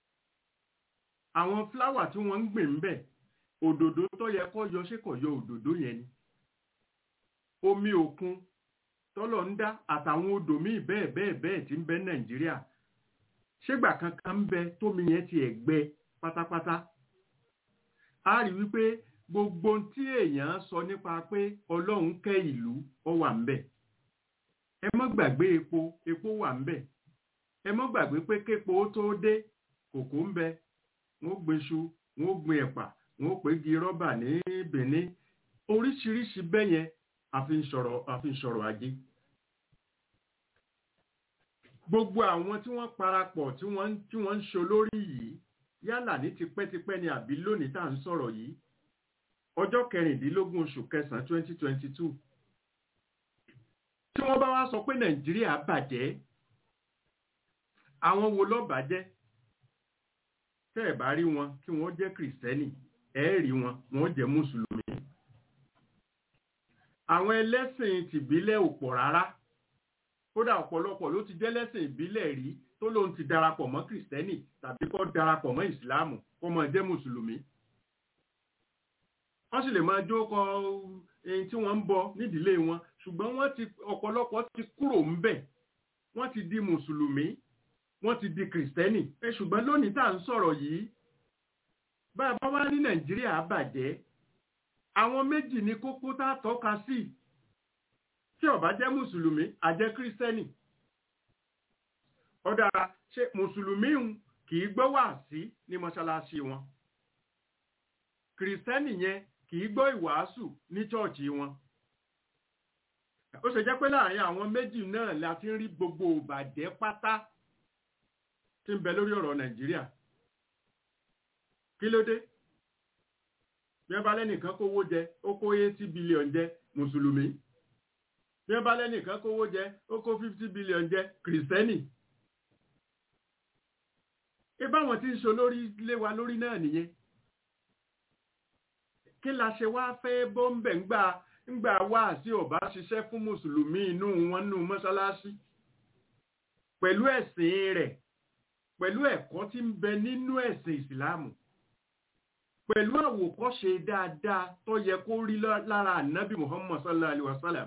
Àwọn fúláwà tí wọ́n ń gbìn ń bẹ̀, òdòdó tó yẹ kó yọ ṣé kò yọ òdòdó yẹn ni? omi òkun tọ́lọ̀ ń dá àtàwọn odò míì bẹ́ẹ̀ bẹ́ẹ̀ bẹ́ẹ̀ tí ń bẹ nàìjíríà ṣégbà kankan ń bẹ tómi yẹn ti ẹ̀gbẹ pátápátá a rí wípé gbogbo tí èèyàn sọ nípa pé ọlọ́run kẹ́ ìlú ọ wà ń bẹ ẹ mọ́ gbàgbé epo epo wà ń bẹ ẹ mọ́ gbàgbé pé képo tó dé kòkó ń bẹ wọ́n gbin iṣu wọ́n gbin ẹ̀pà wọ́n pè gi rọ́bà ní benin oríṣiríṣi bẹ́yẹn àfi ń sọ̀rọ̀ ajé. Gbogbo àwọn tí wọ́n parapọ̀ tí wọ́n tí wọ́n ń ṣe lórí yìí yálà ní tipẹ́tipẹ́ ni àbí lónìí tá à ń sọ̀rọ̀ yìí ọjọ́ kẹrìndínlógún oṣù kẹsàn-án twenty twenty two tí wọ́n bá wá sọ pé Nàìjíríà bàjẹ́ àwọn wo ló bàjẹ́ tẹ́ ẹ̀ bá rí wọn kí wọ́n jẹ́ kìrìsìtẹ́nì ẹ̀ rí wọn wọ́n jẹ́ mùsùlùmí àwọn ẹlẹ́sìn tìbílẹ̀ ò pọ̀ rárá kódà ọ̀pọ̀lọpọ̀ ló ti jẹ́ lẹ́sìn ìbílẹ̀ rí tó lóun ti darapọ̀ mọ́ kìrìsìtẹ́nì tàbí kó darapọ̀ mọ́ ìsìláàmù kó máa jẹ́ mùsùlùmí wọ́n sì lè máa jókọ ẹni tí wọ́n ń bọ nídìílé wọn ṣùgbọ́n wọ́n ti ọ̀pọ̀lọpọ̀ ti kúrò ńbẹ̀ wọ́n ti di mùsùlùmí wọ́n ti di kìrìsìtẹ́nì ẹ ṣùgbọ́n lónìí tá à ń sọ̀rọ̀ yìí bá a bá wá ní nàìjíríà bàjẹ́ àwọn méjì ní kókó tá a tọ́ka sí tí ó bá jẹ́ mùsùlùmí a jẹ́ kírísítẹ́nì ó dára ṣe mùsùlùmí kì í gbọ́ wàásí ní mọ́ṣáláṣí wọn kìrìsìtẹ́nì yẹn kì í gbọ́ ìwàásù ní chọ́ọ̀chì wọn ó ṣe jẹ́ pé láàrin àwọn méjì náà la ti ń rí gbogbo ìbàjẹ́ pátá tí ń bẹ lórí ọ̀rọ̀ nàìjíríà kí ló dé bí wọ́n bá lẹ́nìkan kówó jẹ ó kó eighty billion jẹ mùsùlùmí bí wọ́n bá lẹ́nìkan kówó jẹ ó kó fifty billion jẹ kìrìsìtẹ́nì ìbáwọn tí ń ṣe lórí lé wa lórí náà nìyẹn kí la ṣe wá fẹ́ bọ́m̀bẹ̀ ńgbà ńgbà wá sí ọ̀bá ṣiṣẹ́ fún mùsùlùmí inú wọn nú mọ́ṣáláṣí pẹ̀lú ẹ̀sìn rẹ̀ pẹ̀lú ẹ̀kọ́ tí ń bẹ nínú ẹ̀sìn ìsìláàmù pẹ̀lú àwòkọ́ṣe dáadáa tó yẹ kó rí lára ànábì muhammad sallallahu alaihi wasallam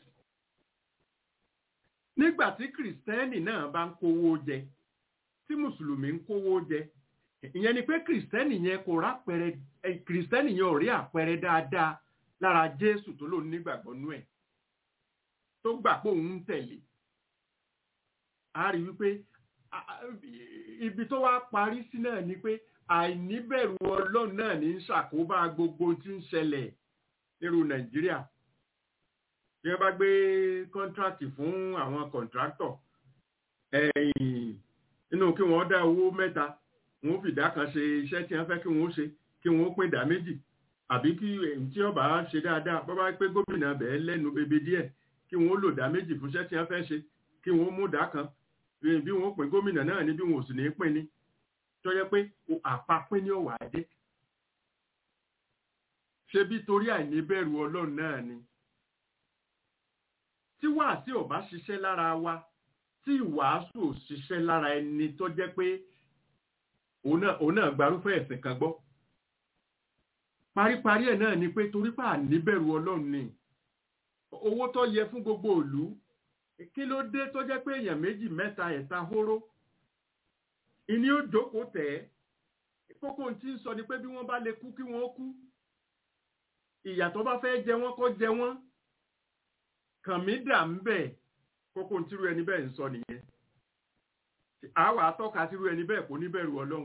nígbà tí kìrìsìtẹ́nì náà bá ń kówó jẹ tí mùsùlùmí ń kówó jẹ ìyẹn ni pé kìrìsìtẹ́nì yẹn kò rápẹrẹ kìrìsìtẹ́nì yẹn ò rí àpẹẹrẹ dáadáa lára jésù tó lóun nígbàgbọ́ nú ẹ̀ tó gbà pé òun ń tẹ̀lé a rí wípé ibi tó wá parí sí náà ni pé àìníbẹ̀rù ọlọ́run náà ní ṣàkóbá gbogbo tí ń ṣẹlẹ̀ nírú nàìjíríà bí wọ́n bá gbé kọ́ńtrákì fún àwọn kọ̀ǹtráktọ̀ ẹ̀yìn inú kí wọ́n dá owó mẹ́ta wọ́n fìdá kan ṣe iṣẹ́ tí wọ́n fẹ́ kí wọ́n ṣe kí wọ́n pín ìdá méjì àbí kí èyí tí ọba ṣe dáadáa bọ́ bá pé gómìnà bẹ́ẹ̀ lẹ́nu bèbè díẹ̀ kí wọ́n lò dá méjì fúnṣẹ́ tí wọ́n fẹ́ ṣe kí wọ́n mú dá kan bí wọ́n pín gómìnà náà ní bí wọ́n ò sì ní pín ní tó yẹ pé àpapín ní ọ̀wà dé ṣe bí torí àìníbẹ̀rù ọlọ́run náà ni tí wàásù ọba ṣiṣẹ́ lára wa tí ìwàásù ò ṣiṣẹ́ lára ẹni tó jẹ́ pé òun náà gbarúfẹ́ ẹ̀sìn kan gbọ́ paríparí ẹ̀ náà ni pé torí pà níbẹ̀rù ọlọ́run ni owó tó yẹ fún gbogbo ìlú kí ló dé tó jẹ́ pé èèyàn méjì mẹ́ta ẹ̀ta hóró ìní ó jókòó tẹ̀ ẹ́ kókó tí ń sọ ni pé bí wọ́n bá lè kú kí wọ́n kú ìyà tó bá fẹ́ jẹ wọ́n kó jẹ wọ́n kàn mí dà ń bẹ̀ kókó tírú ẹni bẹ́ẹ̀ ń sọ nìyẹn àwa atọ́ka tírú ẹni bẹ́ẹ̀ kò níbẹ̀rù ọlọ́run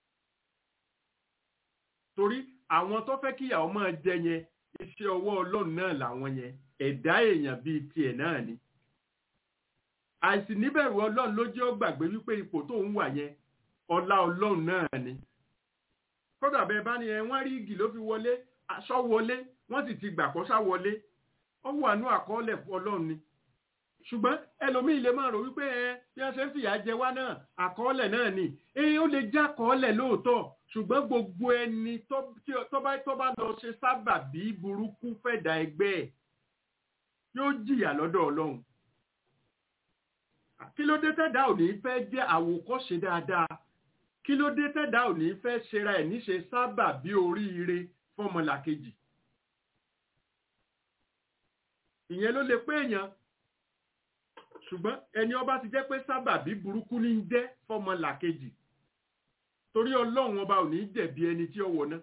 torí àwọn tó fẹ́ kíyàwó máa jẹ yẹn iṣẹ́ ọwọ́ ọlọ́run náà làwọn yẹn ẹ̀dá èèyàn bíi tiẹ̀ náà ni àìsí níbẹ̀rù ọlọ́run ló jẹ́ ó gbàgbé wípé ipò tó ń wà yẹn ọlá ọlọ́run náà ni kódà bẹ́ẹ̀ bá ní ẹ wọ́n rí igi ló fi wọlé aṣọ wọlé wọ́n sì ti gbà kó sá wọlé ó wà ní àkọọ́lẹ̀ ọlọ́run ni ṣùgbọ́n ẹlòmíì lè máa rò wípé ẹ bí wọ́n ṣe ń fìyà jẹ wá náà àkọọ́lẹ̀ náà ni èyí ó lè já àkọọ́lẹ̀ lóòótọ́ ṣùgbọ́n gbogbo ẹni tó bá tó bá lọ ṣe sábàbí burúkú fẹ̀dà ẹgbẹ́ ẹ̀ yóò jìyà lọ́dọ̀ ọlọ́run kí ló dé tẹ́dá ò ní fẹ́ jẹ́ àwòkọ́ṣe dáadáa kí ló dé tẹ́dá ò ní fẹ́ ṣera ẹ̀ níṣe sábàbí oríire fọmọlàkejì ìyẹn ló lè pé èèyàn ṣùgbọ́n ẹni ọba ti jẹ́ pé sábàbí burúkú ní ń jẹ́ fọmọ làkejì torí ọlọ́run ọba ò ní jẹ̀bi ẹni tí ó wọná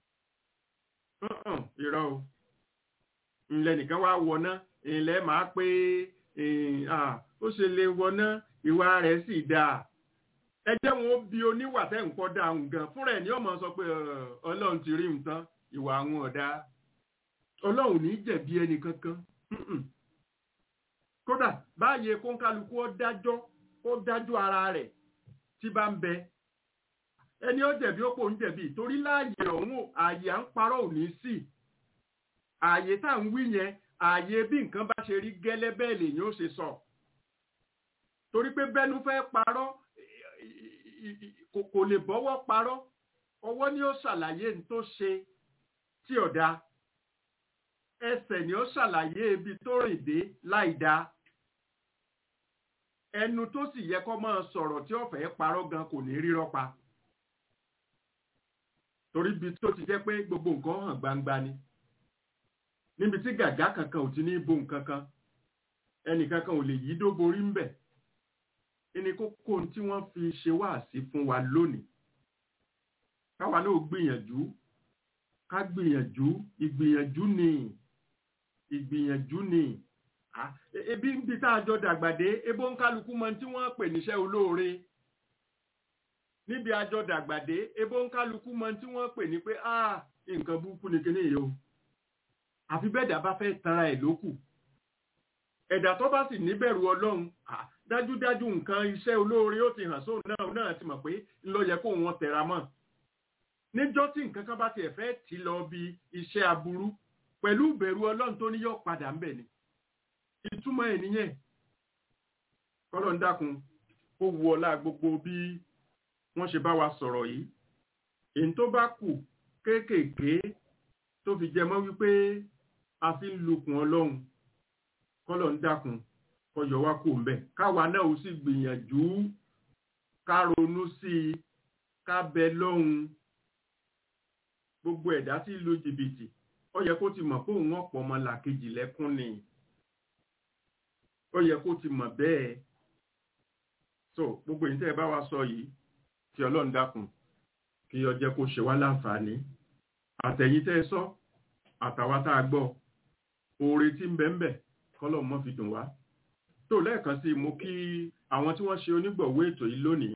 irọ́ o ńlẹ̀ nìkan wá wọná ìlẹ̀ máa pé ó ṣe lè wọná ìwà rẹ̀ sì dáa ẹ jẹ́ wọn ó bi oníwà tẹ́ ń kọ́ dáhùn gan fúnra ẹ̀ ní ọmọ sọ pé ọlọ́run ti rí nǹkan ìwà àwọn ọ̀dà ọlọ́run ní jẹ̀bi ẹni kankan kódà báyé kónkálukú ó dájọ́ ó dájọ́ ara rẹ̀ tí bá ń bẹ ẹni ó jẹ̀bi ó pò ń jẹ̀bi torí láàyè ọ̀hún ààyè à ń parọ́ ò ní sí ààyè tá à ń wí yẹn ààyè bí nǹkan bá ṣe rí gẹ́lẹ́ bẹ́ẹ̀ lèyìn ó ṣe sọ torí pé bẹ́nu fẹ́ parọ́ kò lè bọ́wọ́ parọ́ ọwọ́ ni ó ṣàlàyé ní tó ṣe tí ọ̀dà ẹsẹ̀ ni ó ṣàlàyé ibi tó rìn dé láì dáa ẹnu tó sì yẹ kó máa sọ̀rọ̀ tí ó fẹ́ parọ́ gan kò ní rírọ́ pa torí ibi tó ti jẹ́ pé gbogbo nǹkan hàn gbangba ni níbi tí gàgá kankan ò ti ní bo nǹkan kan ẹnì kankan ò lè yí dó borí ń bẹ̀ ẹni kókó tí wọ́n fi ṣe wáàsí fún wa lónìí káwa náà gbìyànjú ká ká gbìyànjú ìgbìyànjú ni ìgbìyànjú ni Ah, e- ebi ń bi tá a jọ dàgbàdé ebó ń kálukú mọ tí wọ́n pè níṣẹ́ olóore níbi àjọ dàgbàdé ebó ń kálukú mọ tí wọ́n pè ní pé ah nǹkan burúkú ni kíní yìí o àfi bẹ́ẹ̀dá bá fẹ́ tanra ẹ̀ lókù ẹ̀dá tó bá sì níbẹ̀rù ọlọ́run ah, dájúdájú nǹkan iṣẹ́ olóore ó ti hàn sóun náà náà ti mọ̀ pé ńlọ yẹ kó wọn tẹra mọ́ níjọ́ tí nǹkan kan bá tiẹ̀ fẹ́ tì lọ bí iṣẹ́ aburú pẹ̀lú ìbẹ̀rù ọlọ́run tó ní yọ padà ń bẹ̀ ni ìtumọ̀ ẹ̀ nìyẹn kọ́lọ̀ ń dákun ó wu ọlá gbogbo bí wọ́n ṣe bá wa sọ̀rọ̀ yìí èyí tó bá kù kéékèèké tó fi jẹ mọ́ wípé a fi ń lukùn ọlọ́run kọ́lọ̀ ń dákun kó yọ wá kù ńbẹ̀ káwa náà ó sì gbìyànjú ká ronú sí i ká bẹ lọ́hùn gbogbo ẹ̀dá tí ń lu jìbìtì ó yẹ kó ti mọ̀ pé òun ọ̀pọ̀ ọmọ làkejì lẹ́kún ni ó yẹ kó ti mọ̀ bẹ́ẹ̀ so gbogbo èyí tẹ́ ẹ bá wa sọ yìí kí ọlọ́run dákun kí ó jẹ́ kó ṣe wá láǹfààní àtẹ̀yìn tẹ́ ẹ sọ àtàwa tá a gbọ́ oore tí ń bẹ ń bẹ kọ́lọ̀ mọ́ fi dùn wá tó lẹ́ẹ̀kan sí mo kí àwọn tí wọ́n ṣe onígbọ̀wọ́ ètò yìí lónìí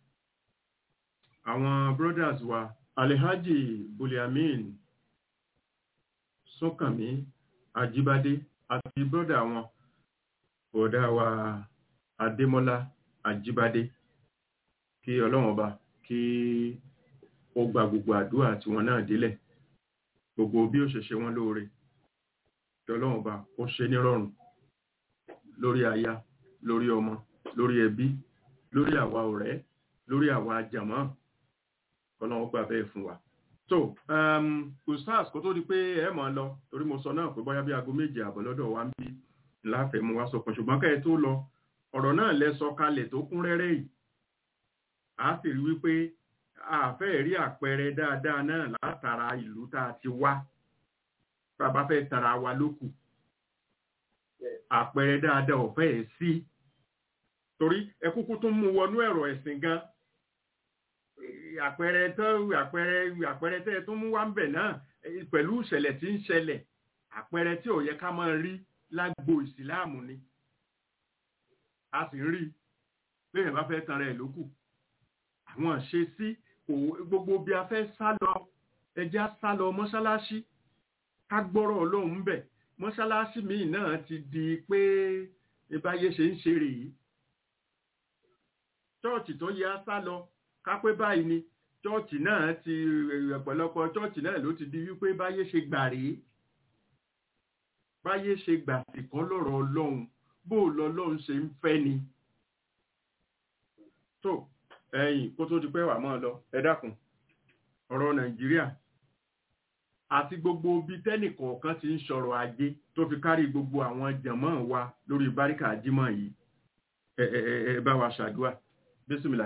àwọn brothers wa alhaji buliamin súnkànmí ajíbádé àti brother wọn bọ̀dá wa adémọ́lá ajíbádé kí ọlọ́run ọba kí ó gba gbogbo àdúrà tí wọn náà délẹ̀ gbogbo bí ó ṣe ṣe wọn lóore kí ọlọ́run ọba ó ṣe nírọ̀rùn lórí aya lórí ọmọ lórí ẹbí lórí àwa ọ̀rẹ́ lórí àwa jàmọ́ ọlọ́run gbà bẹ́ẹ̀ fún wa so um, ustaz kó tó di pé ẹ mọ̀ ọ́ lọ torí mo sọ náà pé bóyá bí aago méje àbọ̀ lọ́dọ̀ wa ń bí láfẹ̀ẹ́ mu wá sọkàn ṣùgbọ́n ká ẹ tó lọ ọ̀rọ̀ náà lẹ sọ kalẹ̀ tó kún rẹ́rẹ́ yìí a sì rí wípé a fẹ́ rí àpẹẹrẹ dáadáa náà látara ìlú tá a ti wá tá a bá fẹ́ tara wa lókù àpẹẹrẹ dáadáa ò fẹ́ sí torí ẹ kúkú tún mú wọnú ẹ̀rọ ẹ̀sìn gan àpẹẹrẹ tó àpẹẹrẹ àpẹẹrẹ tẹ́ ẹ tún mú wá ń bẹ̀ náà pẹ̀lú ìṣẹ̀lẹ̀ tí ń ṣẹlẹ̀ àpẹẹrẹ tí ò yẹ ká máa rí lágbo ìsìláàmù ni a sì ń rí lẹ́yìn bá fẹ́ tan rẹ̀ lókù àwọn ṣe sí gbogbo bí a fẹ́ sá lọ ẹjẹ́ á sá lọ mọ́ṣáláṣí ká gbọ́rọ̀ ọlọ́run bẹ̀ mọ́ṣáláṣí míì náà ti di pé ìbáyé ṣe ń ṣe rèé chọ́ọ̀chì tó yẹ á sá lọ ká pé báyìí ni chọ́ọ̀chì náà ti ọ̀pọ̀lọpọ̀ chọ́ọ̀chì náà ló ti di wípé báyé ṣe gbà rèé báyé ṣe gbà sí kan lọ́rọ̀ ọlọ́run bó lọ́lọ́run ṣe ń fẹ́ ni. tó ẹ̀yìn kó tó di pé wà mọ́ ọ lọ ẹ dákun ọ̀rọ̀ nàìjíríà àti gbogbo bí tẹ́nìkọ̀ọ̀kan ti ń sọ̀rọ̀ ajé tó fi kárí gbogbo àwọn jàmọ́ wa lórí báríkà jímọ̀ yìí ẹ ẹ ẹ bá wa ṣàdúrà bísímìlà.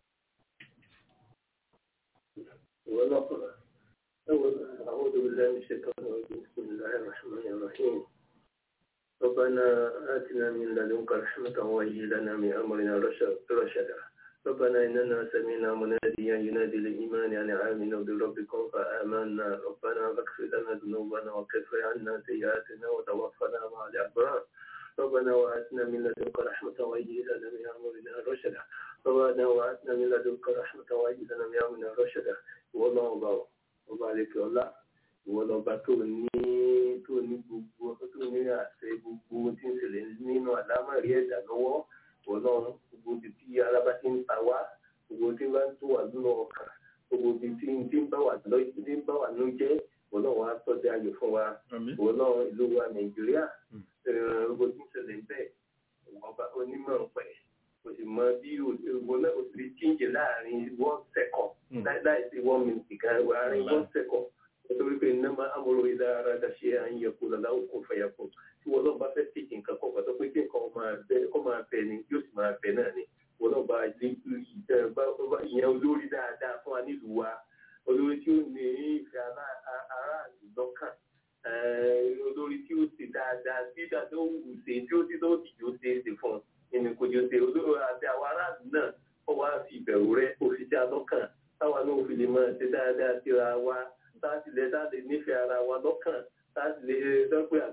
أعوذ بالله من الشيطان الرجيم بسم الله الرحمن الرحيم ربنا آتنا من لدنك رحمة وهيئ لنا من أمرنا رشدا ربنا إننا سمعنا مناديا ينادي للإيمان أن آمنوا بربكم فآمنا ربنا فاغفر لنا ذنوبنا وكفر عنا سيئاتنا وتوفنا مع الأبرار ربنا وآتنا من لدنك رحمة وهيئ لنا من أمرنا رشدا ربنا وآتنا من لدنك رحمة وهيئ لنا من أمرنا رشدا والله أكبر ọba àlekè ọlá ìwọ lọba tó ní tó ní gbogbo tó ní àṣẹ gbogbo tí ń ṣẹlẹ̀ nínú àlámọ̀rí ẹ̀dá lọ́wọ́ ìwọ náà gbogbo ti tí alábá ti ń ta wá gbogbo tí ń bá ń tó wà nínú ọkàn gbogbo tí tí ń tí ń bá wà lọ́jọ́ tí ń bá wà ló jẹ́ ìwọ náà wàá tọ́jú ayọ̀ fún wa ìwọ náà ìlú wa nàìjíríà gbogbo tí ń ṣẹlẹ̀ bẹ́ẹ̀ ọba onímọ̀ pẹ̀ kò sì mọ bí ìwọ náà ó ti chíǹjì láàrin one second láì sí one minute kan láàrin one second nítorí pé nàmá amúlò ìdá ara dàṣẹ àyẹ̀kú lọ́láwó kò fẹ̀yà kù tí wọ́n náà bá fẹ́ tèjì nǹkan kan pàtó pé kí nǹkan máa bẹ kó máa bẹ ni yóò sì máa bẹ náà ni wọ́n náà bá ìyẹn olórí dáadáa fún wa nílùú wa olórí tí ó ní ìfẹ́ aráàlú lọ́kàn olórí tí ó ṣe dáadáa tí dáadáa ó wù ṣe tí ó ti tó ti yóò ṣe é ṣe fún un nínú kò jọ ṣe olórí àti àwọn aráàlú náà ó wá fi ìbẹ̀rù rẹ òfìsí alọ́kàn táwa náà fi lè máa ṣe dáadáa síra wa láti lẹ dáadé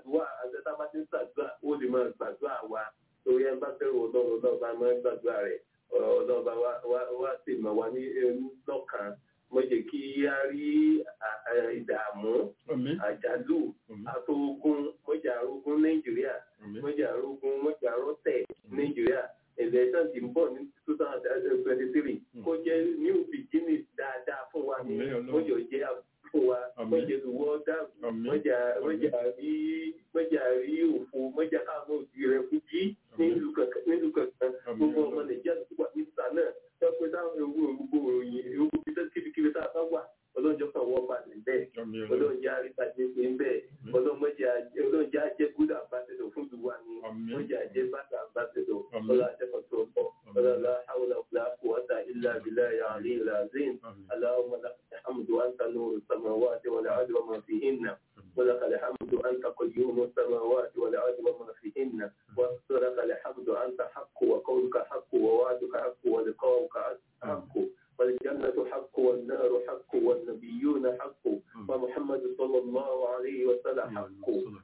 ṣàdúrà àtẹ́tà bá ti ń ṣàdúrà ó lè máa gbàdúrà wa torí ẹ bá bẹ̀rù ọlọ́run ọlọ́run bá máa ń gbàdúrà rẹ̀ ọ̀rọ̀ ọlọ́run bá wá sì mọ̀ wá ní ẹrú lọ́kàn mo jẹ́ kí a rí ìdààmú àjálù àtògùn mọ́jà arógún nàìjíríà mọ́jà arógún mọ́jà arọ́tẹ̀ nàìjíríà election ti ń bọ̀ ní two thousand twenty three kó jẹ́ new beginning dáadáa fún wa ní mọ́jọ jẹ́ fún wa mọ́jà lùwọ́ dáàbò mọ́jà mọ́jà rí mọ́jà rí òfò mọ́jà káwọn òbí rẹ̀ kú jí nílùú kankan gbogbo ọmọ nàìjíríà tó wà ní sànà ẹ pé táwọn ewu òrùgbò òròyìn ewu kíkiri tá a bá wà ọlọ́jọ́ kan wọ́n bá ní bẹ́ẹ̀ ọlọ́jà àríkàjẹ́ pé ń bẹ́ẹ̀ ọlọ́jà jẹ́ gúdà àbáṣẹ́dọ̀ fún ìlú wa ni ọlọ́jà jẹ́ bàtà àbáṣẹ́dọ̀ ọlọ́jà kan tó bọ̀ ọlọ́jà hawla wala quwwata illa billahi al-aliyyil azim allahumma lakal hamdu anta nuru samawati wal ardi wa ma fihinna ولك الحمد أنت قيوم السماوات والأرض وما فيهن ولك الحمد أنت حق وقولك حق ووعدك حق ولقاؤك حق والجنة حق والنار حق والنبيون حق ومحمد صلى الله عليه وسلم حق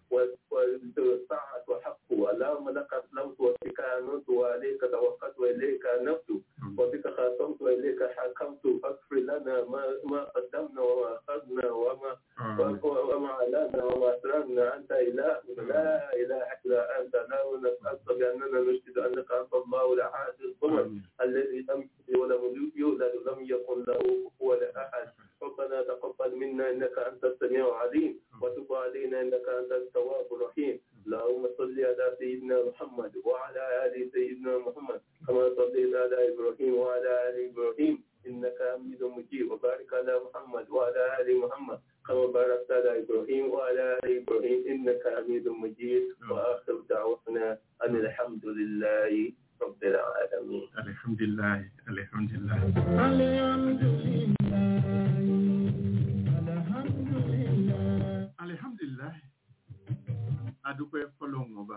والساعة حق اللهم لك أسلمت وبك آمنت وعليك توكلت وإليك أنبت وبك خاصمت وإليك حكمت فاغفر لنا ما ما قدمنا وما أخذنا وما وما علانا وما أسررنا أنت إله لا إله إلا أنت لا نسألك بأننا نشهد أنك أنت الله الأحد الصمد الذي لم يلد ولم يولد ولم يكن له كفوا أحد ربنا تقبل منا إنك أنت السميع العليم وتب علينا إنك أنت التواب الرحيم اللهم صل على سيدنا محمد وعلى آل سيدنا محمد كما صليت على إبراهيم وعلى آل إبراهيم إنك حميد مجيد وبارك على محمد وعلى آل محمد كما باركت على إبراهيم وعلى آل إبراهيم إنك حميد مجيد وآخر دعوانا أن الحمد لله رب العالمين الحمد لله الحمد لله الحمد لله الحمد لله alihamdulilayi adúpẹ́ fọ́lọ́run ọba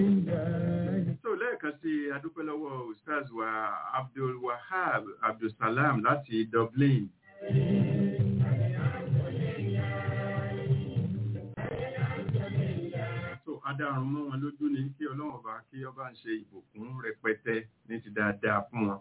لله so lẹ́ẹ̀kan sí adúpẹ́ lọ́wọ́ ustaz wa abdul wahab abdulsalam láti dublin so adarun mọ́ wọn lójú ní kí ọlọ́run ọba kí ọba ń ṣe ìbùkún rẹpẹtẹ ní ti dáadáa fún wọn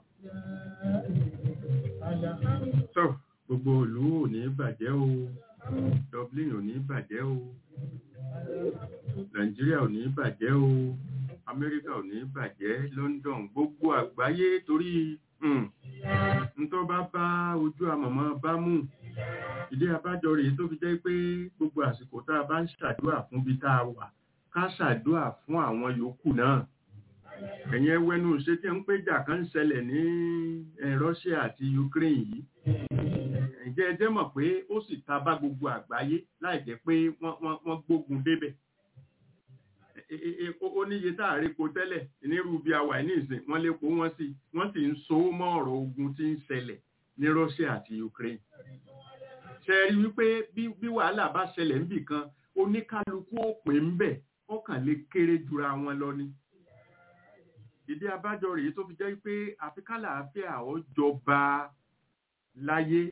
الحمد so gbogbo ìlú ò ní bàjẹ́ o dublin ò ní bàjẹ́ o nàìjíríà ò ní bàjẹ́ o amẹ́ríkà ò ní bàjẹ́ london gbogbo àgbáyé torí um, ntọ́ bá bá ojú àmọ̀mọ́ bá mú ìdí abájọ rèé tó fi jẹ́ pé gbogbo àsìkò tá a bá ń ṣàdúrà fún bí tá a wà ká ṣàdúrà fún àwọn yòókù náà ẹ̀yìn ẹwẹ́nu ṣé tí ń péjà kan ń ṣẹlẹ̀ ní eh, russia àti ukraine yìí ǹjẹ́ ẹ jẹ́ mọ̀ pé ó sì ta bá gbogbo àgbáyé láì jẹ́ pé wọ́n wọ́n wọ́n gbógun débẹ̀ E- e- e- ó ó níye tá a rí po tẹ́lẹ̀ nírú bí a wà ní ìsìn wọ́n lè po wọ́n sì wọ́n sì ń so mọ́ ọ̀rọ̀ ogun tí ń ṣẹlẹ̀ ní Russia àti Ukraine ṣe rí wípé bí bí wàhálà bá ṣẹlẹ̀ níbì kan oníkálukú ó pè ń bẹ̀ ó kàn lè kéré jura wọn lọ ni ìdí abájọ rèé tó fi jẹ́ pé àfikálà àfíà ó jọba láyé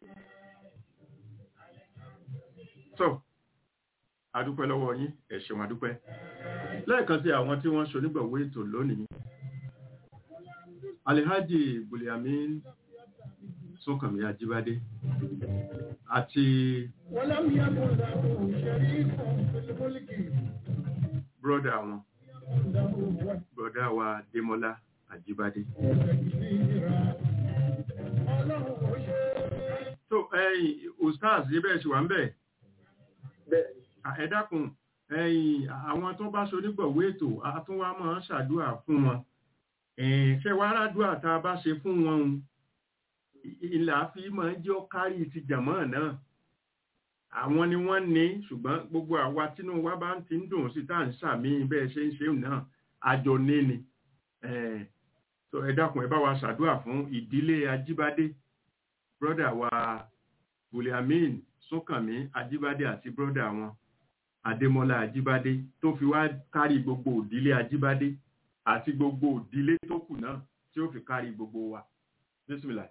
so adúpẹ́ lọ́wọ́ yín ẹ ṣeun adúpẹ́ lẹ́ẹ̀kan sí àwọn tí wọ́n ṣonígbọ̀wé ètò lónìí alihaji buliamin sọkànmí ajíbádé àti ولم يكن له شريك في الملك bírọ́dà wọn له وجه bírọ́dà wa démọ́lá ajíbádé تكبيرا الله شيء so ẹ̀yin ustaz ibẹ̀ ṣì wà ń bẹ̀ bẹ́ẹ̀ ẹ dákun ẹ̀yin àwọn tó bá ṣonígbọ̀wé ètò àtúnwá máa ń ṣàdúrà fún wọn ẹ̀ẹ́n ṣe wá rádùá tá a bá ṣe fún wọn un, ì- ìlà fi máa ń jẹ́ ó kárí ti jàmọ́ náà àwọn ni wọ́n ní ṣùgbọ́n gbogbo àwa tínú wa bá ń ti ń dùn sí tá à ń ṣàmì bẹ́ẹ̀ ṣe ń ṣe náà àjọ ní ni ẹ̀ẹ́n so ẹ dákun ẹ bá wa ṣàdúrà fún ìdílé ajíbádé brọ́dà wa buliamin sókànmí ajíbádé àti brọ́dà wọn adémọ́lá ajíbádé tó fi wá kárí gbogbo òdílé ajíbádé àti gbogbo òdílé tó kù náà tí ó fi kárí gbogbo wa bísímìlà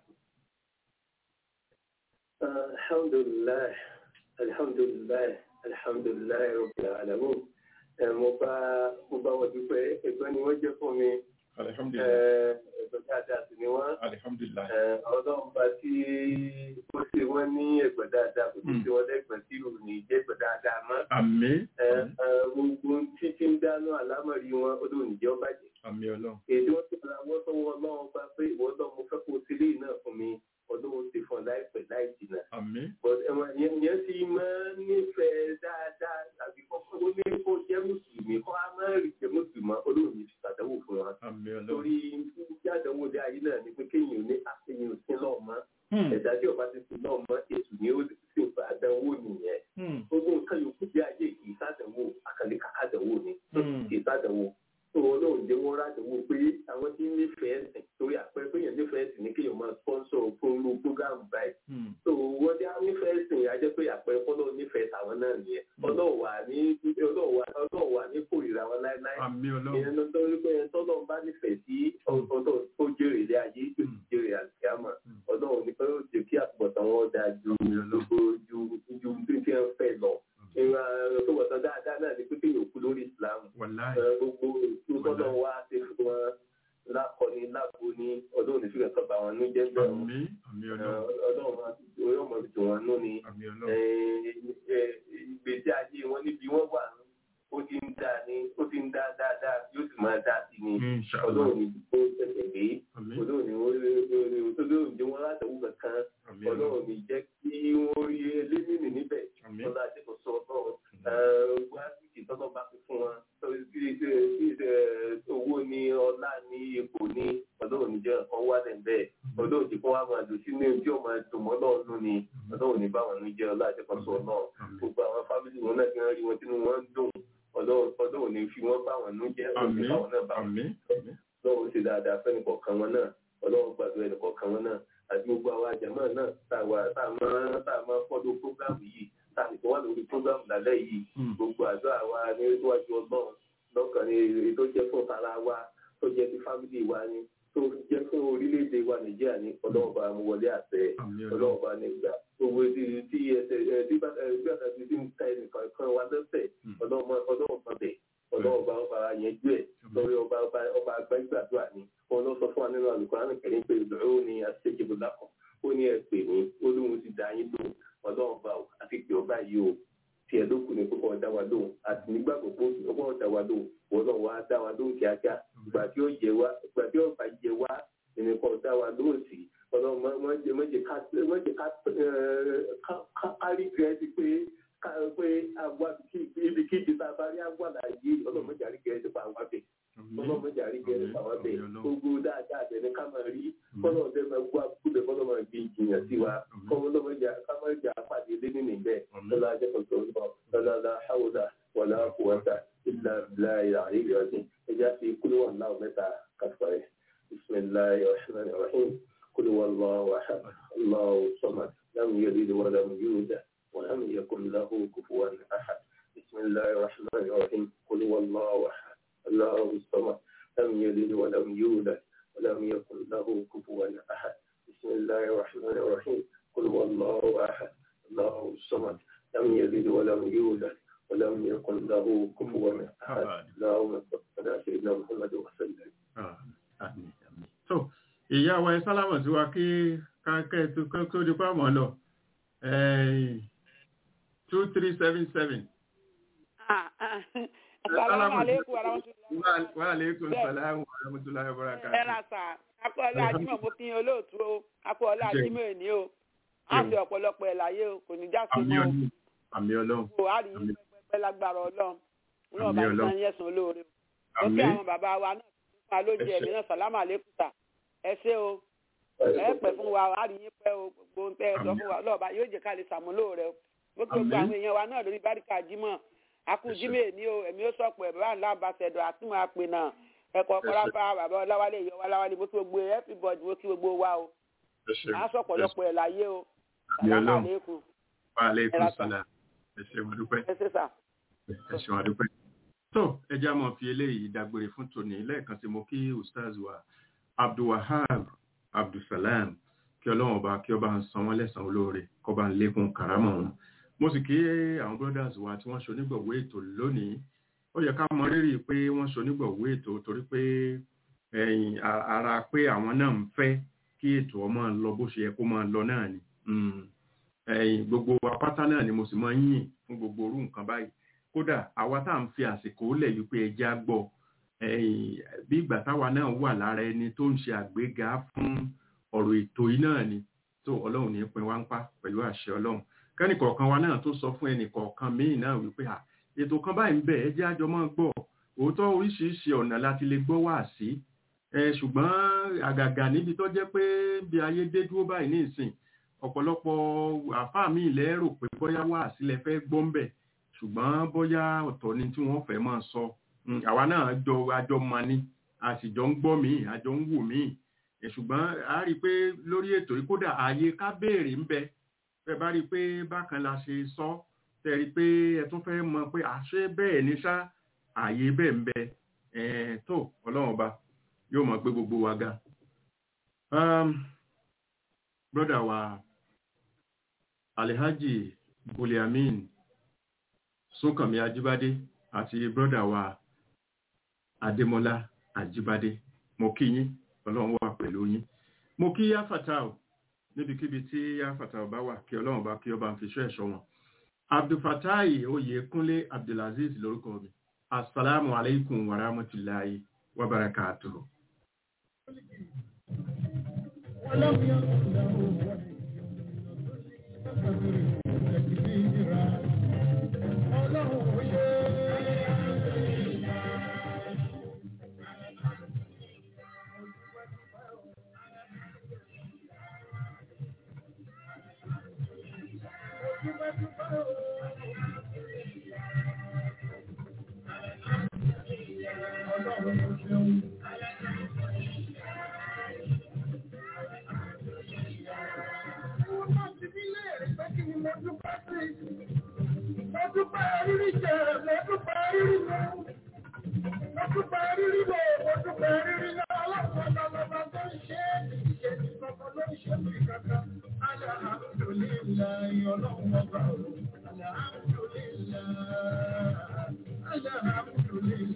alhamdulilayi alhamdulilayi alhamdulilayi rabbil alamin bá mo bá wọn dúpẹ́ ẹ̀gbọ́n ni wọ́n jẹ́ fún mi alihamdulilayi ẹ̀gbọ́n dáadáa sì ni wọ́n alihamdulilayi ọlọ́run bá tí ó ṣe wọ́n ní ẹ̀gbọ́n dáadáa kò tó ṣe wọ́n lẹ́gbọ̀n tí ò ní jẹ́ ẹ̀gbọ́n dáadáa mọ́ àmì gbogbo títí ń dáná àlámọ̀rí wọn ó lóun jẹ́ ọ́ bàjẹ́ àmì ọlọ́run èdè wọn tó ra wọn sọ́wọ́ ọlọ́run bá pé ìwọ náà mo fẹ́ kó o sílé náà fún mi ọdún ti fún ọ láìpẹ́ láì jìnnà àmì but ẹ̀wọ̀n yẹn yẹn ti máa ń nífẹ̀ẹ́ dáadáa tàbí kọ́kọ́ ó ní kó jẹ́ mùsùlùmí kọ́ á máa rí jẹ́ mùsùlùmí olóòrùn yìí ti ṣàdánwò fún wọn. àmì ọlọ́run torí jáde-wò dé ayé náà ni pé kéèyàn ní àṣeyàn sí náà mọ́ ẹ̀dá tí ọba ti sin náà mọ́ ètò ni ó sì fà àdánwò nìyẹn. gbogbo nǹkan yòókù bí ayé kì í ṣàdánwò àkàlẹ́ kàkàdánwò ni kì í ṣàdánwò tó olóòrùn jẹ́ wọ́n rádánwò pé àwọn tí ń nífẹ̀ẹ́ sìn torí àpẹẹrẹ pé èèyàn nífẹ̀ẹ́ sìn ní kéèyàn máa sponsor fún irú program báyìí so wọ́n dé nífẹ̀ẹ́ sìn yà jẹ́ pé àpẹẹrẹ fọ́lọ́ nífẹ̀ẹ́ tàwọn náà nìyẹn ọlọ́wà ní ọlọ́wà ní kórìíra wọn láéláé àmì ọlọ́run ìyẹn ló tó rí pé tọ́lọ́ bá nífẹ̀ẹ́ sí ọ̀dọ́ tó jèrè ilé ayé tó sì jèrè àlùkìyàmọ̀ ọlọ́run ní pé ó jẹ́ kí àtúbọ̀tán wọn dáa ju gbogbo ju ju bí tí wọ́n fẹ́ lọ ìwà tó wọ̀tán dáadáa náà ni pé kéèyàn kú lórí Islam wàláì gbogbo ìtúkọ́lọ́ wa ti fún wọn lákọni lágbo ní ọdún òní fífẹ́ kọ́ bá wọn ní jẹ́ bẹ́ẹ̀ àmì àmì ọlọ́run ọlọ́run máa orí ọmọ ìdùn wọn nú ni àmì ọlọ́run ìgbésí ayé wọn níbi wọn wà ó ti ń dá ní ó ti ń dá dáadáa yóò sì máa dá sí ni inshallah ọlọ́run ní ó tẹ̀sẹ̀ gbé àmì ọlọ́run ní ọlọ́run ní wọn látẹ̀wù kankan àmì ọlọ́run ọlọ́run ní jẹ́ kí wọ́n rí elémìnì níbẹ̀ àmì ọlọ́run àti kò sọ ọlọ́run wá sí tọ́lọ́ bá fi fún wọn owó ní ọlá ní ipò ní ọlọ́run ní jẹ́ nǹkan wá lẹ̀ bẹ́ẹ̀ ọlọ́run ti fún wa máa dùn sínú ojú ọmọ ẹ̀dùnmọ́ náà nù ni ọlọ́run ní báwọn ní jẹ́ ọlá àti kọ́sọ̀ náà gbogbo àwọn fámìlì wọn náà ti ń rí wọn tínú wọn ń dùn ọlọ́run ọlọ́run ní fi wọ́n báwọn nú jẹ́ ọlọ́run àmì ní báwọn náà báwọn àmì àmì ọlọ́run ṣe dáadáa fẹ́ni kọ̀ọ̀kan wọn náà ọlọ́run gbàdúrà ẹnì kọ̀ọ̀kan wọn náà àti gbogbo àwọn àjàmọ́ náà tá a wà tá a máa tá a máa fọ́dọ̀ prógámù yìí tá a nìkan wà lórí prógámù lálẹ́ yìí gbogbo àdúrà wa ní níwájú ọlọ́run lọ́kàn ní èyí tó jẹ́ fún tara wa tó jẹ́ ti fámìlì wa ni tó jẹ́ fún orílẹ̀-èdè wa nàìjíríà ní ọlọ́run bá mú wọlé àtẹ àmì ọlọ́run ọlọ́run bá ní gbà gbogbo tí tí ẹsẹ̀ ẹ tí bá ẹ bí àtàkì tí ń ta ẹnìkan kan wa lẹ́sẹ̀ ọlọ́run mọ- ọlọ́run mọ bẹ̀ ọlọ́run bá ọba yẹn jú ẹ̀ lórí ọba ọba ọba agbẹ́gbàdúrà ni wọn lọ sọ fún wa nínú àlùkòrán kẹrin pé ìdúró ni àṣejìbò lákọ̀ ó ní ẹ pè mí ó lóun ti dá yín lóhùn ọlọ́run bá o àti pé ọba yìí o tiẹ̀ ló kù ní kókó ọ̀dá wa lóhùn àti nígbàgbọ́ pé ọgbọ́n ọ̀dá wa lóhùn wọn náà wá dá wa lóhùn kíákíá ìgbà tí ó yẹ wá ìgbà tí ọba yẹ wá ẹnìkan ọ̀dá wa lóhùn sí ọlọ́run má- má jẹ́ má jẹ́ ká má jẹ́ ká ẹ̀, ká- ká- ká rí gẹ̀ẹ́sì pé ká pé àwa ibi kíbi tá a bá rí àwa láàyè ọlọ́run má jẹ́ àrí gẹ̀ẹ́sì pa àwa bẹ̀ ọlọ́run má jẹ́ àrí gẹ̀ẹ́sì pa àwa bẹ̀ gbogbo dáadáa bẹ̀ ni ká máa rí kọ́nà ọ̀dẹ́ máa gbọ́ àkúbẹ̀ kọ́nà máa gbé ìjìyàn sí wa kọ́nà máa jà ká máa jà pàdé lé nínú ìbẹ̀ lọ́la ajẹ́kọ̀tọ̀ lọ́la la hawla wala quwwata illa billahi al-aliyyil azim ẹja fi kúlú wà náà mẹ́ta kàfàrẹ́ bisimilahi rahman rahim kúlú wà lọ́wọ́ ahad allahu samad lam yalid wa lam yulad wa lam yakun lahu kufuwan ahad bisimilahi rahman rahim kúlú wà lọ́wọ́ ahad allahu samad lam yalid wa lam yulad ولم يكن له كفوا أحد بسم الله الرحمن الرحيم قل هو الله أحد الله الصمد لم يلد ولم يولد ولم يكن له كفوا أحد اللهم صل على سيدنا محمد وسلم àmì àmì tó ìyá wa ẹ sálámọ̀ sí wa kí káńkẹ́ tó kán tó di pàmò lọ two three seven seven. Assalamu alaikum warahmatullahi wa aleykum salaam wa rahmatulahi wa barakatuh. ẹ ra sà akọ́ọ̀lá ajímọ̀ mo kí yín olóòtú o akọ́ọ̀lá ajímọ̀ èní o á fi ọ̀pọ̀lọpọ̀ ẹ̀ láyé o kò ní já sí àmì mọ́ ọlọ́run àmì ọlọ́run o á rí yín pẹ́pẹ́ lágbára ọlọ́run ọlọ́run Àmín bá Ọlọ́run. sàn yẹ̀sán olóore o ó àmì kí àwọn bàbá wa náà fún wa lójú Ẹ ṣé. ẹ̀mí náà sàlámù àlékún sà ẹ ṣé o ẹ pẹ́ fún wa á rí yín pẹ́ o gbogbo ohun tẹ́ ẹ sọ Àmín. fún wa ọlọ́ọ̀bá yóò jẹ́ ká lè sàmúlò rẹ o ó kí gbogbo Àmín. àwọn èèyàn wa náà lórí báríkà jímọ̀ akú Ẹ ṣé. jímọ̀ èní o èmi ó sọ̀pọ̀ ẹ̀ bàbá ńlá àbáṣẹ̀dọ̀ àti máa pè náà ẹ̀kọ́ Ẹ ṣé. kọ́lápá bàbá ọláwálé ìyọ̀ ọláwálé bó tí gbogbo everybody bó tí gbogbo wa o ẹ ṣé. á sọ̀pọ̀lọpọ̀ ẹ̀ láyé o Àmín sàlámù Ọlọ́run. àlékún wa aleykum Ẹ ra sà. salaam ẹ ṣé mo dúpẹ́. ẹ ṣé sà. ẹ ṣeun àdúpẹ́. tó ẹ já mọ́ fi eléyìí dágbére fún tòní lẹ́ẹ̀kan sí mo kí ustaz wa abdulwahab abdulsalam kí ọlọ́run ọba kí ọba ń san wọ́n lẹ́san olóore kó bá ń lékún kàrámọ̀ wọn. mo sì kí àwọn brothers wa tí wọ́n ṣonígbọ̀wọ́ ètò lónìí ó yẹ ká mọ rírì pé wọ́n ṣonígbọ̀wé ètò torí pé ẹ̀yìn a- ara pé àwọn náà ń fẹ́ kí ètò ọmọ lọ bó ṣe yẹ kó máa lọ náà ni Mm. ẹ̀yìn gbogbo apáta náà ni mo sì máa ń yìn fún gbogbo orú nǹkan báyìí kódà àwa tá à ń fi àsìkò lẹ̀ wípé ẹjẹ́ á gbọ́ ẹ̀yìn bí ìgbà táwa náà wà lára ẹni tó ń ṣe àgbéga fún ọ̀rọ̀ ètò yìí náà ni tó ọlọ́run ní pin wá ń pa pẹ̀lú àṣẹ ọlọ́run kẹ́nìkọ̀ọ̀kan wa náà tó sọ fún ẹnìkọ̀ọ̀kan míì náà wípé à ètò kan báyìí ń bẹ ẹ jẹ́ àjọ máa gbọ́ òótọ́ oríṣiríṣi ọ̀nà láti lè gbọ́ wá sí ẹ ṣùgbọ́n àgàgà níbi tó jẹ́ pé bí ayé dé dúró báyìí ní ìsìn ọ̀pọ̀lọpọ̀ àfáà mi ilẹ̀ rò pé bóyá wá sílẹ̀ fẹ́ gbọ́ ń bẹ̀ ṣùgbọ́n bóyá ọ̀tọ̀ ni tí wọ́n fẹ́ máa sọ Mm, àwa náà jọ àjọ mọ ni a sì jọ ń gbọ́ míì àjọ ń wò míì ẹ ṣùgbọ́n a rí i pé lórí ètò yìí kódà ààyè ká béèrè ń bẹ fẹ́ bá rí i pé bákan la ṣe sọ tẹ́ rí i pé ẹ tún fẹ́ mọ̀ pé àṣé bẹ́ẹ̀ ni ṣá ààyè bẹ́ẹ̀ ń bẹ ẹ tó ọlọ́run ọba yóò mọ̀ pé gbogbo wa ga. Um, broda wa Alhaji Buliamin Súnkànmí Ajíbádé àti broda wa Adémọ́lá Ajíbádé mo kí yín ọlọ́run wà pẹ̀lú yín mo kí yáfàtà ò níbikíbi tí yáfàtà ò bá wà kí ọlọ́run bá kí ọba ń fi ṣọ́ ẹ̀ṣọ́ wọn abdulfatai oyèkúnlé abdulaziz lórúkọ mi asalaamu alaikum wa rahmatulahi wa barakatuhu. ولم يكن له ولي ọlọ́run ṣe ọlọ́run ṣeun. Wọ́n máa ti bí léèrè pé kí ni mo dúpẹ́ sí. Mo dúpẹ́ rírí jẹ, mo dúpẹ́ rírí mu. Mo dúpẹ́ rírí lò, mo dúpẹ́ rírí lọ. Ọlọ́run ọlọ́lọ́ba tó ń ṣe é, ìṣe ti kankan ló ń ṣe mí kankan. Alhamdulillahi ọlọ́run ọba o. Alhamdulillahi. Alhamdulillahi.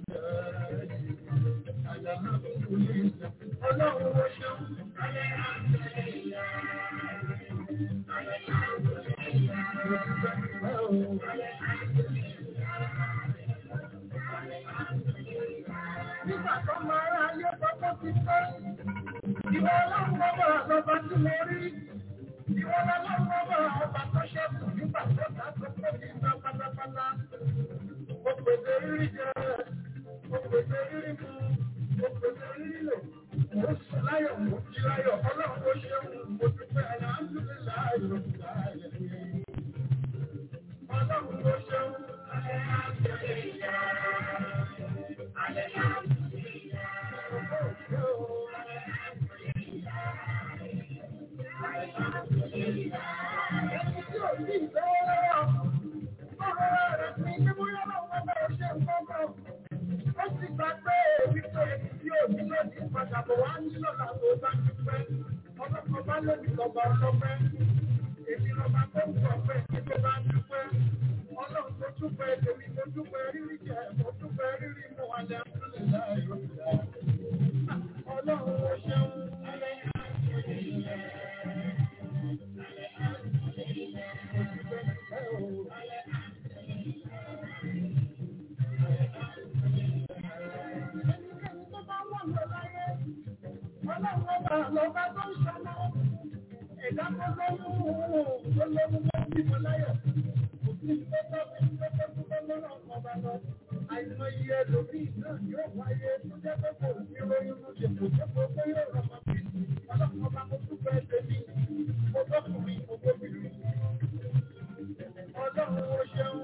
Alhamdulillahi. Ọlọ́run ó ṣeun. Nígbà tó máa rá ayé pọ́pọ́ ti pẹ́, ìwọ ọlọ́run ọba àlọ́ba tí mo rí. Ìwọ ọlọ́run ọba ọba tó ṣẹ́kù nígbà tó ta tó pọ̀ ní ìgbà pátápátá. Mo pèsè rírí jẹ, mo pèsè rírí mu, mo pèsè rírí lò. Mo sùn láyọ̀, mo jí láyọ̀, ọlọ́run ó ṣeun, mo dúpẹ́ alhamdulillahi rabbil alamin. Ọlọ́run ó ṣeun. Èmi lọ́ba tó ń sọ pé kí ló bá dúpẹ́. Ọlọ́run tó dúpẹ́ tèmi mo dúpẹ́ rírí jẹ, mo dúpẹ́ rírí mu alẹ́ àtúnlẹ̀ láì rọ̀jà. Ọlọ́run ó ṣeun. Ẹnikẹ́ni tó bá wà lọ láyé, ọlọ́run ọba lọ́ba tó ń ṣọmọ. Ẹ̀dá tó lóyún tó lóyún tó bímọ láyọ̀. Òfin tó tọ́ fi ń tọ́tọ́ tó bá lọ́rọ̀ ọba lọ. Àìmọye ẹlòmíì náà yóò wáyé tó jẹ́ pé kò ní lóyún ló ṣe kò jẹ́ pé ó yóò rọmọ bí. Ọlọ́run ọba mo dúpẹ́ tèmi, mo bọ́kùnrin, mo bóbìnrin. Ọlọ́run ó ṣeun.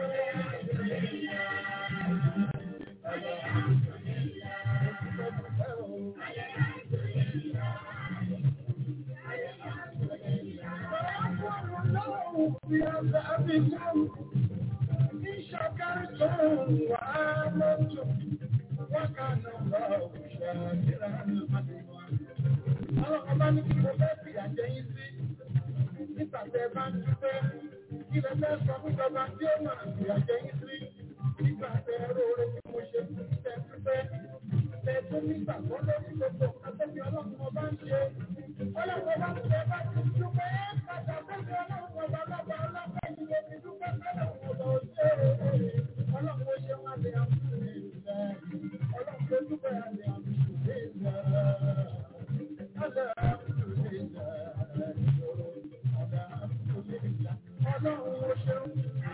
إن شكرتم وآمنتم وكان الله شاكرا عليما nígbàgbọ́ lórí gbogbo nǹkan tó fi ọlọ́run ọba ń ṣe. Ọlọ́run ọba ń ṣe bá ti dúpẹ́ padà sókè ọlọ́run ọba lọ́ba ọlọ́pẹ́ ni mo fi dúpẹ́ sọ́dọ̀ ọba òṣè. Ọlọ́run ó ṣe wọn lè àmúlò ìlẹ̀. Ọlọ́run tó dúpẹ́ àlè àmúlò ìlẹ̀. Àlè àmúlò ìlẹ̀. Àlè àmúlò ìlẹ̀. Ọlọ́run ó ṣeun.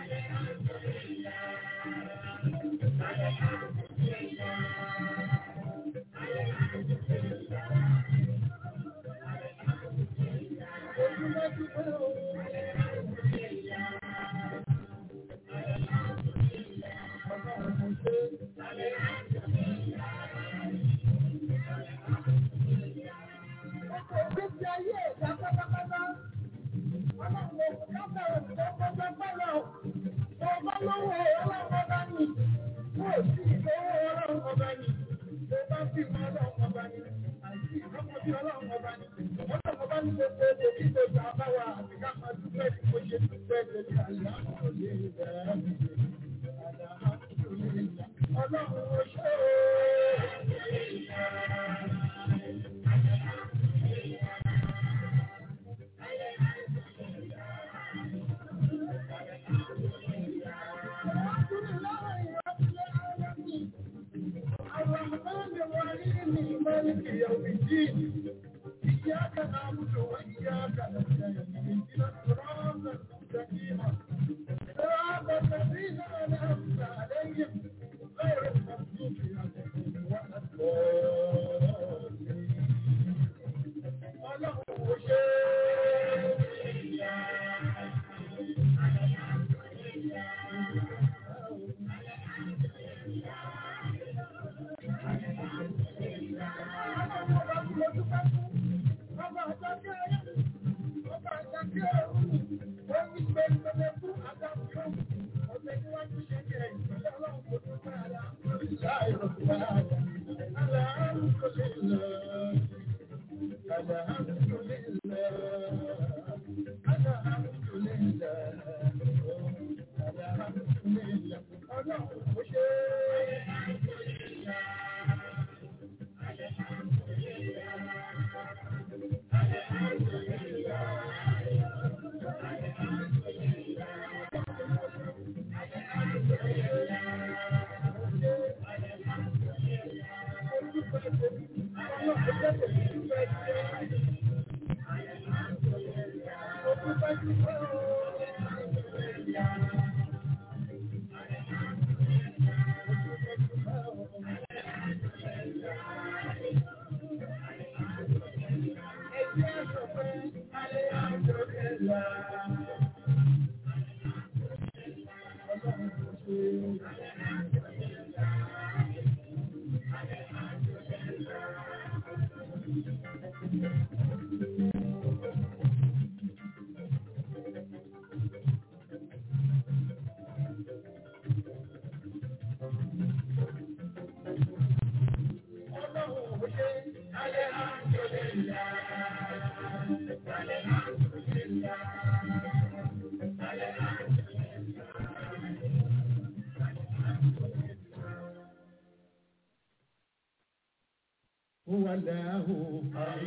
هو الله هو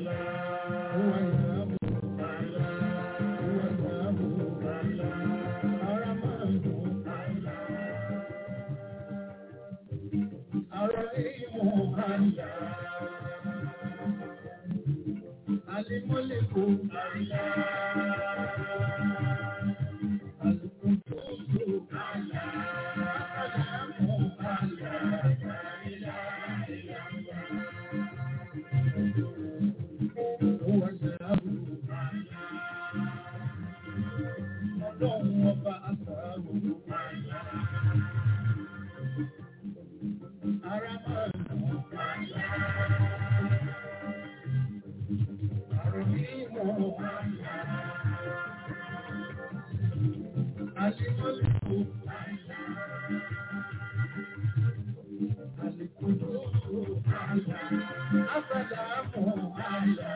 الله هو الله هو الله الرحمن الرحيم الله الملك الله القدوس الله السلام الله هو الله ọlọ́run ọba àtàrò ara máa ń lò àròmí ìmọ̀ àlìmọ́lùkù àlìkùdókò àbàdàmọ̀ àlà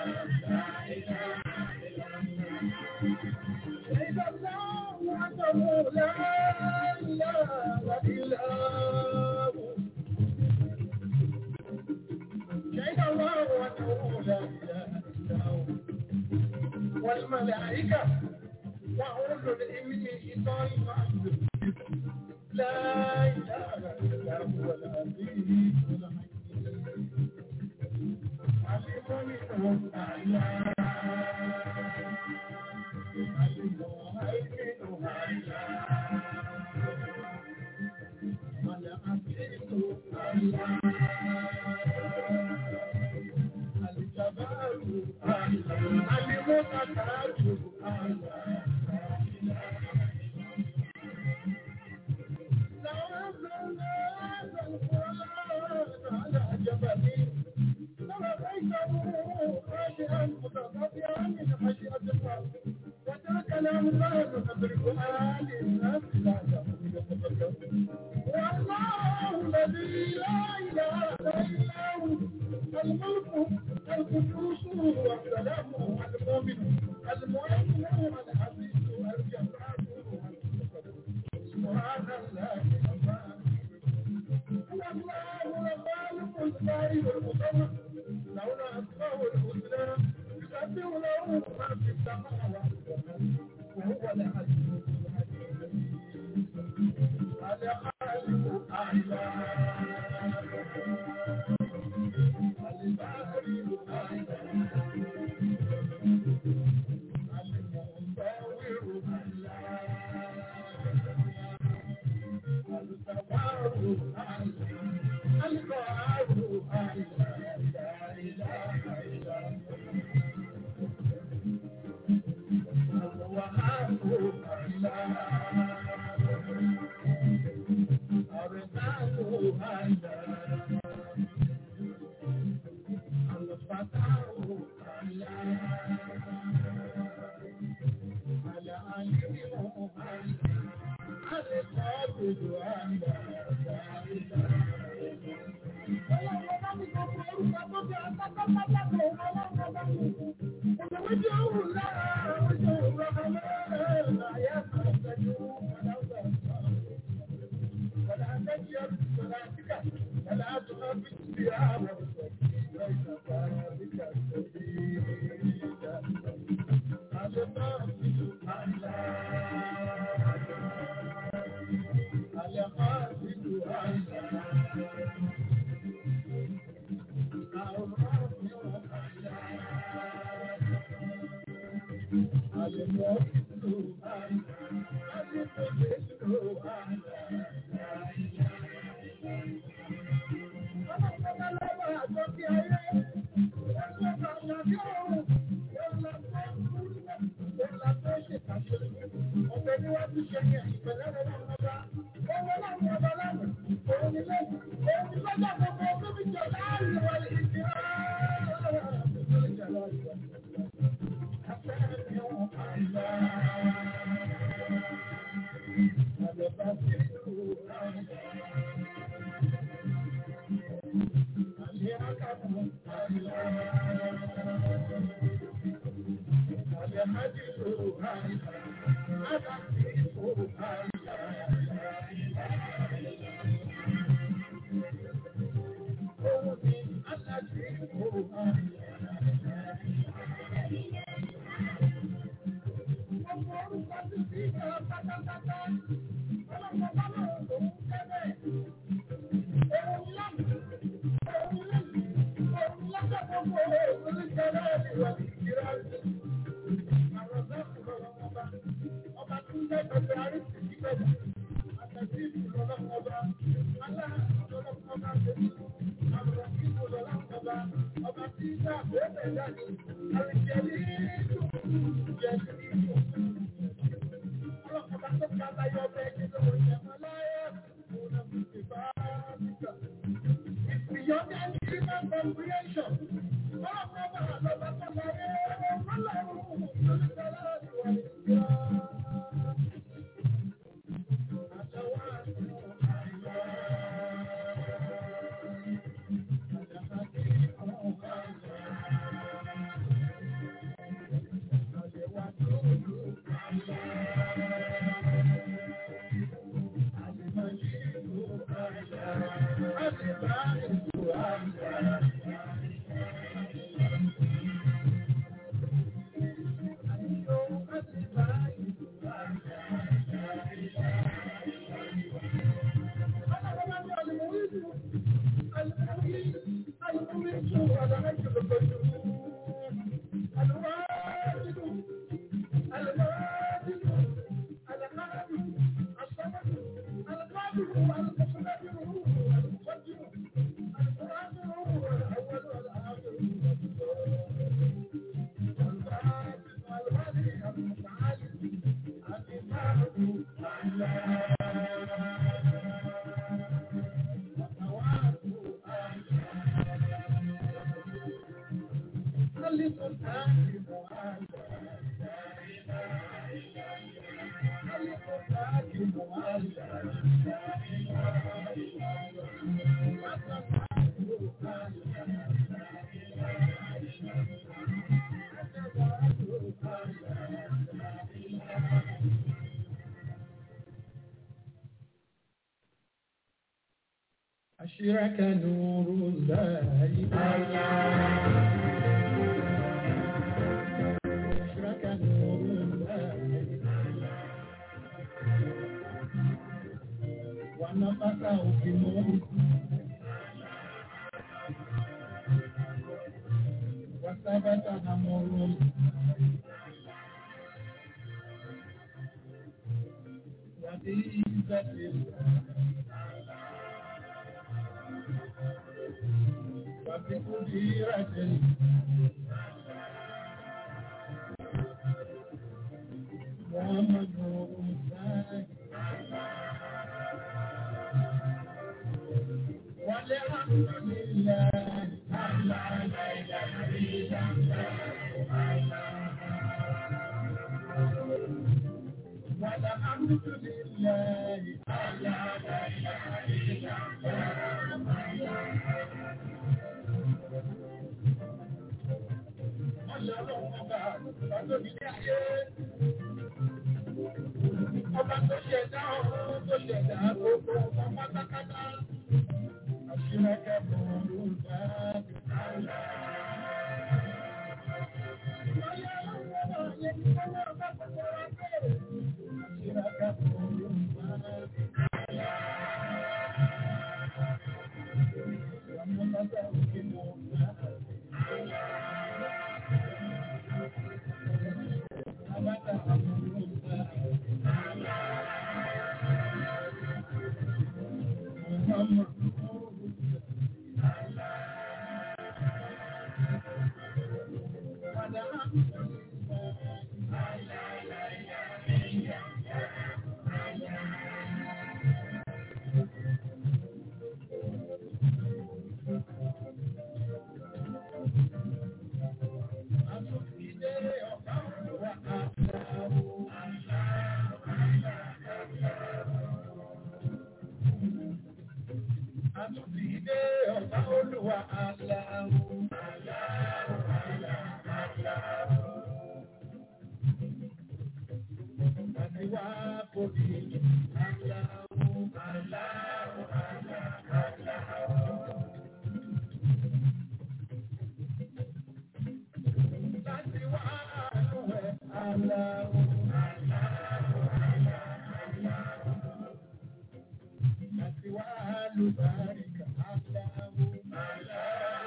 والملائكة وأولو العلم قائما لا إله إلا هو العزيز الحكيم علم منه أعلى علم وهيمن أعلى والعزيز أعلى الجبار أعلى المتكبر أعلى كلام الله نقدر آل الناس لا والله الذي لا إله إلا هو الملك القدوس والسلام المؤمن المؤمن العزيز الجبار سبحان الله والله الخالق البارئ المصور له الاسماء الحسنى يسبح له ما في السماوات وهو العزيز الحكيم الخالق اعلى البارئ اعلى أشرك نور الله أشرك نور الله ونفخه في الروح وثبت أمره وبعزة الله وبقديرة محمد رسول والحمد لله على والحمد لله على Ọba tó ṣẹ̀dá ọ̀run tó ṣẹ̀dá gbogbo ọmọ pátákátá. Àṣírẹ́kẹ́ bọ̀ ọ̀run bá Àtúndìdé ọ̀gá olúwa aláwọ̀. Àti wá kòbí aláwọ̀ aláwọ̀ aláwọ̀. Láti wá àlùwẹ̀ aláwọ̀ àti wá àlùbáríkà aláwọ̀.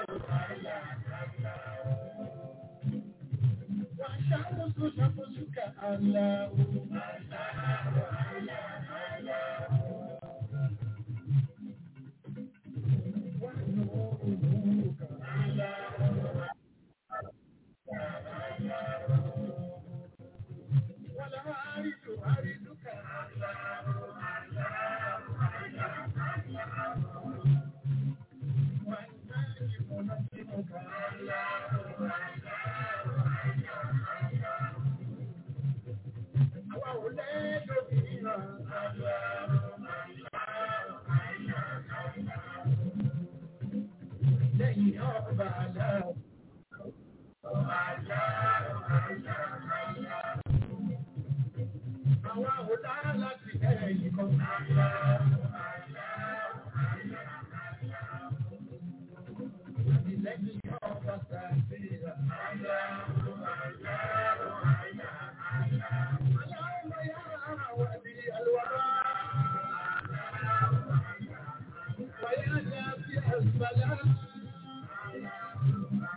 Wà ṣàkóso ṣàkóso ká aláwọ̀. Wà nùúrù nùúrù ká aláwọ̀. Wà láàrídù àrídù ká aláwọ̀. Wà náàjì mọ̀nàjìmọ̀ ká aláwọ̀. Àwa ò lẹ́ẹ̀dọ̀bìnrin lẹ́yìn ọba aláwọ̀. Àwa ò dá láti ẹ̀yìn kan. Lẹ́yìn ọba sàfihàn. اللهم يا ولي الوراء ويا نافع السلام